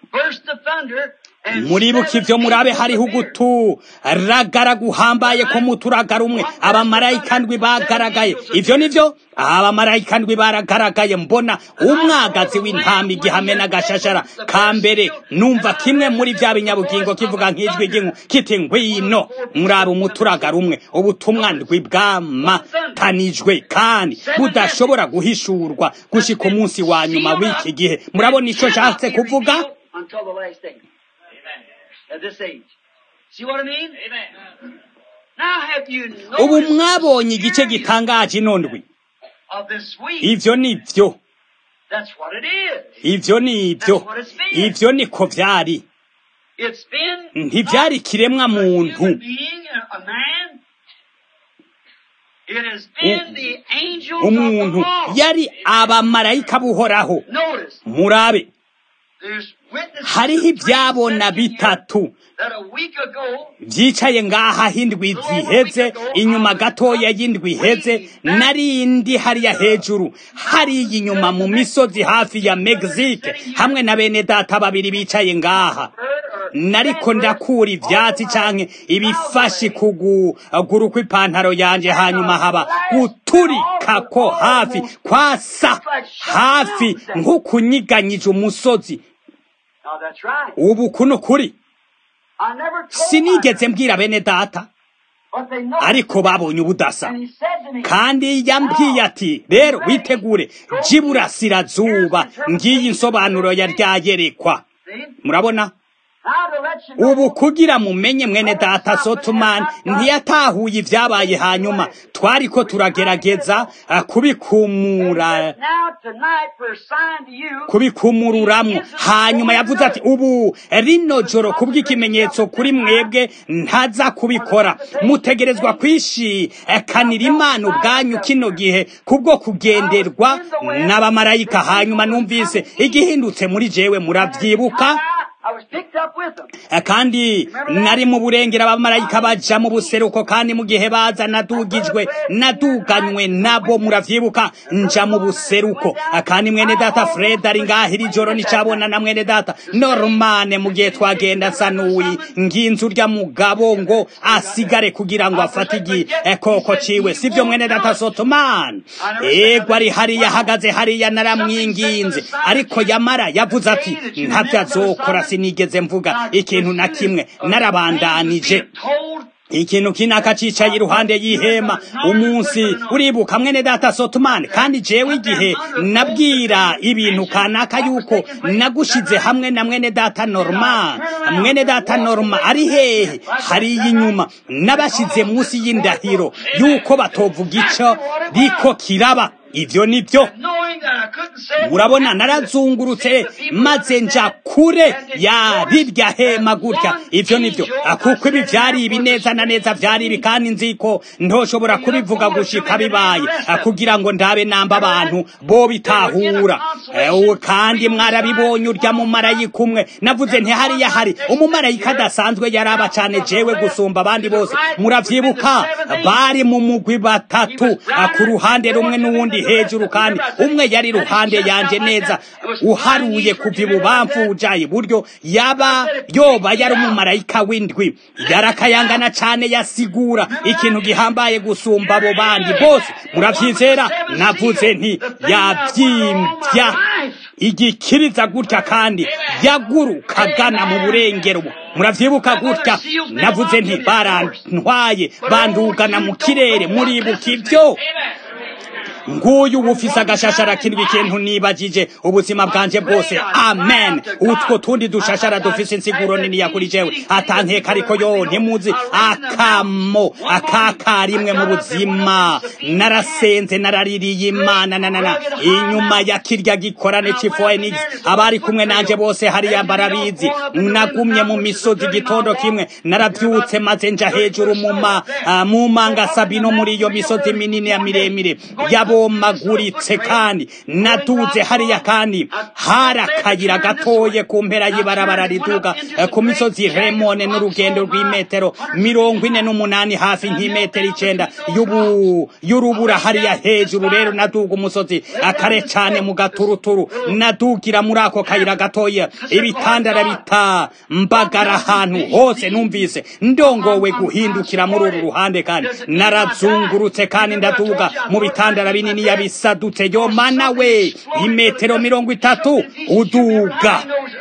muribuka ivyo murabe hariho uguturagara guhambaye ko muturagara umwe abamarayika ndwi bagaragaye ivyo nivyo abamarayika ndwi baragaragaye mbona umwagazi w'intama igihame n'agashashara ka mbere numva kimwe muri vya binyabugingo kivuga nk'ijwi ry'inku kiti ngwino murabe umuturagara umwe ubutumwa ndwi bwamatanijwe kandi budashobora guhishurwa gushika umunsi wa nyuma w'iki gihe murabona ico nshatse kuvuga until the last day. At this age. See what I mean? Amen. Now have you ubu noticed mwabonye igice gitangaje ino ndwi of this week? ivyo ni vyo That's what it is. ivyo ni ivyo ivyo niko vyari It's been ntivyari kiremwa a muntu human being, a a man. It has been the angels of the umuntu Lord. yari abamarayika buhoraho Notice, murabe there's witnesses hariho of three ivyabona sitting here bitatu that a week ago vyicaye ngaha hindwi ziheze inyuma gatoya y'indwi iheze narindi hariya hejuru hariya inyuma mu misozi hafi ya Mexique hamwe na bene data babiri bicaye ngaha nariko ndakura ivyatsi canke ibifashi kuguru kw'ipantaro yanje hanyuma haba guturika ko hafi kwasa hafi nk'ukunyiganyije umusozi Now that's right. ubu kuno kuri I never told sinigeze mbwira bene data but they know. ariko babonye ubudasa And he said to me, kandi yambwiye ati rero witegure jiburasirazuba ngiyi insobanuro ya ryayerekwa see, murabona now to let you know, ubu kugira mumenye mwene data sotumani ntiyatahuye ibyabaye hanyuma twariko turagerageza ah, kubikumura now tonight for a sign to you, kubikumururamwo hanyuma yavuze ati ubu rino joro kubw'ikimenyetso kuri mwebwe ntaza kubikora mutegerezwa kwishikanira imana ubwanyu kino gihe kubwo kugenderwa n'abamarayika hanyuma numvise igihindutse muri jewe murabyibuka I was picked up with them. Eh, kandi nari mu burengera abamarayika baja mu buseruko kandi mu gihe baza nadugijwe naduganywe nabo muravyibuka nja mu buseruko Eh, kandi mwene data fred ari ngaho iri joro nicabona na mwene data normane mu gihe twagenda asa n'uwi nginzu urya mugabo ngo asigare kugira ngo afate igikoko ciwe sivyo mwene data sotomani ego ari hariya ahagaze hariya naramwinginze ariko yamara yavuze ati ntavyo azokora sinigeze mvuga ikintu na kimwe narabandanije Told ikintu kinaka cicaye iruhande y'ihema umunsi uribuka mwene data sotumani kandi jewe igihe nabwira ibintu kanaka yuko nagushize hamwe na mwene data norma mwene data norma ari hehe hariya inyuma nabashize munsi y'indahiro yuko batovuga ico riko kiraba ivyo nivyo knowing that I couldn't say murabona narazungurutse maze nja kure ya rirya hema gutya ivyo nivyo kuko ibi vyari ibi neza na neza vyari ibi kandi nziko ntoshobora kubivuga gushika bibaye kugira ngo ndabe namba abantu bo bitahura ewe kandi mwarabibonye urya mumarayika umwe navuze nti hariya hari umumarayika adasanzwe yaraba cane jewe gusumba abandi bose muravyibuka bari mu mugwi batatu ku ruhande rumwe n'uwundi hejuru kandi umwe yari ruhande yanje neza uharuye kuva ibubamfu uja iburyo yaba yoba yari umumarayika w'indwi yarakayangana cane yasigura ikintu gihambaye gusumba abo bandi bose muravyizera navuze nti yavyimvya igikiriza gutya kandi yagurukagana mu burengero muravyibuka gutya navuze nti barantwaye bandugana mu kirere muribuka ivyo nguyu bufise agashashara kindwi ikintu nibagije ubuzima bwanje bwose amen utwo tundi dushashara dufise insiguro niniya kuri jewe atankeka ariko yo ntimuzi akamo akakarimwe mu buzima narasenze naraririye imana nanana inyuma ya kirya gikorane c'Phoenix abari kumwe nanje bose hariya barabizi nagumye mu misozi igitondo kimwe naravyutse maze nja hejuru muma uh, mu manga sabino muri iyo misozi minini ya miremire yabomaguritse kandi naduze hariya kandi hari akayira gatoye ku mpera y'ibarabara riduga uh, ku misozi remone n'urugendo rw'imetero mirongo ine n'umunani hafi nk'imetero icenda y'ubu y'urubura hariya hejuru rero naduga umusozi akare cane mu gaturuturu nadugira muri ako kayira gatoya ibitandara bita mbagara ahantu hose numvise ndongowe guhindukira muri uru ruhande kandi narazungurutse kandi ndaduga mu bitandara binini yabisadutse yo mana we imetero mirongo itatu uduga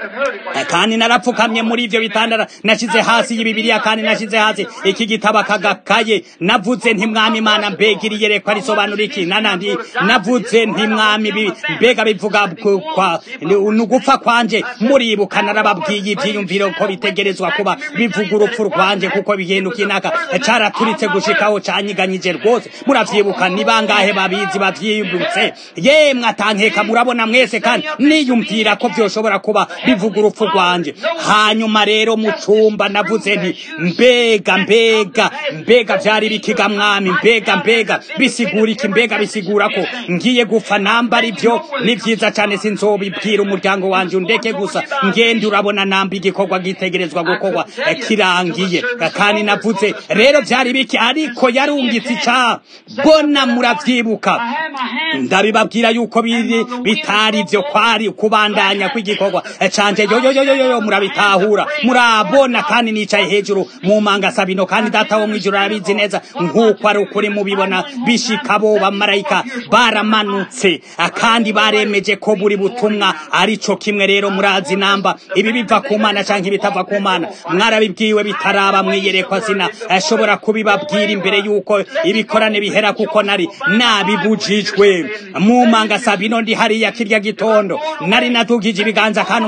kandi narapfukamye muri ivyo bitandara nashize hasi y'ibibiriya kandi nashize hasi iki gitabo akagakaye navuze nti mwami imana mbega iri yerekwa risobanura iki nanandi navuze nti mwami mbega bivuga kwa nugupfa kwanje muribuka narababwiye ivyiyumviro ko bitegerezwa kuba bivuga urupfu rwanje kuko bihinduka inaka caraturitse gushikaho canyiganyije rwose muravyibuka ni bangahe babizi bavyiyumvutse yemwe atankeka murabona mwese kandi niyumvira ko vyoshobora kuba bivuga urupfu rwanje hanyuma rero mu cumba navuze nti mbega mbega mbega vyari bikiga mwami mbega mbega bisigura iki mbega bisigura ko ngiye gupfa nambara ivyo ni vyiza cane sinzobibwira umuryango wanje undeke gusa ngende urabona namba igikorwa gitegerezwa gukorwa kirangiye kandi navuze rero vyari biki ariko yarungitse ica bona muravyibuka ndabibabwira yuko biri bitari vyo kwari kubandanya kw'igikorwa canje yoyoyoyoyo murabitahura murabona kandi nicaye hejuru mu manga sabino kandi data wo mwijuru arabizi neza nk'uko ari ukuri mubibona bishika bo bamarayika baramanutse kandi baremeje ko buri butumwa ari co kimwe rero murazi namba ibi biva ku mana canke ibitava ku mana mwarabibwiwe bitaraba mwiyerekwa sina ashobora kubibabwira imbere yuko ibikorane bihera kuko nari nabibujijwe mu manga sabino ndi hariya kirya gitondo nari natugije ibiganza kandi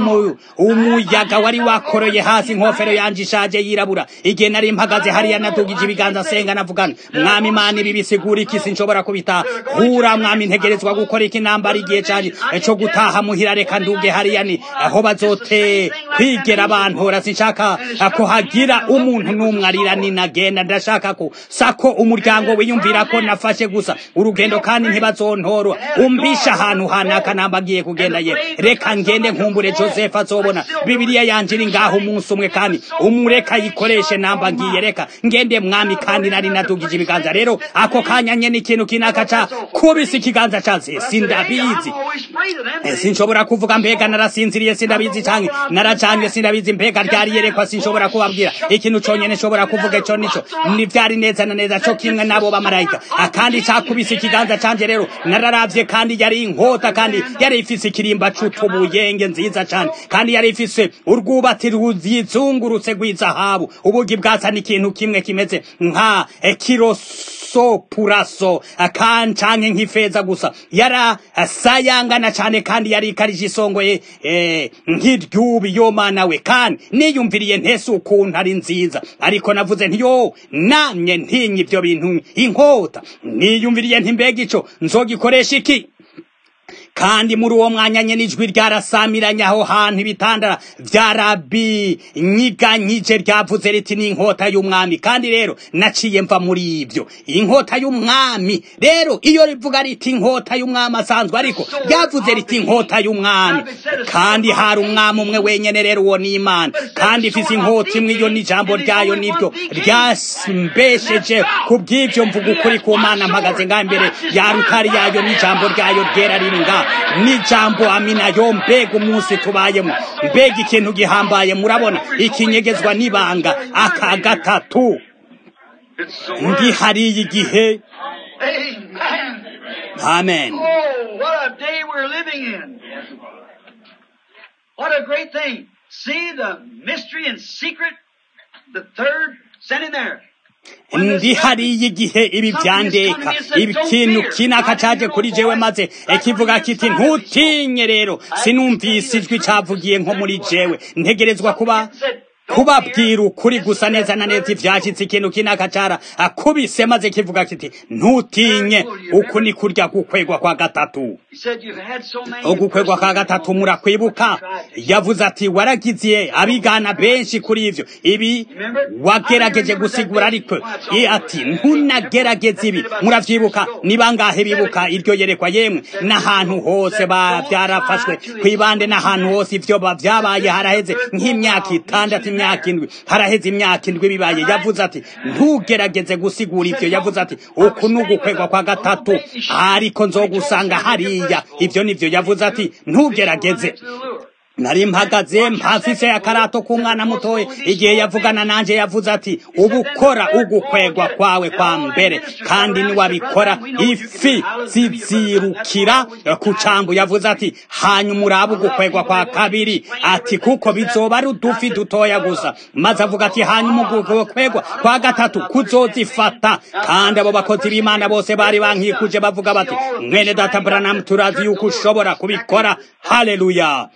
umuyaga wari wakoroye hasi inkofero yanje ishaje yirabura igihe nari mpagaze hariya natugije ibiganza senga navugana mwami imana ibi bisigura iki sinshobora kubitahura mwami ntegerezwa gukora iki nambara igihe canje co gutaha muhira reka nduge hariya ni aho bazote kwigera abantu sinshaka ko hagira umuntu n'umwe arira ninagenda ndashaka ko sako umuryango wiyumvira ko nafashe gusa urugendo kandi ntibazontorwa umpisha ahantu hanaka namba agiye kugenda ye reka ngende nkumbure joseph azobona bibiliya yanje iri ngaho umunsi umwe kandi umureka yikoreshe namba ngiye reka ngende mwami kandi nari nadugije ibiganza rero ako kanya nyene ikintu kinaka ca kubisa ikiganza canse sindabizi sinshobora kuvuga mbega narasinziriye sindabizi canke naracanye sindabizi mbega ryari yerekwa sinshobora kubabwira ikintu conyene nshobora kuvuga ico nico ni vyari neza na neza co kimwe nabo bamarayika akandi cakubise ikiganza canje rero nararavye kandi yari inkota kandi yari ifise ikirimba c'utubuyenge nziza cane kandi yari ifise urwubati ruzizungurutse rw'izahabu ubugi bwasa n'ikintu kimwe kimeze nka kiroso puraso akancanke nk'ifeza gusa yara sayangana cane kandi yari ikarije isongoye eh, nk'iryubi yo mana we kandi niyumviriye ntese ukuntu ari nziza ariko navuze ntiyo namye ntinye ivyo bintu inkota niyumviriye nti mbega ico nzogikoresha iki kandi muri uwo mwanya nyene ijwi ryarasamiranye aho hantu ibitandara vyarabinyiganyije ryavuze riti ni inkota y'umwami kandi rero naciye mva muri ivyo inkota y'umwami rero iyo rivuga riti inkota y'umwami asanzwe ariko ryavuze riti inkota y'umwami kandi hari umwami umwe wenyene rero uwo ni imana kandi ifise inkota imwe iyo n'ijambo ryayo niryo ryambesheje ku bw'ivyo mvuga ukuri ku mana mpagaze ngaho imbere ya rutari yayo n'ijambo ryayo ryera riri ngaho n'ijambo amina yo mbega umunsi tubayemo mbega ikintu gihambaye murabona ikinyegezwa n'ibanga aka gatatu ndi hariya igihe amen Oh, what a day we're living in. What a great thing. See the mystery and secret, the third, sent in there. ndi hariya igihe ibi byandeka ikintu kinaka caje kuri jewe maze kivuga kiti ntutinye rero sinumvise ijwi cavugiye nko muri jewe ntegerezwa kuba kubabwira ukuri gusa neza na neza ivyashitse ikintu kinaka cara akubise maze kivuga kiti ntutinye uku ni kurya gukwegwa kwa gatatu ugukwegwa kwa gatatu murakwibuka yavuze ati waragiziye abigana benshi kuri ivyo ibi wagerageje gusigura ariko ati ntunagerageze ibi muravyibuka ni bangahe bibuka iryo yerekwa yemwe n'ahantu hose byarafashwe kwibande n'ahantu hose ivyo vyabaye haraheze nk'imyaka itandatu imyaka indwi haraheze imyaka indwi bibaye yavuze ati ntugerageze gusigura ivyo yavuze ati uku ni ugukwegwa kwa gatatu ariko nzogusanga hariya ivyo nivyo yavuze ati ntugerageze nari mpagaze mpafise akarato k'umwana mutoya igihe yavugana nanje yavuze ati ubukora ugukwegwa kwawe kwa mbere kandi niwabikora ifi zizirukira ku cambu yavuze ati hanyuma urabe ugukwegwa kwa kabiri ati kuko bizoba ari udufi dutoya gusa maze avuga ati hanyuma ugukwegwa kwa gatatu kuzozifata kandi abo bakozi b'imana bose bari bankikuje bavuga bati mwene data branamu turazi yuko ushobora kubikora haleluya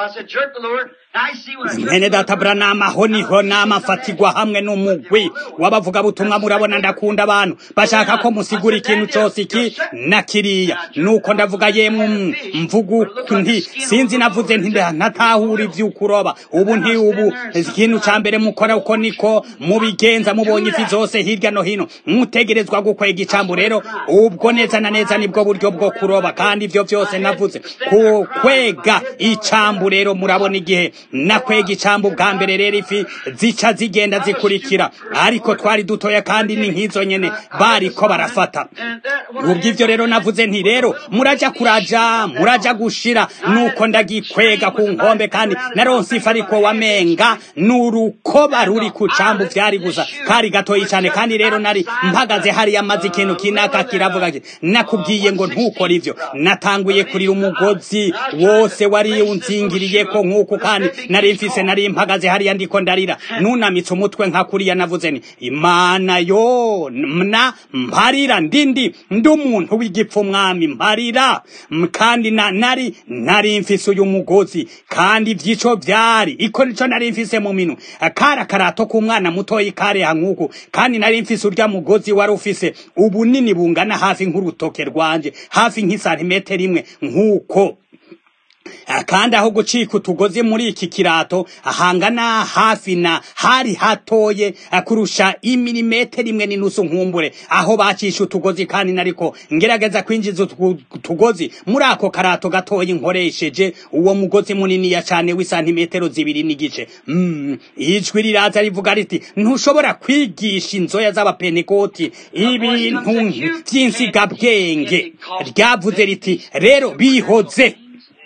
mwene data buranama aho niho nama afatirwa hamwe n'umugwi w'abavugabutumwa murabona ndakunda abantu bashaka ko musigura ikintu cyose iki na kiriya nuko ndavuga yemwe mvugu nti sinzi navuze nti ntatahura ivy'ukuroba ubu nti ubu ikintu ca mbere mukora uko niko mubigenza mubonye ifi zose hirya no hino mutegerezwa gukwega icambu rero ubwo neza na neza nibwo buryo bwo kuroba kandi ivyo vyose navuze ku kwega icambu rero murabona igihe nakwega icambu bwa mbere rero ifi zica zigenda zikurikira ariko twari dutoya kandi ni nk'izo nyene bariko barafata ubw'ivyo rero navuze nti rero muraja kuraja muraja gushira nuko ndagikwega ku nkombe kandi naronse ifi ariko wamenga n'urukoba ruri ku cambu vyari gusa kari gatoyi cane kandi rero nari mpagaze hariya amaze ikintu kinaka kiravuga kiti nakubwiye ngo ntukore ivyo natanguye kurira umugozi wose wari unzingiriyeko nk'uku kandi nari mfise nari mpagaze hariya ndiko ndarira nunamitse umutwe nka kuriya navuze ni imana yo na mparira ndindi ndi umuntu w'igipfu mwami mparira kandi na nari nari mfise uyu mugozi kandi vyico vyari iko nico nari mfise mu minu kara karato k'umwana mutoyi kareha nk'uku kandi nari mfise urya mugozi wari ufise ubunini bungana hafi nk'urutoke rwanje hafi nk'isantimetero imwe nk'uko kandi aho gucika utugozi muri iki kirato ahangana hafi na hari hatoye kurusha imilimetero imwe n'inusu nkumbure aho bacisha utugozi kandi nariko ngerageza kwinjiza utugozi muri ako karato gatoya nkoresheje uwo mugozi muniniya cane w'isantimetero zibiri n'igice mm, ijwi riraza rivuga riti ntushobora kwigisha inzoya z'abapenekoti ibintu vy'insigabwenge ryavuze riti rero bihoze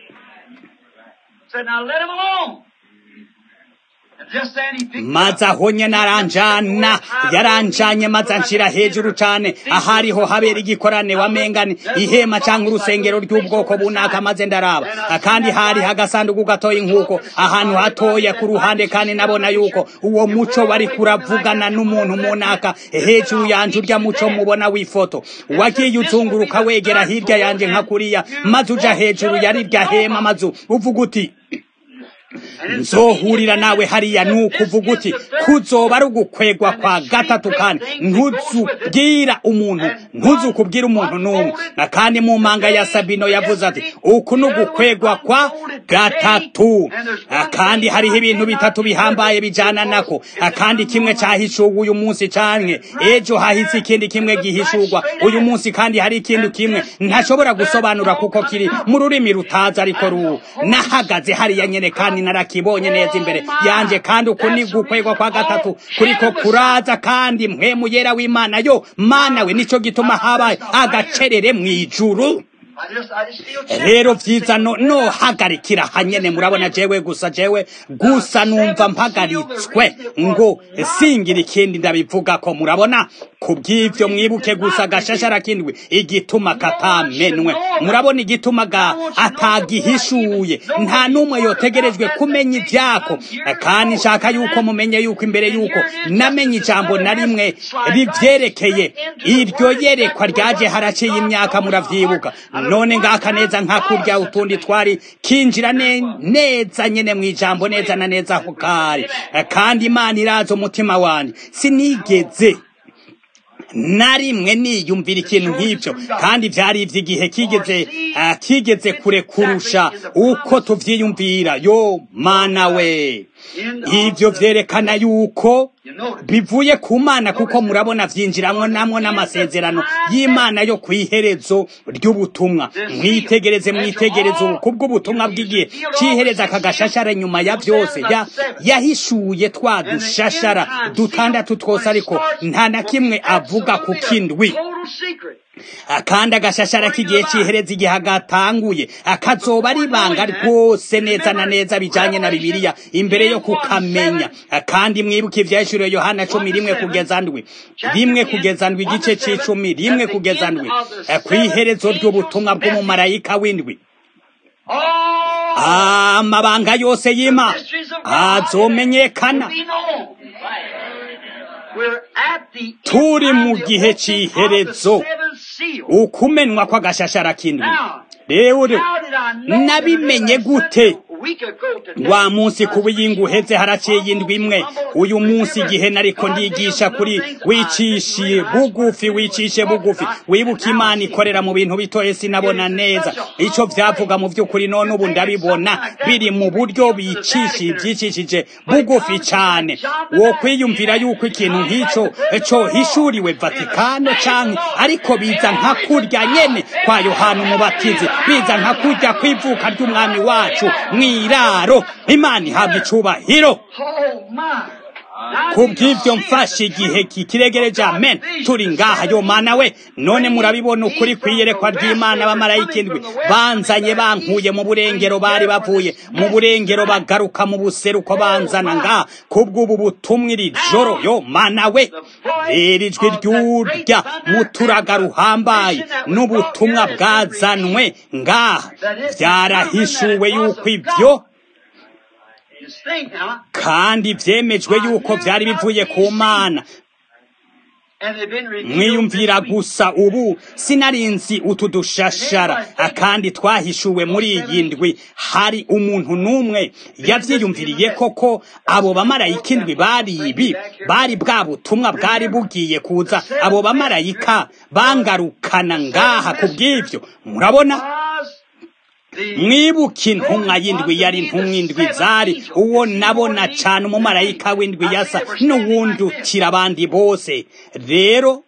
said, now let him alone. maze aho nyene aranjana yaranjanye maze anshira hejuru cane ahariho habera igikorane wamengane ihema canke urusengero ry'ubwoko bunaka maze ndaraba kandi hari agasanduku gatoyi nk'uko ahantu hatoya ku ruhande kandi nabona yuko uwo muco wari kuravugana n'umuntu munaka hejuru yanje urya muco mubona w'ifoto wagiye uzunguruka wegera hirya yanje nka kuriya maze uja hejuru yari rya hema maze uvuga uti nzohurira nawe hariya nukuvuga uti kuzoba ari ugukwegwa kwa gatatu kandi ntuzubwira umuntu ntuzukubwira umuntu n'umwe kandi mu manga ya sabino yavuze ati uku ni ugukwegwa kwa gatatu kandi hariho ibintu bitatu bihambaye bijana nako kandi kimwe cahishurwa uyu munsi canke ejo hahise ikindi kimwe gihishurwa uyu munsi kandi hari ikindi kimwe ntashobora gusobanura kuko kiri mu rurimi rutazi ariko ru nahagaze hariya nyene kandi narakibonye neza imbere yanje kandi uku ni gukwegwa kwa gatatu kuriko kuraza kandi mpwemu yera w'imana yo mana we nico gituma habaye agacerere mw'ijuru rero vyiza no no hagarikira hanyene murabona jewe gusa jewe gusa numva mpagaritswe ngo singira ikindi ndabivuga ko murabona kubw'ivyo mwibuke gusa agashashara kindwi igituma katamenwe murabona igituma ga atagihishuye nta n'umwe yotegerejwe kumenya ivyako kandi nshaka yuko mumenye yuko imbere yuko namenye ijambo na rimwe rivyerekeye iryo yerekwa ryaje haraciye imyaka muravyibuka none ngaka neza nka kurya utundi twari kinjira ne, neza nyene mw'ijambo neza na neza aho kari kandi imana irazi umutima wanje sinigeze na rimwe niyumvira ikintu nk'ibyo kandi byari iby'igihe kigeze uh, kigeze kure kurusha uko tuvyiyumvira yo mana we ivyo vyerekana yuko bivuye ku mana kuko murabona vyinjiramwo namwo n'amasezerano y'imana yo kw'iherezo ry'ubutumwa mwitegereze mwitegereze ubu kubw'ubutumwa bw'igihe c'ihereza aka gashashara nyuma ya vyose ya yahishuye twa dushashara dutandatu twose ariko nta na kimwe avuga ku kindwi kandi agashashara k'igihe c'ihereza igihe agatanguye akazoba ari ibanga rwose neza na neza bijanye na bibiliya imbere yo kukamenya kandi mwibuke ivyahishuriwe yohana cumi rimwe kugeza ndwi rimwe kugeza ndwi igice c'icumi rimwe kugeza ndwi kw'iherezo ry'ubutumwa bw'umumarayika w'indwi amabanga yose y'imana azomenyekana turi mu gihe c'iherezo ukumenwa kw'agashashara k'indwi rero nabimenye gute wa munsi ku buyingu uheze haraciye indwi imwe uyu munsi igihe nariko ndigisha kuri wicishe bugufi wicishe bugufi wibuka imana ikorera mu bintu bitoye sinabona neza ico vyavuga mu vy'ukuri none ubu ndabibona biri mu buryo bicishije vyicishije bugufi cane wo kwiyumvira yuko ikintu nk'ico co hishuriwe vatikano canke ariko biza nka kurya nyene kwa yohana umubatizi biza nka kurya kw'ivuka ry'umwami wacu mw'iraro imana ihabwa icubahiro kubw'ivyo mfashe igihe kikiregereje amen turi ngaha yo mana we none murabibona ukuri kw'iyerekwa ry'imana abamarayika indwi banzanye bankuye mu burengero bari bavuye mu burengero bagaruka mu buseruko banzana ngaha kubw'ubu butumwa iri joro yo mana we rero ijwi ryurya muturaga ruhambaye n'ubutumwa bwazanwe ngaha vyarahishuwe yuko ivyo kandi vyemejwe yuko vyari bivuye ku mana mwiyumvira gusa ubu sinarinzi utu dushashara kandi twahishuwe muri iyi ndwi hari umuntu n'umwe yavyiyumviriye koko abo bamarayika indwi bari ibi bari bwa butumwa bwari bugiye kuza abo bamarayika bangarukana ngaha kubw'ivyo murabona mwibuke intumwa y'indwi yari intumwa indwi zari uwo nabona cane umumarayika w'indwi yasa n'uwundi utira abandi bose rero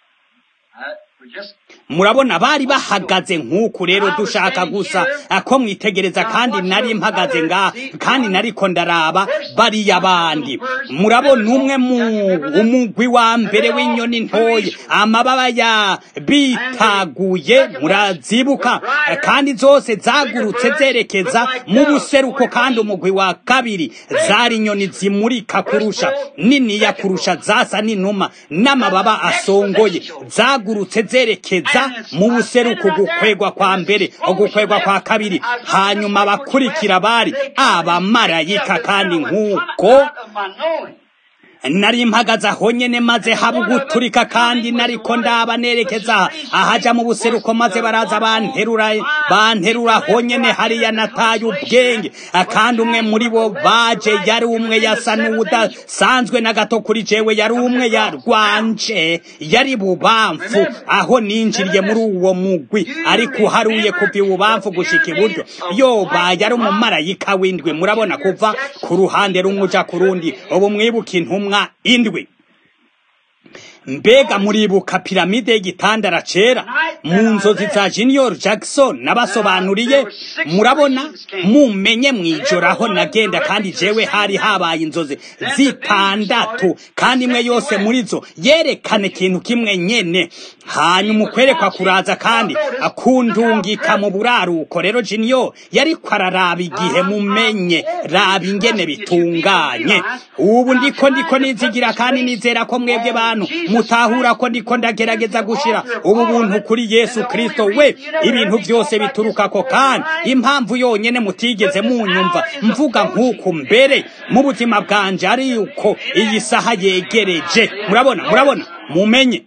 murabona bari bahagaze nk'uku rero dushaka gusa ko mwitegereza kandi nari mpagaze ngaha kandi nariko ndaraba bariya bandi murabona umwe mu umugwi wa mbere w'inyoni ntoye amababa ya bitaguye murazibuka kandi zose zagurutse zerekeza mu buseruko kandi umugwi wa kabiri zari inyoni zimurika kurusha niniya kurusha zasa n'inuma n'amababa asongoye zagurutse zerekeza mu buseruko gukwegwa kwa mbere ugukwegwa kwa kabiri hanyuma abakurikira bari abamarayika kandi nk'uko nari mpagaze aho nyene maze haba uguturika kandi nariko ndaba nerekeza ahaja mu buseruko maze baraza banterura banterura aho nyene hariya nataye ubwenge kandi umwe muri bo baje yari umwe yasa n'uwudasanzwe na gato kuri jewe yari umwe yarwanje yari bubamfu aho ninjiriye muri uwo mugwi ariko uharuye kuva ibubamfu gushika iburyo yoba yari umumarayika w'indwi murabona kuva ku ruhande rumwe uja ku rundi ubu mwibuka intumwa indwi mbega muribuka piramide y'igitandara cera mu nzozi za junior jackson nabasobanuriye murabona mumenye mwijoro aho nagenda kandi jewe hari habaye inzozi zitandatu kandi imwe yose muri zo yerekana ikintu kimwe nyene hanyuma ukwerekwa kuraza kandi akundungika mu buraruko rero jiniyo yariko araraba igihe mumenye raba ingene bitunganye ubu ndiko ndiko nizigira kandi nizera ko mwebwe bantu mutahura ko ndiko ndagerageza gushira ubu buntu kuri yesu kristo we ibintu byose bituruka ko kandi impamvu yonyene mutigeze munyumva mvuga nk'uku mbere mu buzima bwanje ari yuko iyi saha yegereje murabona murabona mumenye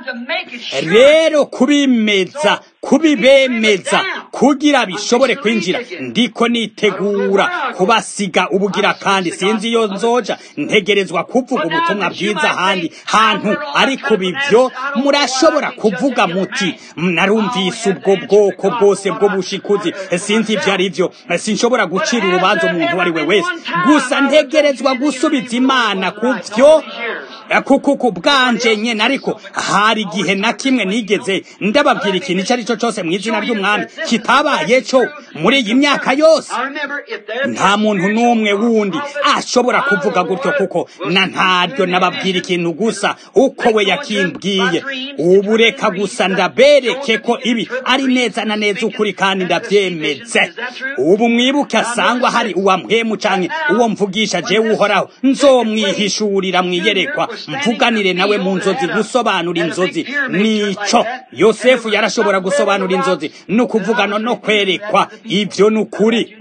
rero kubimeza kubibemeza kugira bishobore kwinjira ndiko nitegura kubasiga ubugira kandi sinzi iyo nzoja ntegerezwa kuvuga ubutumwa bwiza ahandi hantu ariko bivyo murashobora kuvuga muti narumvise ubwo bwoko bwose bwo bushikuzi sinzi ivyo ari vyo sinshobora gucira urubanza umuntu uwo ari we wese gusa ntegerezwa gusubiza imana ku vyo kuko bwanje nyene ariko hari igihe na kimwe nigeze ndababwira ikintu icyo ari cyo cyose mu izina ry'umwami kitabaye cyo muri iyi myaka yose nta muntu n'umwe wundi ashobora kuvuga gutyo kuko na ntaryo nababwira ikintu gusa uko we yakimbwiye ubu reka gusa ndabereke ko ibi ari neza na neza ukuri kandi ndabyemetse ubu mwibuke asangwa hari uwamhemu canke uwo mvugisha jewe uhoraho nzomwihishurira mwiyerekwa mvuganire nawe mu nzozi gusobanura inzozi nico yosefu yarashobora gusobanura inzozi no kuvugana no kwerekwa ivyo nukuri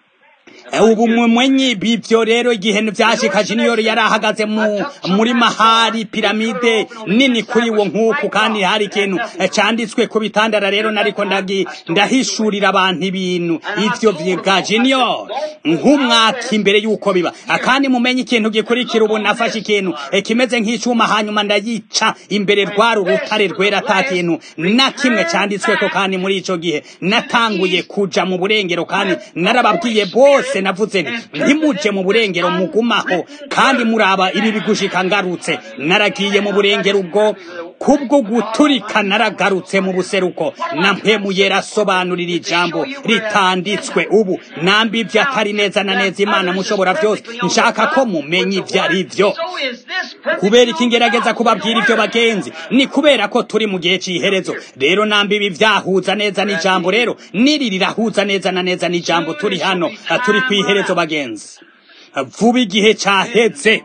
ubu mumwenyi bivyo rero igihe vyashika junior yari ahagaze mu muri mahari piramide nini kuri wo nk'uku kandi hari ikintu canditswe ku bitandara rero nariko ndagi ndahishurira abantu ibintu ivyo vya junior nk'umwaka imbere yuko biba kandi mumenye ikintu gikurikira ubu nafashe ikintu kimeze nk'icuma hanyuma ndayica imbere rwari urutare rwera ata kintu na kimwe canditsweko kandi muri ico gihe natanguye kuja mu burengero kandi narababwiye bose navuze nti ntimuje mu burengero mugumaho kandi muraba ibi bigushika ngarutse naragiye mu burengero ubwo kubwo guturika naragarutse mu buseruko na mpemu yera asobanurira ijambo ritanditswe ubu nambi ivyo atari neza na neza imana mushobora byose nshaka ko mumenya ivyo ari vyo kubera iki ngerageza kubabwira ivyo bagenzi ni kubera ko turi mu gihe c'iherezo rero nambi ibi vyahuza neza n'ijambo rero niri rirahuza neza na neza n'ijambo turi hano turi kw'iherezo bagenzi vuba igihe caheze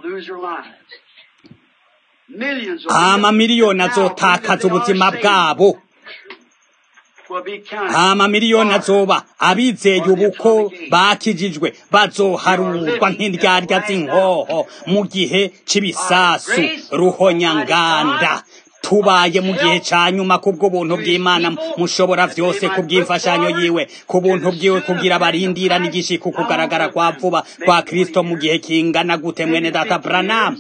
amamiliyoni azotakaza ubuzima bwabo amamiliyoni azoba abizeye ubuko bakijijwe bazoharurwa nk'indyarya z'inkoho mu gihe c'ibisasu ruhonyanganda tubaye mu gihe ca nyuma kubwo buntu bw'Imana mushobora vyose kubw'imfashanyo yiwe ku buntu bwiwe kugira barindira n'igishiko kugaragara kwa vuba kwa Kristo mu gihe kingana gute mwene data Branham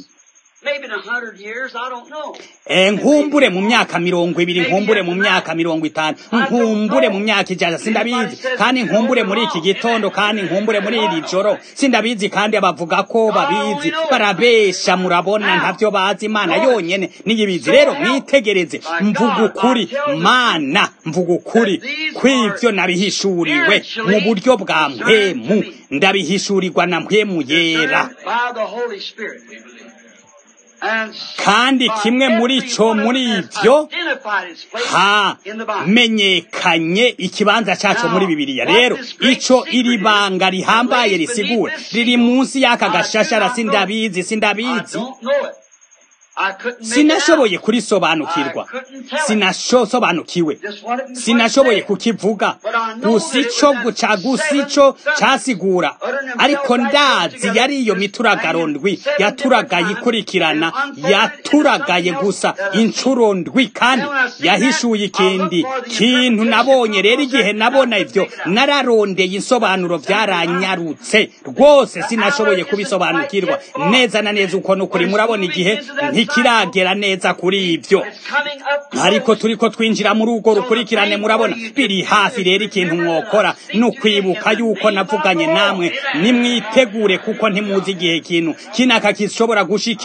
nkumbure mu myaka mirongo ibiri nkumbure mu myaka mirongo itanu nkumbure mu myaka ijana sindabizi kandi nkumbure muri iki gitondo kandi nkumbure muri iri joro sindabizi kandi abavuga ko babizi barabesha murabona ntavyo bazi imana yonyene niyibizi rero mwitegereze mvuga ukuri mana mvuga ukuri kw'ivyo nabihishuriwe mu buryo bwa mpemu ndabihishurirwa na mpemu yera kandi kimwe muri cyo muri ibyo hamenyekanye ikibanza cyacu muri bibiliya rero ico iri banga rihambaye risigura riri munsi y'aka gashashara sindabizi sindabizi sinashoboye kurisobanukirwa sinashosobanukiwe sinashoboye kukivuga gusa ico guca gusa ico casigura ariko ndazi yari iyo mituragaro ndwi yaturagaye ikurikirana yaturagaye gusa incuro ndwi kandi yahishuye ikindi kintu nabonye rero igihe nabona ivyo nararondeye insobanuro vyaranyarutse rwose sinashoboye kubisobanukirwa neza na neza uko nukuri murabona igihe ntikiragera neza kuri ivyo ariko turiko twinjira muri urwo rukurikirane murabona biri hafi rero ikintu mwokora ni ukwibuka yuko navuganye namwe nimwitegure kuko ntimuzi igihe kintu kinaka gishobora gushikira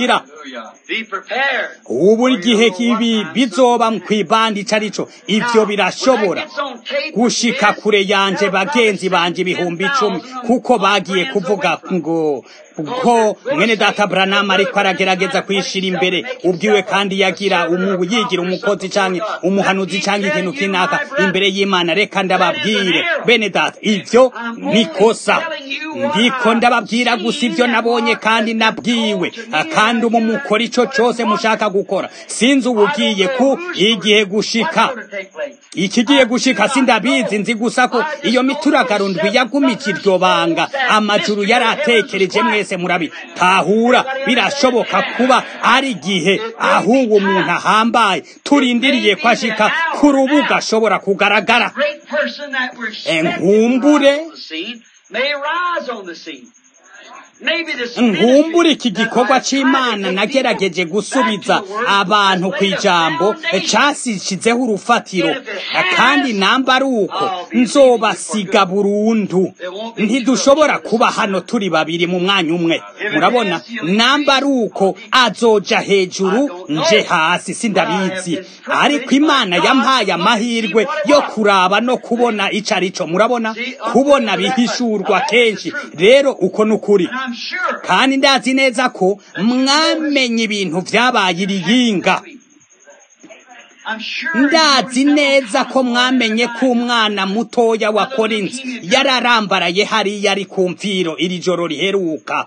Be prepared. ubu igihe ibi bizoba kw'ibandi ico arico ivyo birashobora gushika kure yanje bagenzi banje ibihumbi icumi kuko bagiye kuvuga ngo ko mwene data Branham ariko aragerageza kwishira imbere ubwiwe kandi yagira umu yigira umukozi canke umuhanuzi canke ikintu kinaka imbere y'Imana reka ndababwire bene data ivyo nikosa ndiko ndababwira gusa ivyo nabonye kandi nabwiwe kandi umu mukora ico cose mushaka gukora sinzi ubugiye ku igihe gushika ikigiye gushika sindabizi nzi gusa ko iyo mituragarundwi yagumije iryo banga amajuru yaratekereje mwese murabi tahura birashoboka kuba ari igihe ahubwo umuntu ahambaye turindiriye ko ashika ku rubuga ashobora kugaragara Great person that we're Enkumbure. expecting to rise on the scene may rise on the scene. Maybe this nkumbura iki ministry gikorwa that I try to c'imana take nagerageje people gusubiza back to the word abantu has ku laid a ijambo foundation. casishizeho urufatiro And if it has, kandi namba ari uko I'll be nzobasiga leaving you burundu There won't be ntidushobora two kuba hano turi babiri mu mwanya umwe it murabona is, you'll namba ari uko azoja hejuru I don't know. nje hasi sindabizi But I have been ariko privileged imana by yampaye God to amahirwe see what it yo was. kuraba no kubona ico arico murabona See, kubona until that bihishurwa much. Now, kenshi that's the truth. rero uko nukuri And I'm sure kandi ndazi neza ko mwamenye ibintu vyabaye iriyinga I'm sure ndazi you neza ko mwamenye ko umwana mutoya wa korinzi yararambaraye hariya ari ku mfiro iri joro riheruka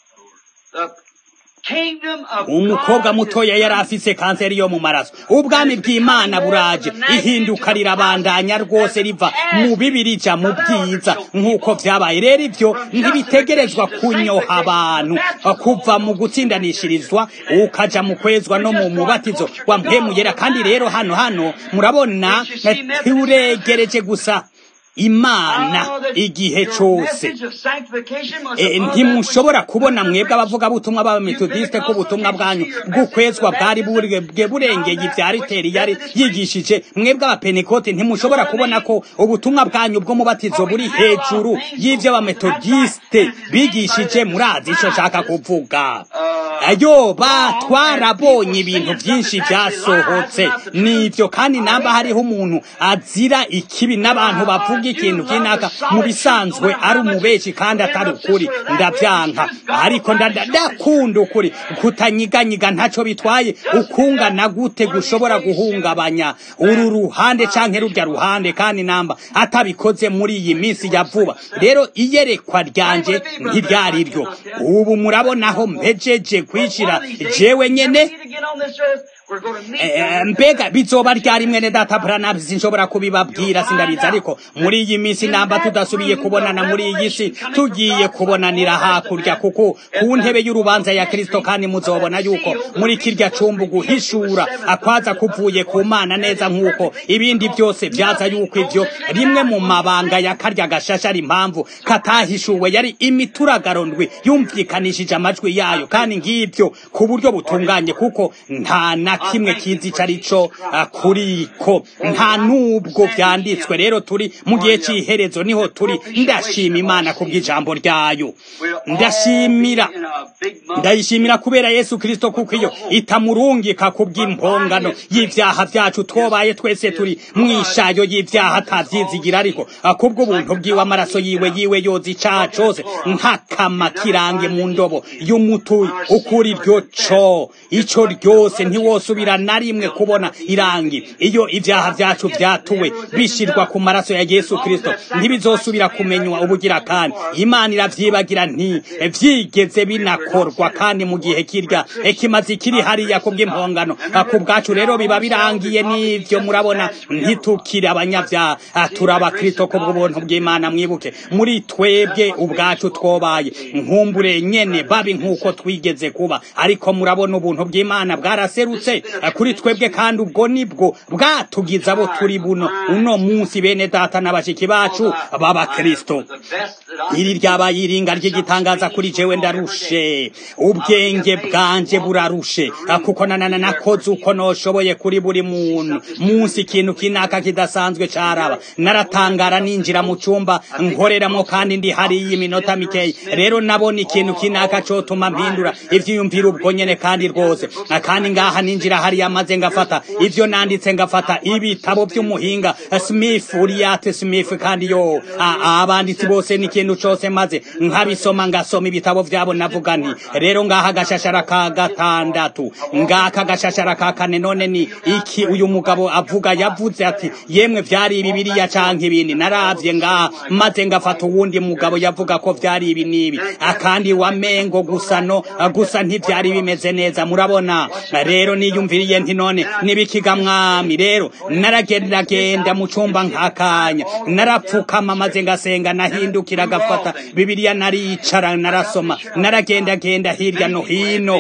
The kingdom of umukobwa God mutoya is yari afise kanseri yo mu maraso ubwami bw'imana buraje ihinduka rirabandanya rwose riva mu bibi rija mu bwiza nk'uko vyabaye rero ivyo ntibitegerezwa kunyoha abantu kuva mu gutsindanishirizwa ukaja mu kwezwa no mu mubatizo wa mpemu yera kandi rero hano hano murabona turegereje gusa imana igihe cose E, ntimushobora kubona mwebwe abavugabutumwa b'abametodiste ko ubutumwa bwanyu bw'ukwezwa bwari buri- bwe burengeye ibya riteri yari yigishije mwebwe abapentekote ntimushobora kubona ko ubutumwa bwanyu bw'umubatizo buri hejuru y'ibyo abametodiste bigishije murazi ico nshaka kuvuga ayo ba twarabonye ibintu byinshi byasohotse nivyo kandi namba hariho umuntu azira ikibi n'abantu bavuga ikintu kinaka mu bisanzwe ari umubeshi kandi atari ukuri ndavyanka ariko nda- ndakunda ukuri kutanyiganyiga ntaco bitwaye ukungana gute gushobora guhungabanya uru ruhande canke rurya ruhande kandi namba atabikoze muri iyi minsi ya vuba rero iyerekwa ryanje ntiryari ryo ubu murabonaho mpejeje kwishira jewe nyene Eh, mbega bizoba ryari mwene data Branham sinshobora kubibabwira sindabizi ariko muri iyi minsi namba tudasubiye kubonana muri iyi si tugiye kubonanira hakurya kuko ku ntebe y'urubanza ya Kristo kandi muzobona yuko muri kirya cumbu guhishura akwaza kuvuye ku mana neza nk'uko ibindi byose vyaza yuko ivyo rimwe mu mabanga ya karya gashasha ari impamvu katahishuwe yari imituragaro ndwi yumvikanishije amajwi yayo kandi ngibyo ku buryo butunganye kuko nta na kimwe kizi ico arico ah, kuriko nta nubwo vyanditswe rero turi mu gihe c'iherezo niho turi ndashima imana kubw'ijambo ryayo ndashimira ndayishimira kubera yesu kristo kuko iyo itamurungika kubw'impongano y'ivyaha vyacu twobaye twese turi mwishayo y'ivyaha atavyizigira ariko ah, kubw'ubuntu bwiwe amaraso yiwe yiwe yoza icaha cose nk'akama kirange mu ndobo y'umutuyi ukuri iryo co ico ryose ntiwosubira na rimwe kubona irangi iyo ivyaha vyacu vyatuwe bishirwa ku maraso ya yesu kristo ntibizosubira kumenywa ubugira kandi imana iravyibagira nti vyigeze binakorwa kandi mu gihe kirya ikimazi kiri hariya kubw'impongano Ah, ku bwacu rero biba birangiye n'ivyo murabona ntitukiri abanyavyaha Ah, turi abakristo kubw'ubuntu bw'imana mwibuke muri twebwe ubwacu twobaye nkumbure nyene babi nk'uko twigeze kuba ariko murabona ubuntu bw'imana bwaraserutse bwose kuri twebwe kandi ubwo nibwo bwatugize abo turi buno uno munsi bene data n'abashiki bacu b'abakristo iri ryabaye iringa ry'igitangaza kuri jewe ndarushe ubwenge bwanje burarushe kuko nanana nakoze uko noshoboye kuri buri muntu munsi ikintu kinaka kidasanzwe caraba naratangara ninjira mu cyumba nkoreramo kandi ndi hariya iminota mikeyi rero nabona ikintu kinaka cotuma mpindura ivyiyumvira ubwo nyene kandi rwose kandi ngaha ninjira hariya maze ngafata ivyo nanditse ngafata ibitabo vy'umuhinga Smith Uriate Smith kandi yo abanditsi bose n'ikintu cose maze nkabisoma ngasoma ibitabo vyabo navuga nti rero ngaha gashashara ka gatandatu ngaka gashashara ka kane none ni iki uyu mugabo avuga yavuze ati yemwe vyari bibiriya canke ibindi naravye ngaha maze ngafata uwundi mugabo yavuga ko vyari ibi nibi akandi wamengo gusa no gusa ntivyari bimeze neza murabona rero niyumviriye nti none nibikiga mwami rero naragendagenda mu cumba nkakanya narapfukama maze ngasenga nahindukira gafata bibiliya naricara narasoma naragendagenda hirya no hino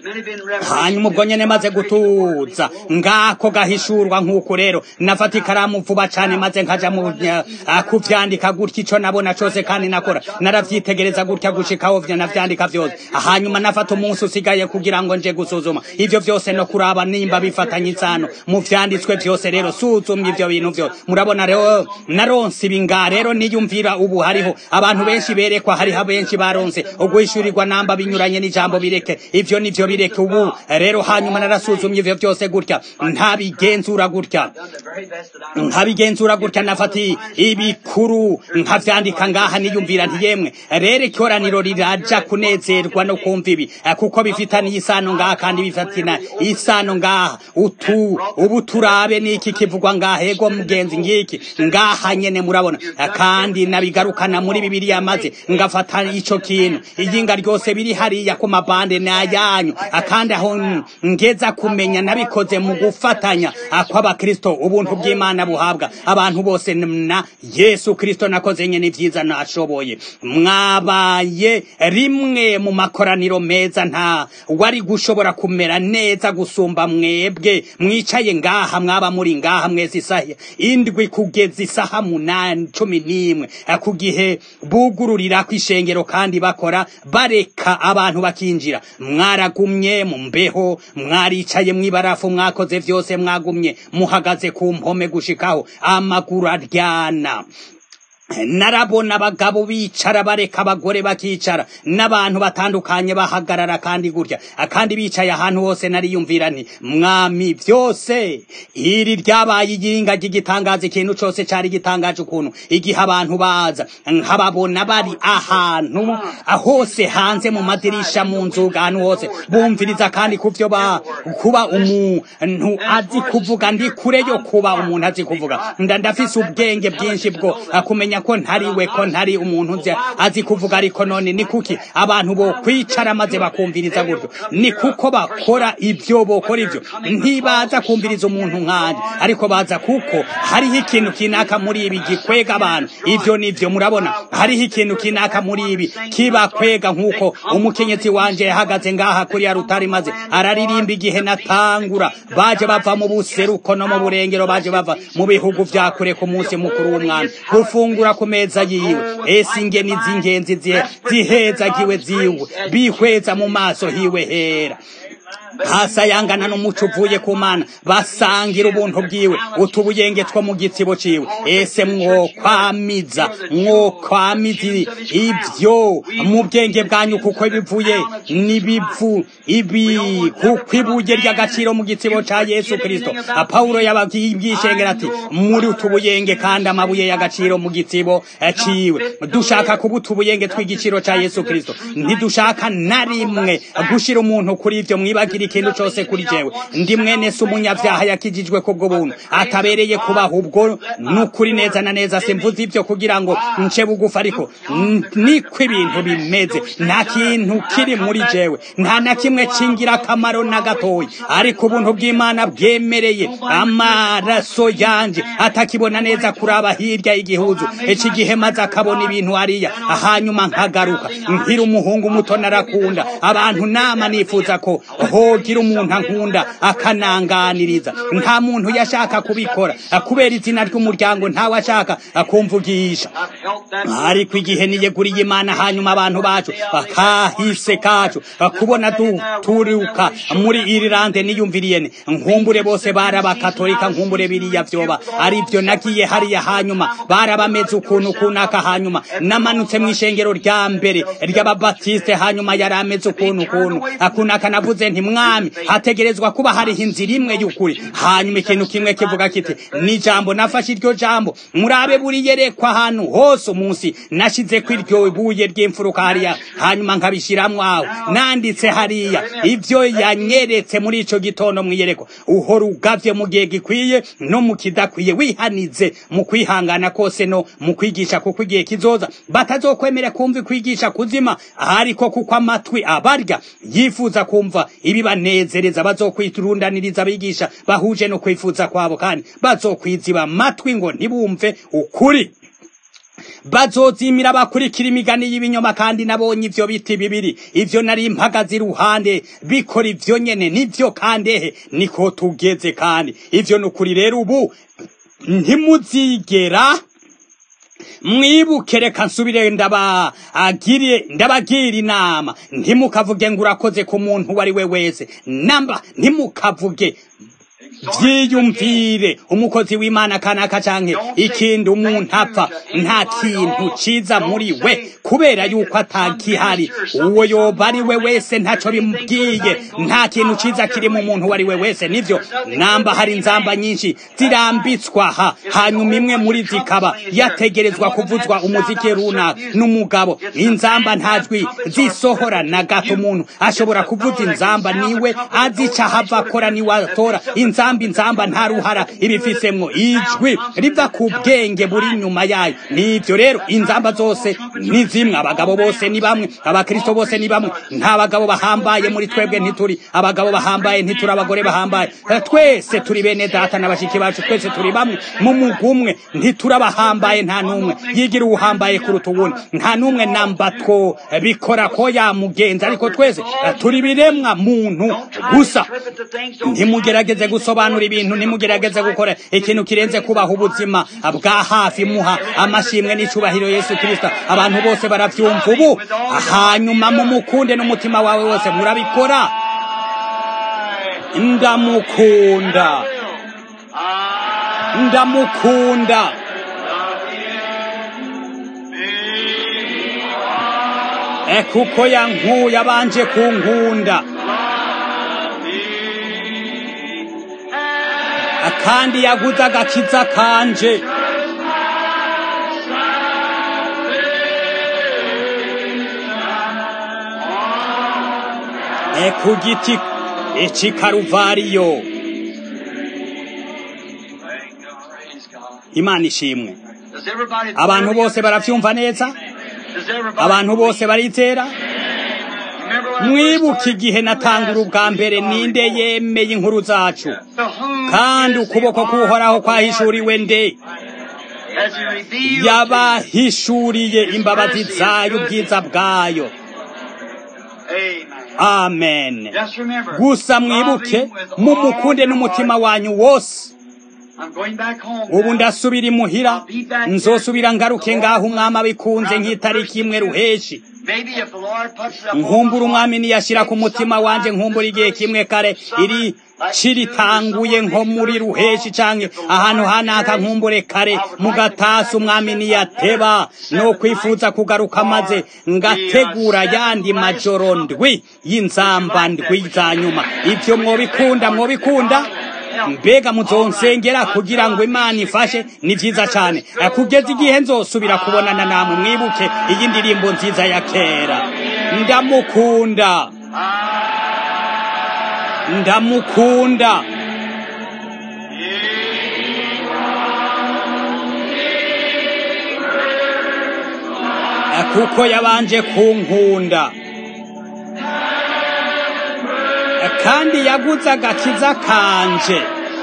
hanyuma ubwo nyene maze gutuza ngako gahishurwa nk'uko rero nafata ikaramu vuba cane maze nkaja mu kuvyandika gutya ico nabona cose kandi nakora naravyitegereza gutya gushikaho vyo navyandika vyose hanyuma nafata umunsi usigaye kugira ngo nje gusuzuma ivyo vyose no kuraba nimba bifatanye isano mu vyanditswe vyose rero suzumye ivyo bintu vyose murabona rero naronse ibinga rero niyumvira ubu hariho abantu benshi berekwa hariho benshi baronse uguhishurirwa namba binyuranye n'ijambo bireke ivyo nivyo bireke ubu rero hanyuma narasuzumye ivyo vyose gutya ntabigenzura gutya nkabigenzura gutya nafati ibikuru nkavyandika ngaha niyumvira nti yemwe rero ikoraniro riraja kunezerwa no kumva ibi kuko bifitaniye isano ngaha kandi bifatina isano ngaha utu ubu turabe niki kivugwa ngaha ego mugenzi ngiki ngaha nyene murabona kandi nabigarukana muri bibiliya maze ngafata ico kintu iyinga ryose biri hariya ku mabande n'ayanyu kandi aho ngeza kumenya nabikoze mu gufatanya kw'abakristo ubuntu bw'imana buhabwa abantu bose na yesu kristo nakoze nyene vyiza nashoboye mwabaye rimwe mu makoraniro meza nta wari gushobora kumera neza gusumba mwebwe mwicaye ngaha mwaba muri ngaha mwese isaha indwi kugeza isaha munani cumi n'imwe ku gihe bugururira kw'ishengero kandi bakora bareka abantu bakinjira mwaragumye mu mbeho mwaricaye mw'ibarafu mwakoze vyose mwagumye muhagaze ku mpome gushikaho amaguru aryana narabona abagabo bicara bareka abagore bakicara n'abantu batandukanye bahagarara kandi gutya kandi bicaye ahantu hose nariyumvira nti mwami byose iri ryabaye igihinga ry'igitangaza ikintu cyose cyari gitangaje ukuntu igihe abantu baza nkababona bari ahantu hose hanze mu madirisha mu nzuga ahantu hose bumviriza kandi kuvyo ba kuba umuntu azi kuvuga ndi kure yo kuba umuntu azi kuvuga nda ndafise ubwenge bwinshi bwo kumenya ko ntari we ko ntari umuntu nzi azi kuvuga ariko none ni kuki abantu bo kwicara maze bakumviriza gutyo ni kuko bakora ibyo bokora ibyo ntibaza kumviriza umuntu nkanje ariko baza kuko hariho ikintu kinaka muri ibi gikwega abantu ibyo nivyo murabona hariho ikintu kinaka muri ibi kibakwega nk'uko umukenyezi wanje yahagaze ngaha kuri ya rutari maze araririmba igihe natangura baje bava mu buseruko no mu burengero baje bava mu bihugu vya kure ku munsi mukuru w'umwami gufungura ku meza yiwe ese ingeni z'ingenzi zihezagiwe ziwe bihweza mu maso hiwe hera hasayangana n'umuco uvuye ku mana basangira ubuntu bwiwe utubuyenge two mu gitsibo ciwe ese mwokwamiza mwokwamiza ibyo mu bwenge bwanyu kuko bivuye n'ibivu ibi kuko ibuye ry'agaciro mu gitsibo ca yesu kristo pawulo yababwishengera ati muri utubuyenge kandi amabuye y'agaciro mu gitsibo ciwe dushaka kuba utubuyenge tw'igiciro ca yesu kristo ntidushaka na rimwe gushira umuntu kuri ivyo mwibagira ikintu cyose kuri jewe ndi mwene se umunyabyaha yakijijwe kubwo buntu atabereye kubaha ubwo nukuri neza na neza simvuze ibyo kugira ngo nce bugufa ariko niko ibintu bimeze nta kintu kiri muri jewe nta na kimwe cingira akamaro na gatoya ariko ubuntu bw'imana bwemereye amaraso yanje atakibona neza kuraba hirya y'igihuzu iki gihe maze akabona ibintu hariya hanyuma nkagaruka nkiri umuhungu muto narakunda abantu nama nifuza ko ho hogira umuntu ankunda akananganiriza nta muntu yashaka kubikora kubera izina ry'umuryango ntawe ashaka kumvugisha ariko igihe niyeguriye imana hanyuma abantu bacu bakahise kacu kubona turuka muri irilande niyumviriye nkumbure bose barabakatolika nkumbure biriya vyoba ari byo nagiye hariya hanyuma barabameze ukuntu kunaka hanyuma namanutse mu ishengero rya mbere ry'ababatiste hanyuma yari ameze ukuntu ukuntu akunaka navuze nti mwami hategerezwa kuba hariho inzira imwe y'ukuri hanyuma ikintu kimwe kivuga kiti ni jambo nafashe iryo jambo murabe buri yerekwa ahantu hose umunsi nashize ko iryo buye ry'imfuruka hariya hanyuma nkabishiramwo aho nanditse hariya ivyo yanyeretse muri ico gitondo mwiyereko uhora ugavye mu gihe gikwiye no mu kidakwiye wihanize mu kwihangana kose no mu kwigisha kuko igihe kizoza batazokwemera kumva kwigisha kuzima ariko kuko amatwi abarya yifuza kumva ibibanezereza bazokwiturundaniriza abigisha bahuje no kwifuza kwabo kandi bazokwiziba amatwi ngo ntibumve ukuri bazozimira bakurikira imigani y'ibinyoma kandi nabonye ivyo biti bibiri ivyo nari mpagaze iruhande bikora ivyo nyene nivyo kandi ehe niko tugeze kandi ivyo nukuri rero ubu ntimuzigera mwibuke reka nsubire ndabagire ndabagira inama ntimukavuge ngo urakoze ku muntu uwo ari we wese namba ntimukavuge vyiyumvire umukozi w'imana kanaka canke ikindi umuntu apfa nta kintu ciza muri we kubera yuko atakihari uwo yoba ari we wese ntaco bimubwiye nta kintu ciza kiri mu muntu uwo ari we wese nivyo namba hari inzamba nyinshi zirambitswa aha hanyuma imwe muri zikaba yategerezwa kuvuzwa umuziki runaka n'umugabo inzamba ntajwi zisohora na gato umuntu ashobora kuvuza inzamba niwe azica hava akora niwe atora inzamba inzamba nta ruhara ibifisemwo ijwi riva ku bwenge buri nyuma yayo nivyo rero inzamba zose ni zimwe abagabo bose ni bamwe abakristo bose ni bamwe nta bagabo bahambaye muri twebwe ntituri abagabo bahambaye ntituri abagore bahambaye twese turi bene data na bashiki bacu twese turi bamwe mu mugumwe ntituri abahambaye nta n'umwe yigira uwuhambaye kuruta uwundi nta n'umwe namba two bikora ko yamugenza ariko twese turi biremwa muntu gusa ntimugerageze gusobanura ibintu ntimugerageze gukora ikintu kirenze kubaha ubuzima bwa hafi muha amashimwe n'icubahiro yesu kirisito abantu bose baravyumva ubu hanyuma mumukunde n'umutima wawe wose murabikora ndamukunda ndamukunda kuko yankuye abanje kunkunda kandi yaguze agakiza kanje e ku giti eci karuvariyo imana ishimwe abantu bose baravyumva neza abantu bose barizera mwibuka igihe natangura ubwa mbere ninde yemeye inkuru zacu kandi ukuboko k'uhoraho kwahishuriwe nde yabahishuriye imbabazi zayo ubwiza bwayo amen gusa mwibuke mumukunde n'umutima wanyu wose ubu ndasubira imuhira nzosubira ngaruke ngaho umwami abikunze nk'itariki imwe ruheshi nkumbura umwami niyashyira ku mutima wanje nkumbura igihe kimwe kare iri ciritanguye nko muri ruheshi canke ahantu hanaka nkumbure kare mugatasi umwami niyateba no kwifuza kugaruka maze ngategura yandi majoro ndwi y'inzamba ndwi za nyuma ivyo mwobikunda mwobikunda mbega muzonsengera kugira ngo imana ifashe ni vyiza cane kugeza igihe nzosubira kubonana namwe mwibuke iyi ndirimbo nziza ya kera ndamukunda ndamukunda kuko yabanje kunkunda kandi yaguze agakiza kanje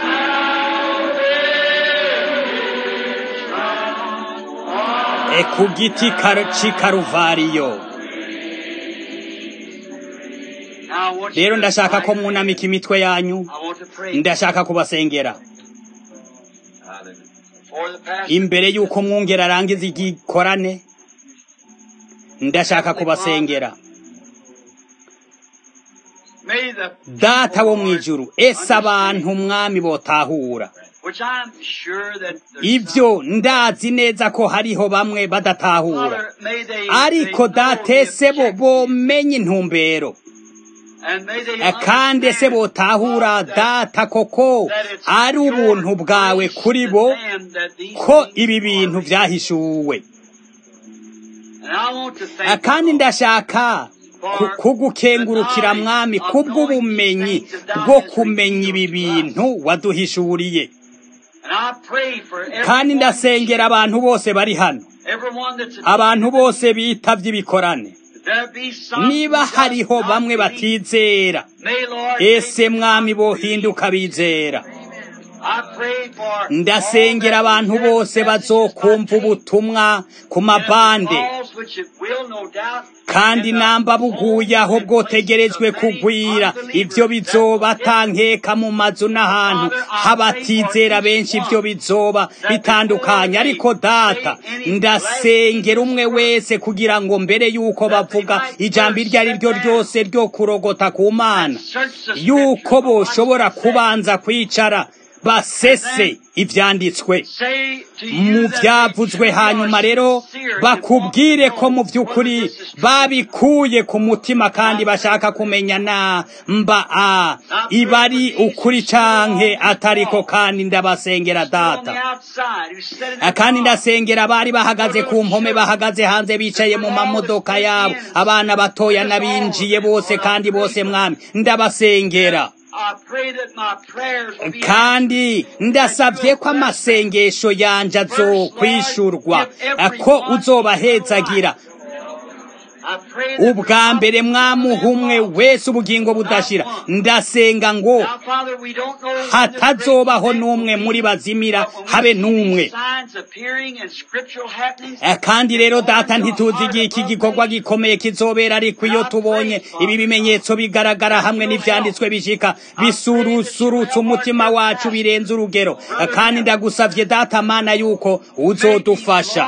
e ku giti c'i karuvariyo rero ndashaka ko mwunamika imitwe yanyu ndashaka kubasengera imbere y'uko mwungera arangiza igikorane ndashaka kubasengera data wo mu ijuru ese abantu umwami botahura ibyo ndazi neza ko hariho bamwe badatahura ariko datese bo bomenye intumbero kandi ese botahura data koko ari ubuntu bwawe kuri bo ko ibi bintu byahishuwe kandi ndashaka kugukengurukira mwami kubw'ubumenyi bwo kumenya ibi bintu waduhishuriye kandi ndasengera abantu bose bari hano abantu bose bitavye ibikorane niba hariho bamwe batizera ese mwami bohinduka bizera ndasengera abantu bose bazokumva ubutumwa ku mabande kandi namba buguye aho bwotegerejwe kugwira ibyo bizoba atankeka mu mazu n'ahantu habatizera benshi ibyo bizoba bitandukanye ariko data ndasengera umwe wese kugira ngo mbere y'uko bavuga ijambo iryo ari ryo ryose ryo kurogota ku mana y'uko boshobora kubanza kwicara basese ibyanditswe mu byavuzwe hanyuma rero bakubwire ko mu by'ukuri babikuye ku mutima kandi bashaka kumenya na mba a iba ari ukuri canke atariko kandi ndabasengera data kandi ndasengera abari bahagaze ku mpome bahagaze hanze bicaye mu mamodoka yabo abana batoya n'abinjiye bose kandi bose mwami ndabasengera kandi ndasabye ko amasengesho yanje azokwishurwa ko uzobahezagira ubwa mbere mwamuhumwe wese ubugingo budashira ndasenga ngo hatazobaho n'umwe muri bazimira habe n'umwe kandi rero data ntituzi igihe iki gikorwa gikomeye kizobera ariko iyo tubonye ibi bimenyetso bigaragara hamwe n'ivyanditswe bishika bisurusurutsa umutima wacu birenze urugero kandi ndagusavye data mana yuko uzodufasha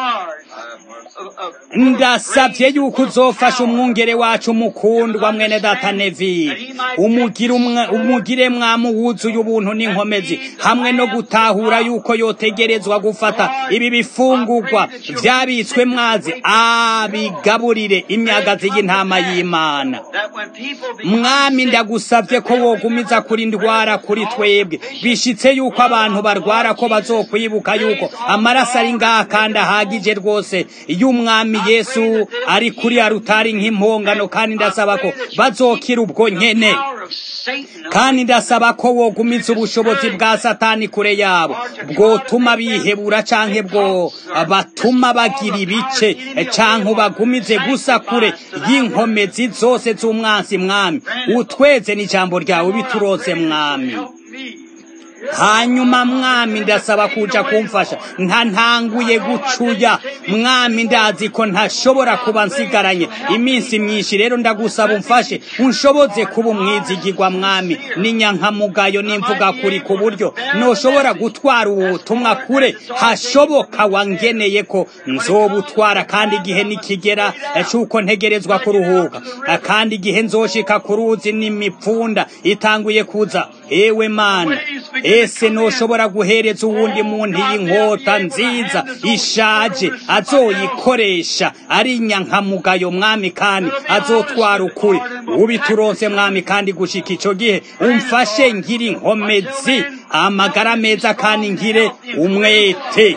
ndasabye yuko uzofasha umwungere wacu mukundwa mwene data nevire umugire mwamu wuzuye ubuntu n'inkomezi hamwe no gutahura yuko yotegerezwa gufata ibi bifungurwa byabitswe mwazi abigaburire imyagazi y'intama y'imana mwami ndagusabye ko wogumiza kuri ndwara kuri twebwe bishitse yuko abantu barwara ko bazokwibuka yuko amaraso ari ngaha kandi ahagije rwose y'umwami yesu ari kuri arutari nk'impongano kandi ndasaba ko bazokira ubwo nyene kandi ndasaba ko wogumiza ubushobozi bwa satani kure yabo bwotuma bihebura canke bwo batuma bagira ibice canke ubagumize gusa kure y'inkomezi zose z'umwansi mwami utweze n'ijambo ryawe biturose mwami hanyuma mwami ndasaba kuja kumfasha nta ntanguye gucuya mwami ndazi ko ntashobora kuba nsigaranye iminsi myinshi rero ndagusaba umfashe unshoboze kuba umwizigirwa mwami n'inyankamugayo n'imvuga kuri ku buryo noshobora gutwara ubu butumwa kure hashoboka wangeneye ko nzobutwara kandi igihe nikigera cy'uko ntegerezwa kuruhuka kandi igihe nzoshika ku ruzi n'imipfunda itanguye kuza ewe mana ese noshobora guhereza uwundi muntu iyi nkota nziza ishaje azoyikoresha ari inyankamugayo mwami kandi azotwara ukuri ubituronse mwami kandi gushika ico gihe umfashe ngire inkomezi amagara meza kandi ngire umwete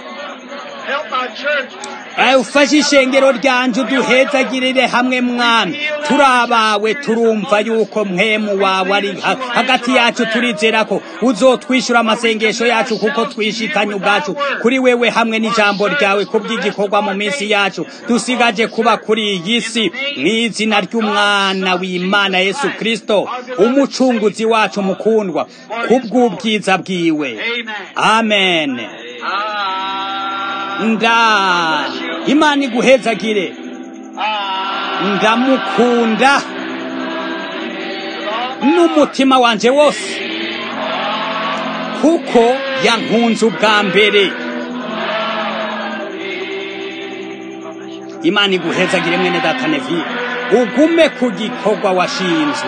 ufashe ishengero ryanje uduhezagirire hamwe mwami turi abawe turumva yuko mwemu wawe ari hagati yacu turizera ko uzotwishyura amasengesho yacu kuko twishikanye ubwacu kuri wewe hamwe n'ijambo ryawe ku by'igikorwa mu minsi yacu dusigaje kuba kuri iyi si mu izina ry'umwana w'imana yesu kirisito umucunguzi wacu mukundwa kubw'ubwiza bwiwe amen nda imana iguhezagire ndamukunda n'umutima wanje wose kuko yankunze ubwa mbere imana iguhezagire mwene data nevire ugume ku gikorwa washinzwe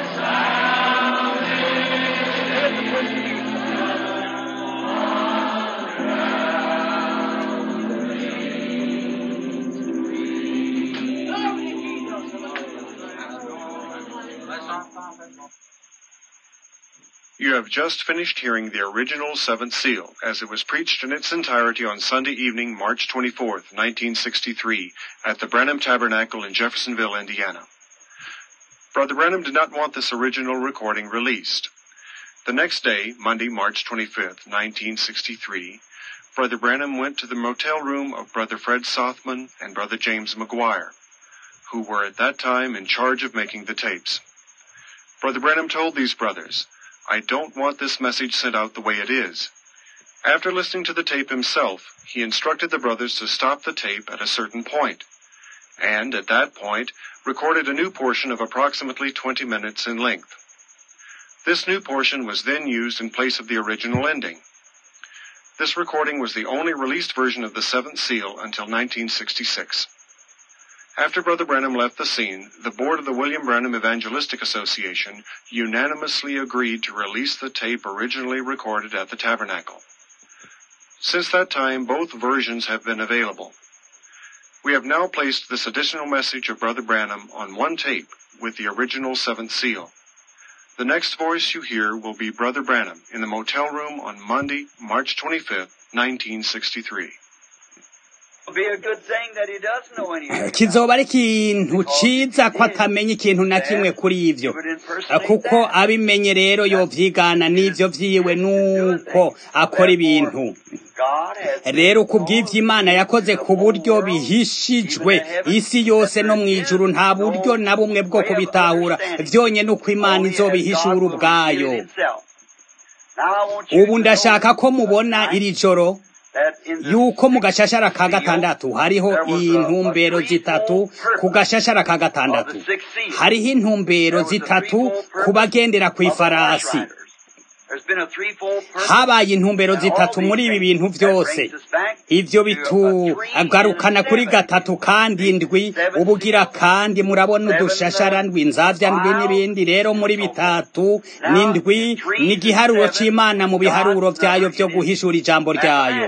You have just finished hearing the original seventh seal as it was preached in its entirety on Sunday evening, March 24th, 1963, at the Branham Tabernacle in Jeffersonville, Indiana. Brother Branham did not want this original recording released. The next day, Monday, March 25th, 1963, Brother Branham went to the motel room of Brother Fred Sothman and Brother James McGuire, who were at that time in charge of making the tapes. Brother Branham told these brothers, I don't want this message sent out the way it is. After listening to the tape himself, he instructed the brothers to stop the tape at a certain point, and at that point, recorded a new portion of approximately 20 minutes in length. This new portion was then used in place of the original ending. This recording was the only released version of the seventh seal until 1966. After Brother Branham left the scene, the board of the William Branham Evangelistic Association unanimously agreed to release the tape originally recorded at the tabernacle. Since that time, both versions have been available. We have now placed this additional message of Brother Branham on one tape with the original seventh seal. The next voice you hear will be Brother Branham in the motel room on Monday, March 25th, 1963. It'll be a good thing that he doesn't know anything. kizoba ari ikintu ciza ko atamenya ikintu na kimwe kuri ivyo kuko abimenye rero yovyigana n'ivyo vyiwe nuko akora ibintu God has rero ku bw'ivyo imana yakoze ku buryo bihishijwe isi yose no mu ijuru nta buryo na bumwe bwo kubitahura vyonyene uko imana izobihishura ubwayo ubu ndashaka ko mubona iri joro yuko mu gashashara ka gatandatu hariho intumbero zitatu ku gashashara ka gatandatu hariho intumbero zitatu ku bagendera ku ifarasi habaye intumbero zitatu muri ibi bintu byose ivyo bitugarukana kuri gatatu kandi ndwi ubugira kandi murabona udushashara ndwi nzavya ndwi n'ibindi rero muri bitatu n'indwi ni igiharuro c'imana mu biharuro vyayo vyo guhishura ijambo ryayo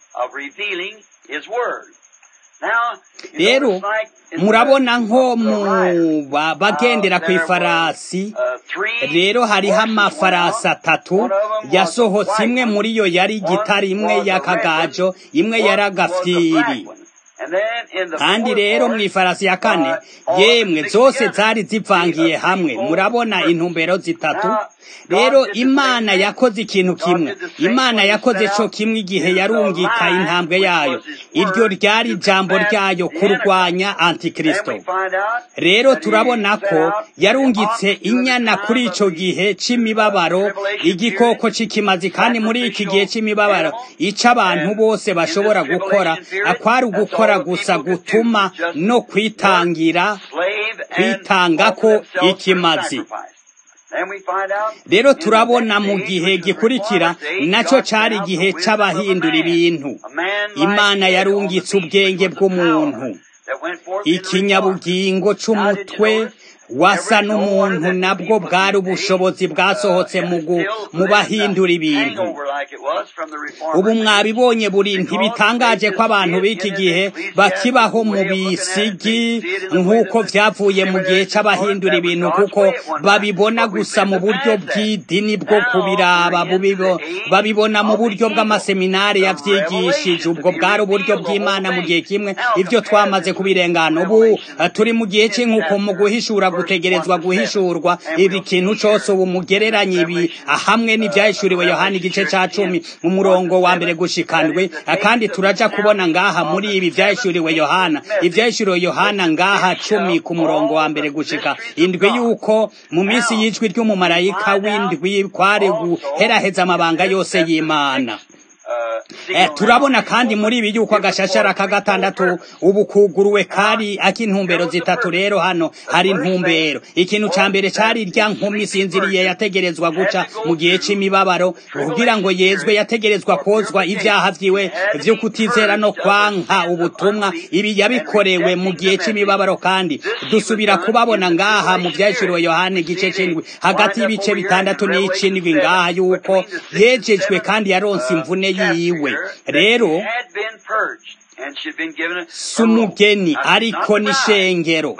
rero murabona nko mu ba- bagendera ku ifarasi rero hariho amafarasi atatu yasohotse imwe muri yo yari gitari imwe y'akagajo imwe yari agafyiri kandi rero mu ifarasi ya kane yemwe zose zari zivangiye hamwe murabona intumbero zitatu rero imana yakoze ikintu kimwe imana yakoze co kimwe igihe yarungika intambwe yayo iryo ryari ijambo ryayo kurwanya antikristo rero turabona ko yarungitse inyana kuri ico gihe c'imibabaro igikoko c'ikimazi kandi muri iki gihe c'imibabaro ico abantu bose bashobora gukora akwari ugukora gusa gutuma no kwitangira kwitangako ikimazi rero turabona mu gihe gikurikira naco cari igihe c'abahindura ibintu imana yarungitse ubwenge bw'umuntu ikinyabugingo c'umutwe wasa n'umuntu nabwo bwari ubushobozi bwasohotse mu gu- mu bahindura ibintu ubu mwabibonye buri ntibitangaje ko abantu b'iki gihe bakibaho mu bisigi nk'uko vyavuye mu gihe c'abahindura ibintu kuko babibona gusa mu buryo bw'idini bwo kubiraba bubibo- babibona mu buryo bw'amaseminari yavyigishije ubwo bwari uburyo bw'imana mu gihe kimwe ivyo twamaze kubirengana ubu eh, turi mu gihe c'inkuko mu guhishura gutegerezwa guhishurwa ibi kintu cose ubu mugereranye ibi hamwe n'ivyahishuriwe yohani igice ca cumi mu murongo wa mbere gushikandwe kandi turaja kubona ngaha muri ibi vyahishuriwe yohana ivyahishuriwe yohana ngaha cumi ku murongo wa mbere gushika indwi yuko mu minsi y'ijwi ry'umumarayika w'indwi kwari guheraheza amabanga yose y'imana turabona kandi muri ibi yuko agashashara ka gatandatu ubu kuguruwe kari ak'intumbero zitatu rero hano hari intumbero ikintu ca mbere cari irya nkumi sinziriye yategerezwa guca mu gihe c'imibabaro kugira ngo yezwe yategerezwa kozwa ivyaha vyiwe vyo kutizera no kwanka ubutumwa ibi yabikorewe mu gihe c'imibabaro kandi dusubira kubabona ngaha mu vyahishuriwe yohane igice c'indwi hagati y'ibice bitandatu n'icindwi ngaha yuko yejejwe kandi yaronse imvune yiwe rero si umugeni ariko n'ishengero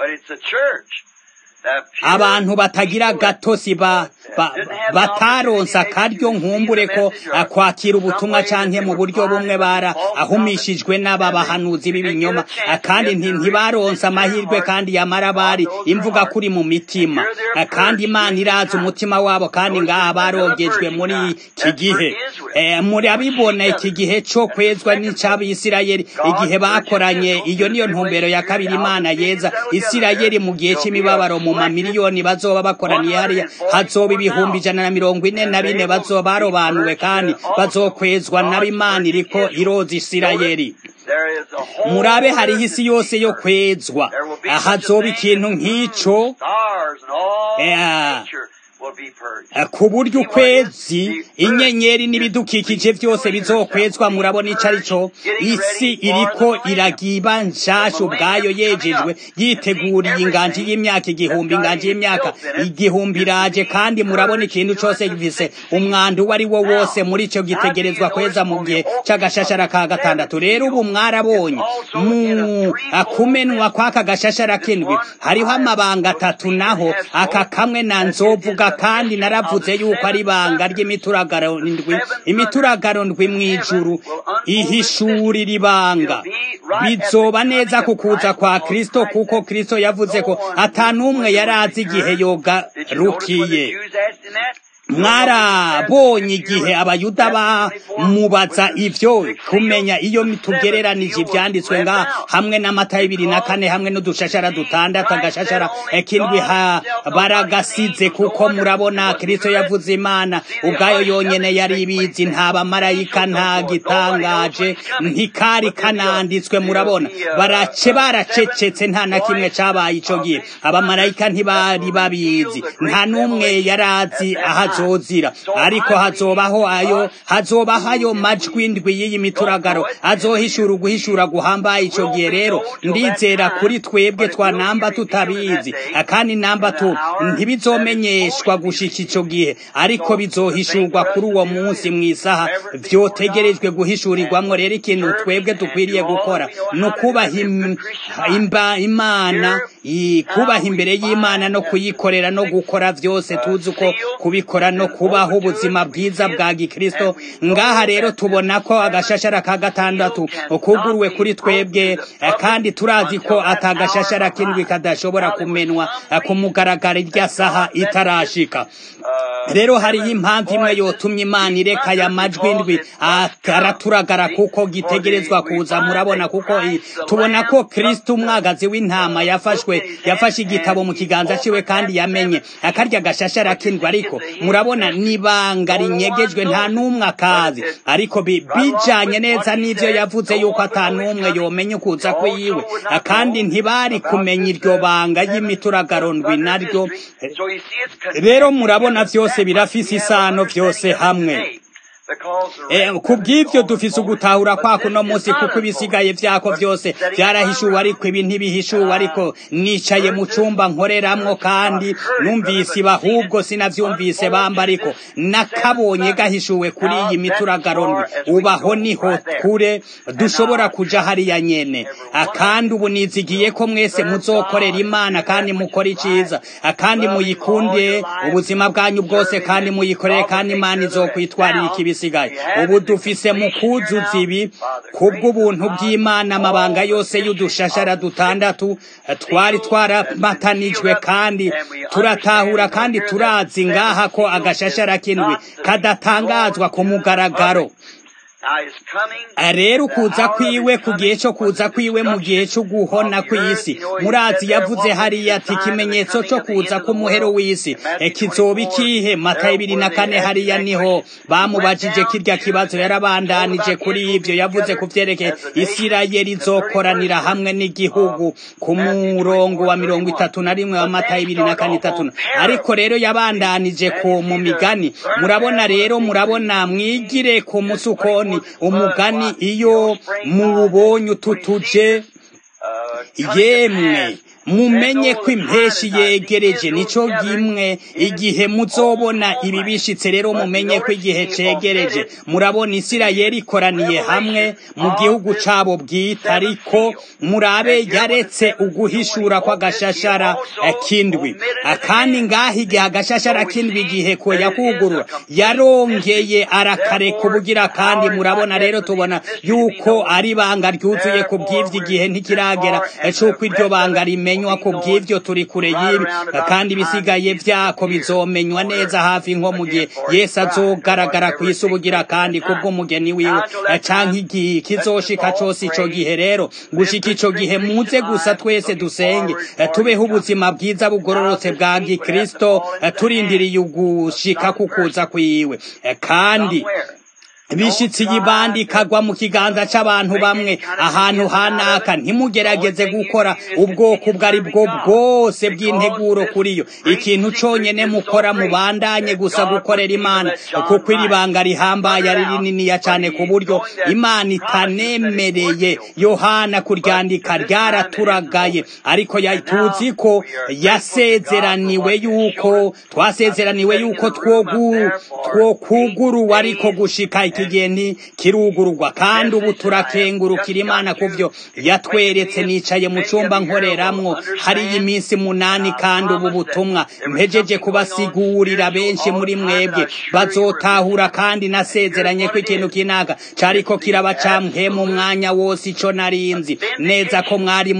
abantu batagira gatosi ba bataronsa akaryo nkumbure ko kwakira ubutumwa canke mu buryo bumwe bara ahumishijwe n'aba bahanuzi b'ibinyoma kandi ntibaronsa amahirwe kandi yamara bari imvuga kuri mu mitima kandi imana irazi umutima wabo kandi ngaha barogejwe muri iki gihe murabibona iki gihe co kwezwa n'ic'abisirayeli igihe bakoranye iyo niyo ntumbero ya kabiri imana yeza isirayeli mu gihe c'imibabaro mu mamiliyoni bazoba bakoraniye hariya hazoba ibihumbi ijana na mirongo ine na bine bazoba barobanuwe kandi bazokwezwa n'abimana iriko iroza isirayeli murabe hariho isi yose yo kwezwa hazoba ikintu nk'ico ku buryo ukwezi inyenyeri n'ibidukikije byose bizokwezwa murabona ico ari cyo isi iriko iragiba nshasha ubwayo yejejwe yiteguriye inganji y'imyaka igihumbi inganji y'imyaka igihumbi iraje kandi murabona ikintu cose gifise umwanda uwo ari wo wose muri ico gitegerezwa kweza mu gihe c'agashashara ka gatandatu rero ubu mwarabonye mu kumenwa kw'aka gashashara k'indwi hariho amabanga atatu naho aka kamwe na nzovuga kandi naravuze yuko ari ibanga ry'imituragaro ndwi imituragaro ndwi mw'ijuru ihishurira ibanga bizoba neza kukuza kwa kristo kuko kristo yavuze ko atanumwe yari azi igihe yogarukiye mwarabonye igihe abayuda bamubaza ivyo kumenya iyo tugereranije ivyanditswe nga hamwe n'amata y'ibiri na kane hamwe n'udushashara dutandatu agashashara kindwi baragasize kuko murabona kristo yavuze imana ubwayo yonyene yari ibizi nta bamarayika nta gitangaje ntikari kananditswe murabona barace baracecetse nta na kimwe cabaye ico gihe abamarayika ntibari babizi nta n'umwe yarazi ahazo azozira ariko hazobaho ayo hazobaho ayo majwi ndwi y'iyi mituragaro azohishura uguhishura guhambaye ico gihe rero ndizera kuri twebwe twanamba tutabizi kandi namba tu ntibizomenyeshwa gushika ico gihe ariko bizohishurwa kuri uwo munsi mw'isaha vyotegerejwe guhishurirwamwo rero ikintu twebwe dukwiriye gukora ni ukubaha imana kubaha imbere y'imana no kuyikorera no gukora vyose tuzi uko kubikora no kubaho ubuzima bwiza bwa gikristo ngaha rero tubona ko agashashara ka gatandatu kuguruwe kuri twebwe kandi turazi ko atagashashara kindwi kadashobora kumenwa ku mugaragaro irya saha itarashika rero hariho impamvu imwe yotumye imana ireka aya majwi ndwi araturagara kuko gitegerezwa kuza murabona kuko tubona ko kristo umwagazi w'intama yafashwe yafashe igitabo mu kiganza ciwe kandi yamenye akarya gashashara kindwi ariko murabona nibanga rinyegejwe nta n'umwe akazi ariko bijanye neza n'ivyo yavuze yuko ata n'umwe yomenya ukuza kwiwe kandi ntibari kumenya iryo banga y'imituragaro ndwi naryo rero murabona vyose birafise isano vyose hamwe ku bw'ibyo dufise ugutahura kwako uno munsi kuko ibisigaye vyako vyose vyarahishuwe ariko ibi ntibihishuwe ariko nicaye mu cumba nkoreramwo kandi numvise iba ahubwo sinavyumvise bamba ariko nakabonye gahishuwe kuri iyi mituragaro ndwi ubaho niho kure dushobora kuja hariya nyene kandi ubu nizigiye ko mwese muzokorera imana kandi mukora iciza kandi muyikunde ubuzima bwanyu bwose kandi muyikorere kandi imana izokwitwarira ikibi bisigaye ubu dufise mu kuzuza ibi kubw'ubuntu bw'imana amabanga yose y'udushashara dutandatu twari twaramatanijwe kandi turatahura kandi turazi ngaha ko agashashara k'indwi kadatangazwa ku mugaragaro rero ukuza kwiwe ku gihe cyo kuza kwiwe mu gihe cyo guhona kw'isi murazi yavuze hariya ati ikimenyetso cyo kuza k'umuhero w'isi kizoba ikihe mata ibiri na kane hariya niho bamubajije kirya kibazo yarabandanije kuri ibyo yavuze ku byerekeye isirayeli izokoranira hamwe n'igihugu ku murongo wa mirongo itatu na rimwe wa mata ibiri na kane itatu ariko rero yabandanije ku mu migani murabona rero murabona mwigire ku musukoni umugani iyo muwubonye ututuje yemwe mumenye ko impeshi yegereje nico gimwe igihe muzobona ibi bishitse rero mumenye ko igihe cegereje murabona isirayeli ikoraniye hamwe mu gihugu cabo bwite ariko murabe yaretse uguhishura kw'agashashara kindwi kandi ngaho igihe agashashara kindwi igihe ko yakugurura yarongeye arakareka ubugira kandi murabona rero tubona yuko ari banga ryuzuye ku bw'ivyo igihe ntikiragera c'uko iryo banga rimenya bimenywa ku bw'ivyo turi kure y'ibi kandi ibisigaye vyako bizomenywa neza hafi nko mu gihe yesu azogaragara ku isi ubugira kandi kubw'umugeni wiwe canke igihe kizoshika cose ico gihe rero gushika ico gihe muze gusa twese dusenge tubeho ubuzima bwiza bugororotse bwa gikristo turindiriye ugushika kukuza kwiwe kandi bishitsi y'ibandi ikagwa mu kiganza c'abantu bamwe ahantu hanaka ntimugerageze gukora ubwoko ubwo ari bwo bwose bw'integuro kuri yo ikintu conyene mukora mubandanye gusa gukorera imana kuko iri banga rihambaye ari rininiya cane ku buryo imana itanemereye yohana kuryandika ryaraturagaye ariko tuzi ko yasezeraniwe yuko twasezeraniwe yuko twokuguruwe ariko gushika iki gihe ntikirugururwa kandi ubu turakengurukira imana ku byo yatweretse nicaye mu cyumba nkoreramwo hariyo iminsi munani kandi ubu butumwa mpejeje kubasigurira benshi muri mwebwe bazotahura kandi nasezeranye ko ikintu kinaka cariko kiraba camwe mu mwanya wose ico narinzi neza ko mwari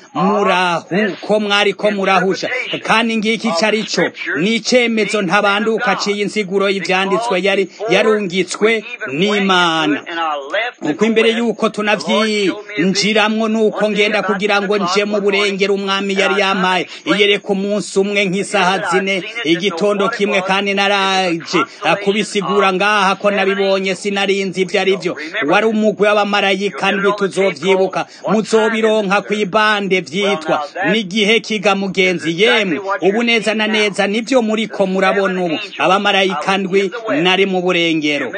murahu ko mwari ko murahusha kandi ngiki carico ni icemezo ntabanduka ciye insiguro y'ivyanditswe yari yarungitswe n'imana uko imbere yuko tunavyinjiramwo nuko ngenda kugira ngo nje mu burengero umwami yari yampaye iyereka umunsi umwe nk'isaha zine igitondo kimwe kandi naraje kubisigura ngaha ko nabibonye sinarinzi ivyo ari vyo wari umugwi w'abamarayika ndwi tuzovyibuka muzobironka kw'ibande vyitwa n'igihe kiga mugenzi yemwe ubu neza na neza nivyo muriko murabona ubu abamarayika ndwi nari mu burengero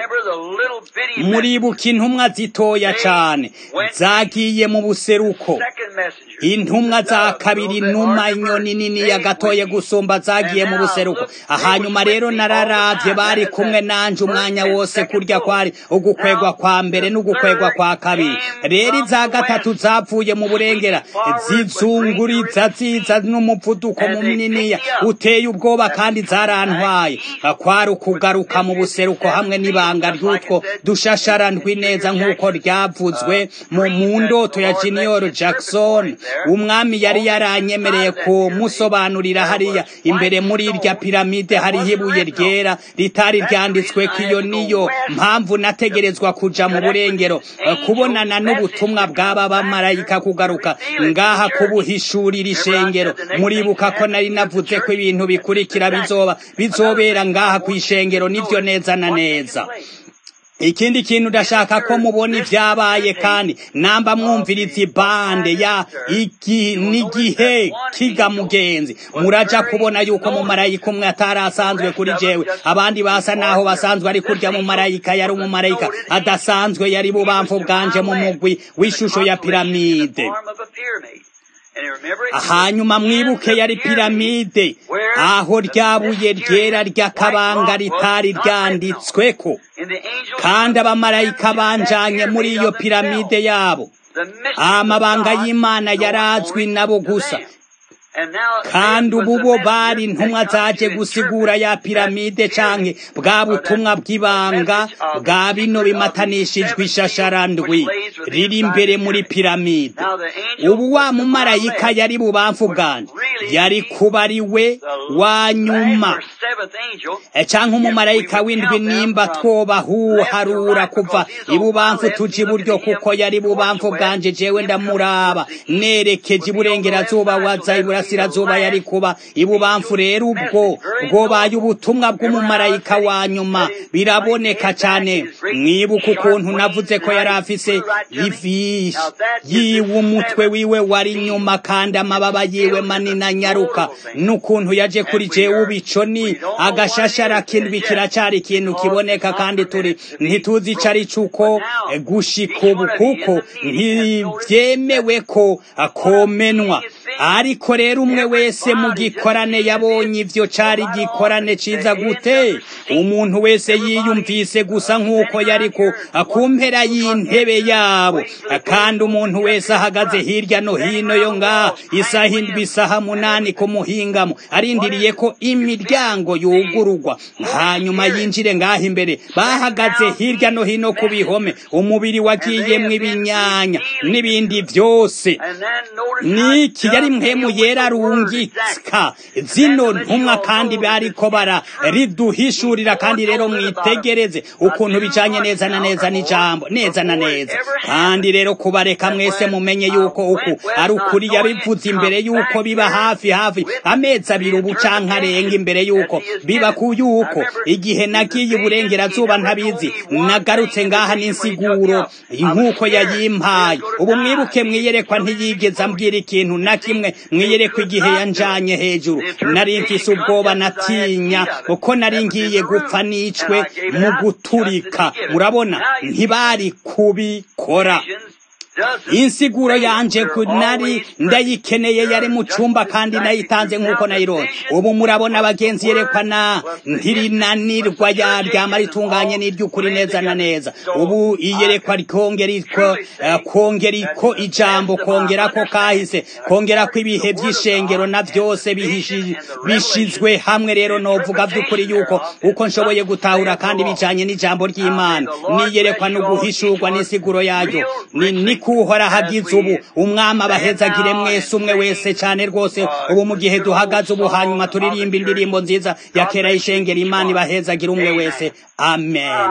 muribuka intumwa zitoya cane zagiye mu buseruko intumwa za kabiri inuma inyoni nini yagatoye gusumba zagiye mu buseruko hanyuma rero nararavye bari kumwe nanje umwanya wose kurya kwari ugukwegwa kwa mbere n'ugukwegwa kwa kabiri rero iza gatatu zavuye mu burengera zizunguriza ziza n'umuvuduko muniniya uteye ubwoba kandi zarantwaye kwari ukugaruka mu buseruko hamwe n'ibanga ry'utwo dushashara ndwi neza nk'uko ryavuzwe mu mundoto ya junior jackson umwami yari yaranyemereye kumusobanurira hariya imbere muri irya piramide hariho ibuye ryera ritari ryanditswe ko iyo niyo mpamvu nategerezwa kuja mu burengero kubonana n'ubutumwa bw'aba bamarayika kugaruka ngaha kubuhishurira ishengero muribuka ko nari navuze ko ibintu bikurikira bizoba bizobera ngaha ku ishengero nivyo neza na neza ikindi kintu ndashaka ko mubona ibyabaye kandi namba mwumviriza ibande ya iki n'igihe kiga mugenzi muraja kubona yuko mu marayika umwe atari asanzwe kuri jewe abandi basa naho basanzwe ari kurya mu marayika yari umumarayika adasanzwe yari bubamfu bwanje mu mugwi w'ishusho ya piramide hanyuma mwibuke yari piramide aho ryabuye ryera ry'akabanga ritari ryanditsweko kandi abamarayika banjanye muri iyo piramide yabo amabanga y'imana yarazwi nabo gusa kandi ubu bo bari intumwa zaje gusigura ya piramide canke bwa butumwa bw'ibanga bwa bino bimatanishijwe ishasharandwi riri imbere muri piramide ubu wa mumarayika yari bubamfu bwanje yari kuba ari we wa nyuma canke umumarayika w'indwi nimba twobahuharura kuva ibubamfu tuja iburyo kuko yari ibubamfu bwanje jewe ndamuraba nerekeje iburengerazuba waza iburasirazuba yari kuba ibubamfu rero ubwo bwobaye ubutumwa bw'umumarayika wa nyuma biraboneka cane mwibuka ukuntu navuze ko yari afise ivishi yiwe umutwe wiwe wari nyuma kandi amababa yiwe manini anyaruka n'ukuntu yaje kuri jewe ubico ni agashashara kindwi kiracari ikintu kiboneka kandi turi ntituzi ico ari cuko gushika ubu kuko ntivyemewe ko akomenwa ariko rero umwe wese mu gikorane yabonye ivyo cari igikorane ciza gute umuntu wese yiyumvise gusa nk'uko yariko akumpera y'intebe yabo kandi umuntu wese ahagaze hirya no hino yo ngaha isaha indwi isaha munani ku muhingamo arindiriye ko imiryango yugururwa hanyuma yinjire ngaha imbere bahagaze hirya no hino ku bihome umubiri wagiyemwo ibinyanya n'ibindi vyose niki yari mpemu yera rungitsika zino ntumwa kandi bariko bara riduhishurira kandi rero mwitegereze ukuntu bijanye neza na neza n'ijambo neza na neza kandi rero kubareka mwese mumenye yuko uku ari ukuri yabivuze imbere yuko biba hafi hafi amezi abiri ubu canke arenga imbere yuko biba ku yuko igihe nagiye iburengerazuba ntabizi nagarutse ngaha n'insiguro nk'uko yayimpaye ubu mwibuke mwiyerekwa ntiyigeze ambwira ikintu na kimwe mwiyerekwa igihe yanjanye hejuru nari mfise ubwoba natinya uko nari ngiye gupfa nicwe mu guturika murabona ntibari kubikora insiguro yanje nari ndayikeneye yari mu cumba kandi nayitanze nk'uko nayironse ubu murabona abagenzi yerekana ntirinanirwa yaryama ritunganye n'iry'ukuri neza na neza ubu iyerekwa kongeriko kongeriko ijambo kongerako kahise kongerako ibihe by'ishengero na byose bishizwe hamwe rero novuga by'ukuri yuko uko nshoboye gutahura kandi bijanye n'ijambo ry'imana niyerekwa no guhishurwa n'insiguro yaryo ni kuhora hagize ubu umwami abahezagire mwese umwe wese cyane rwose ubu mu gihe duhagaze ubu hanyuma turirimba indirimbo nziza ya kera y'ishengera imana ibahezagire umwe wese amen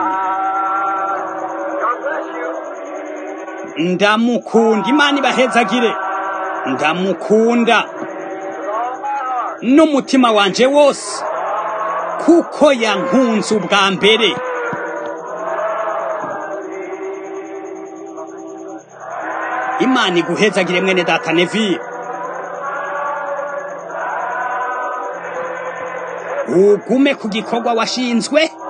ndamukunda imana ibahezagire ndamukunda n'umutima wanje wose kuko yankunze ubwa mbere imana iguhezagire mwene data nevi ugume ku gikorwa washinzwe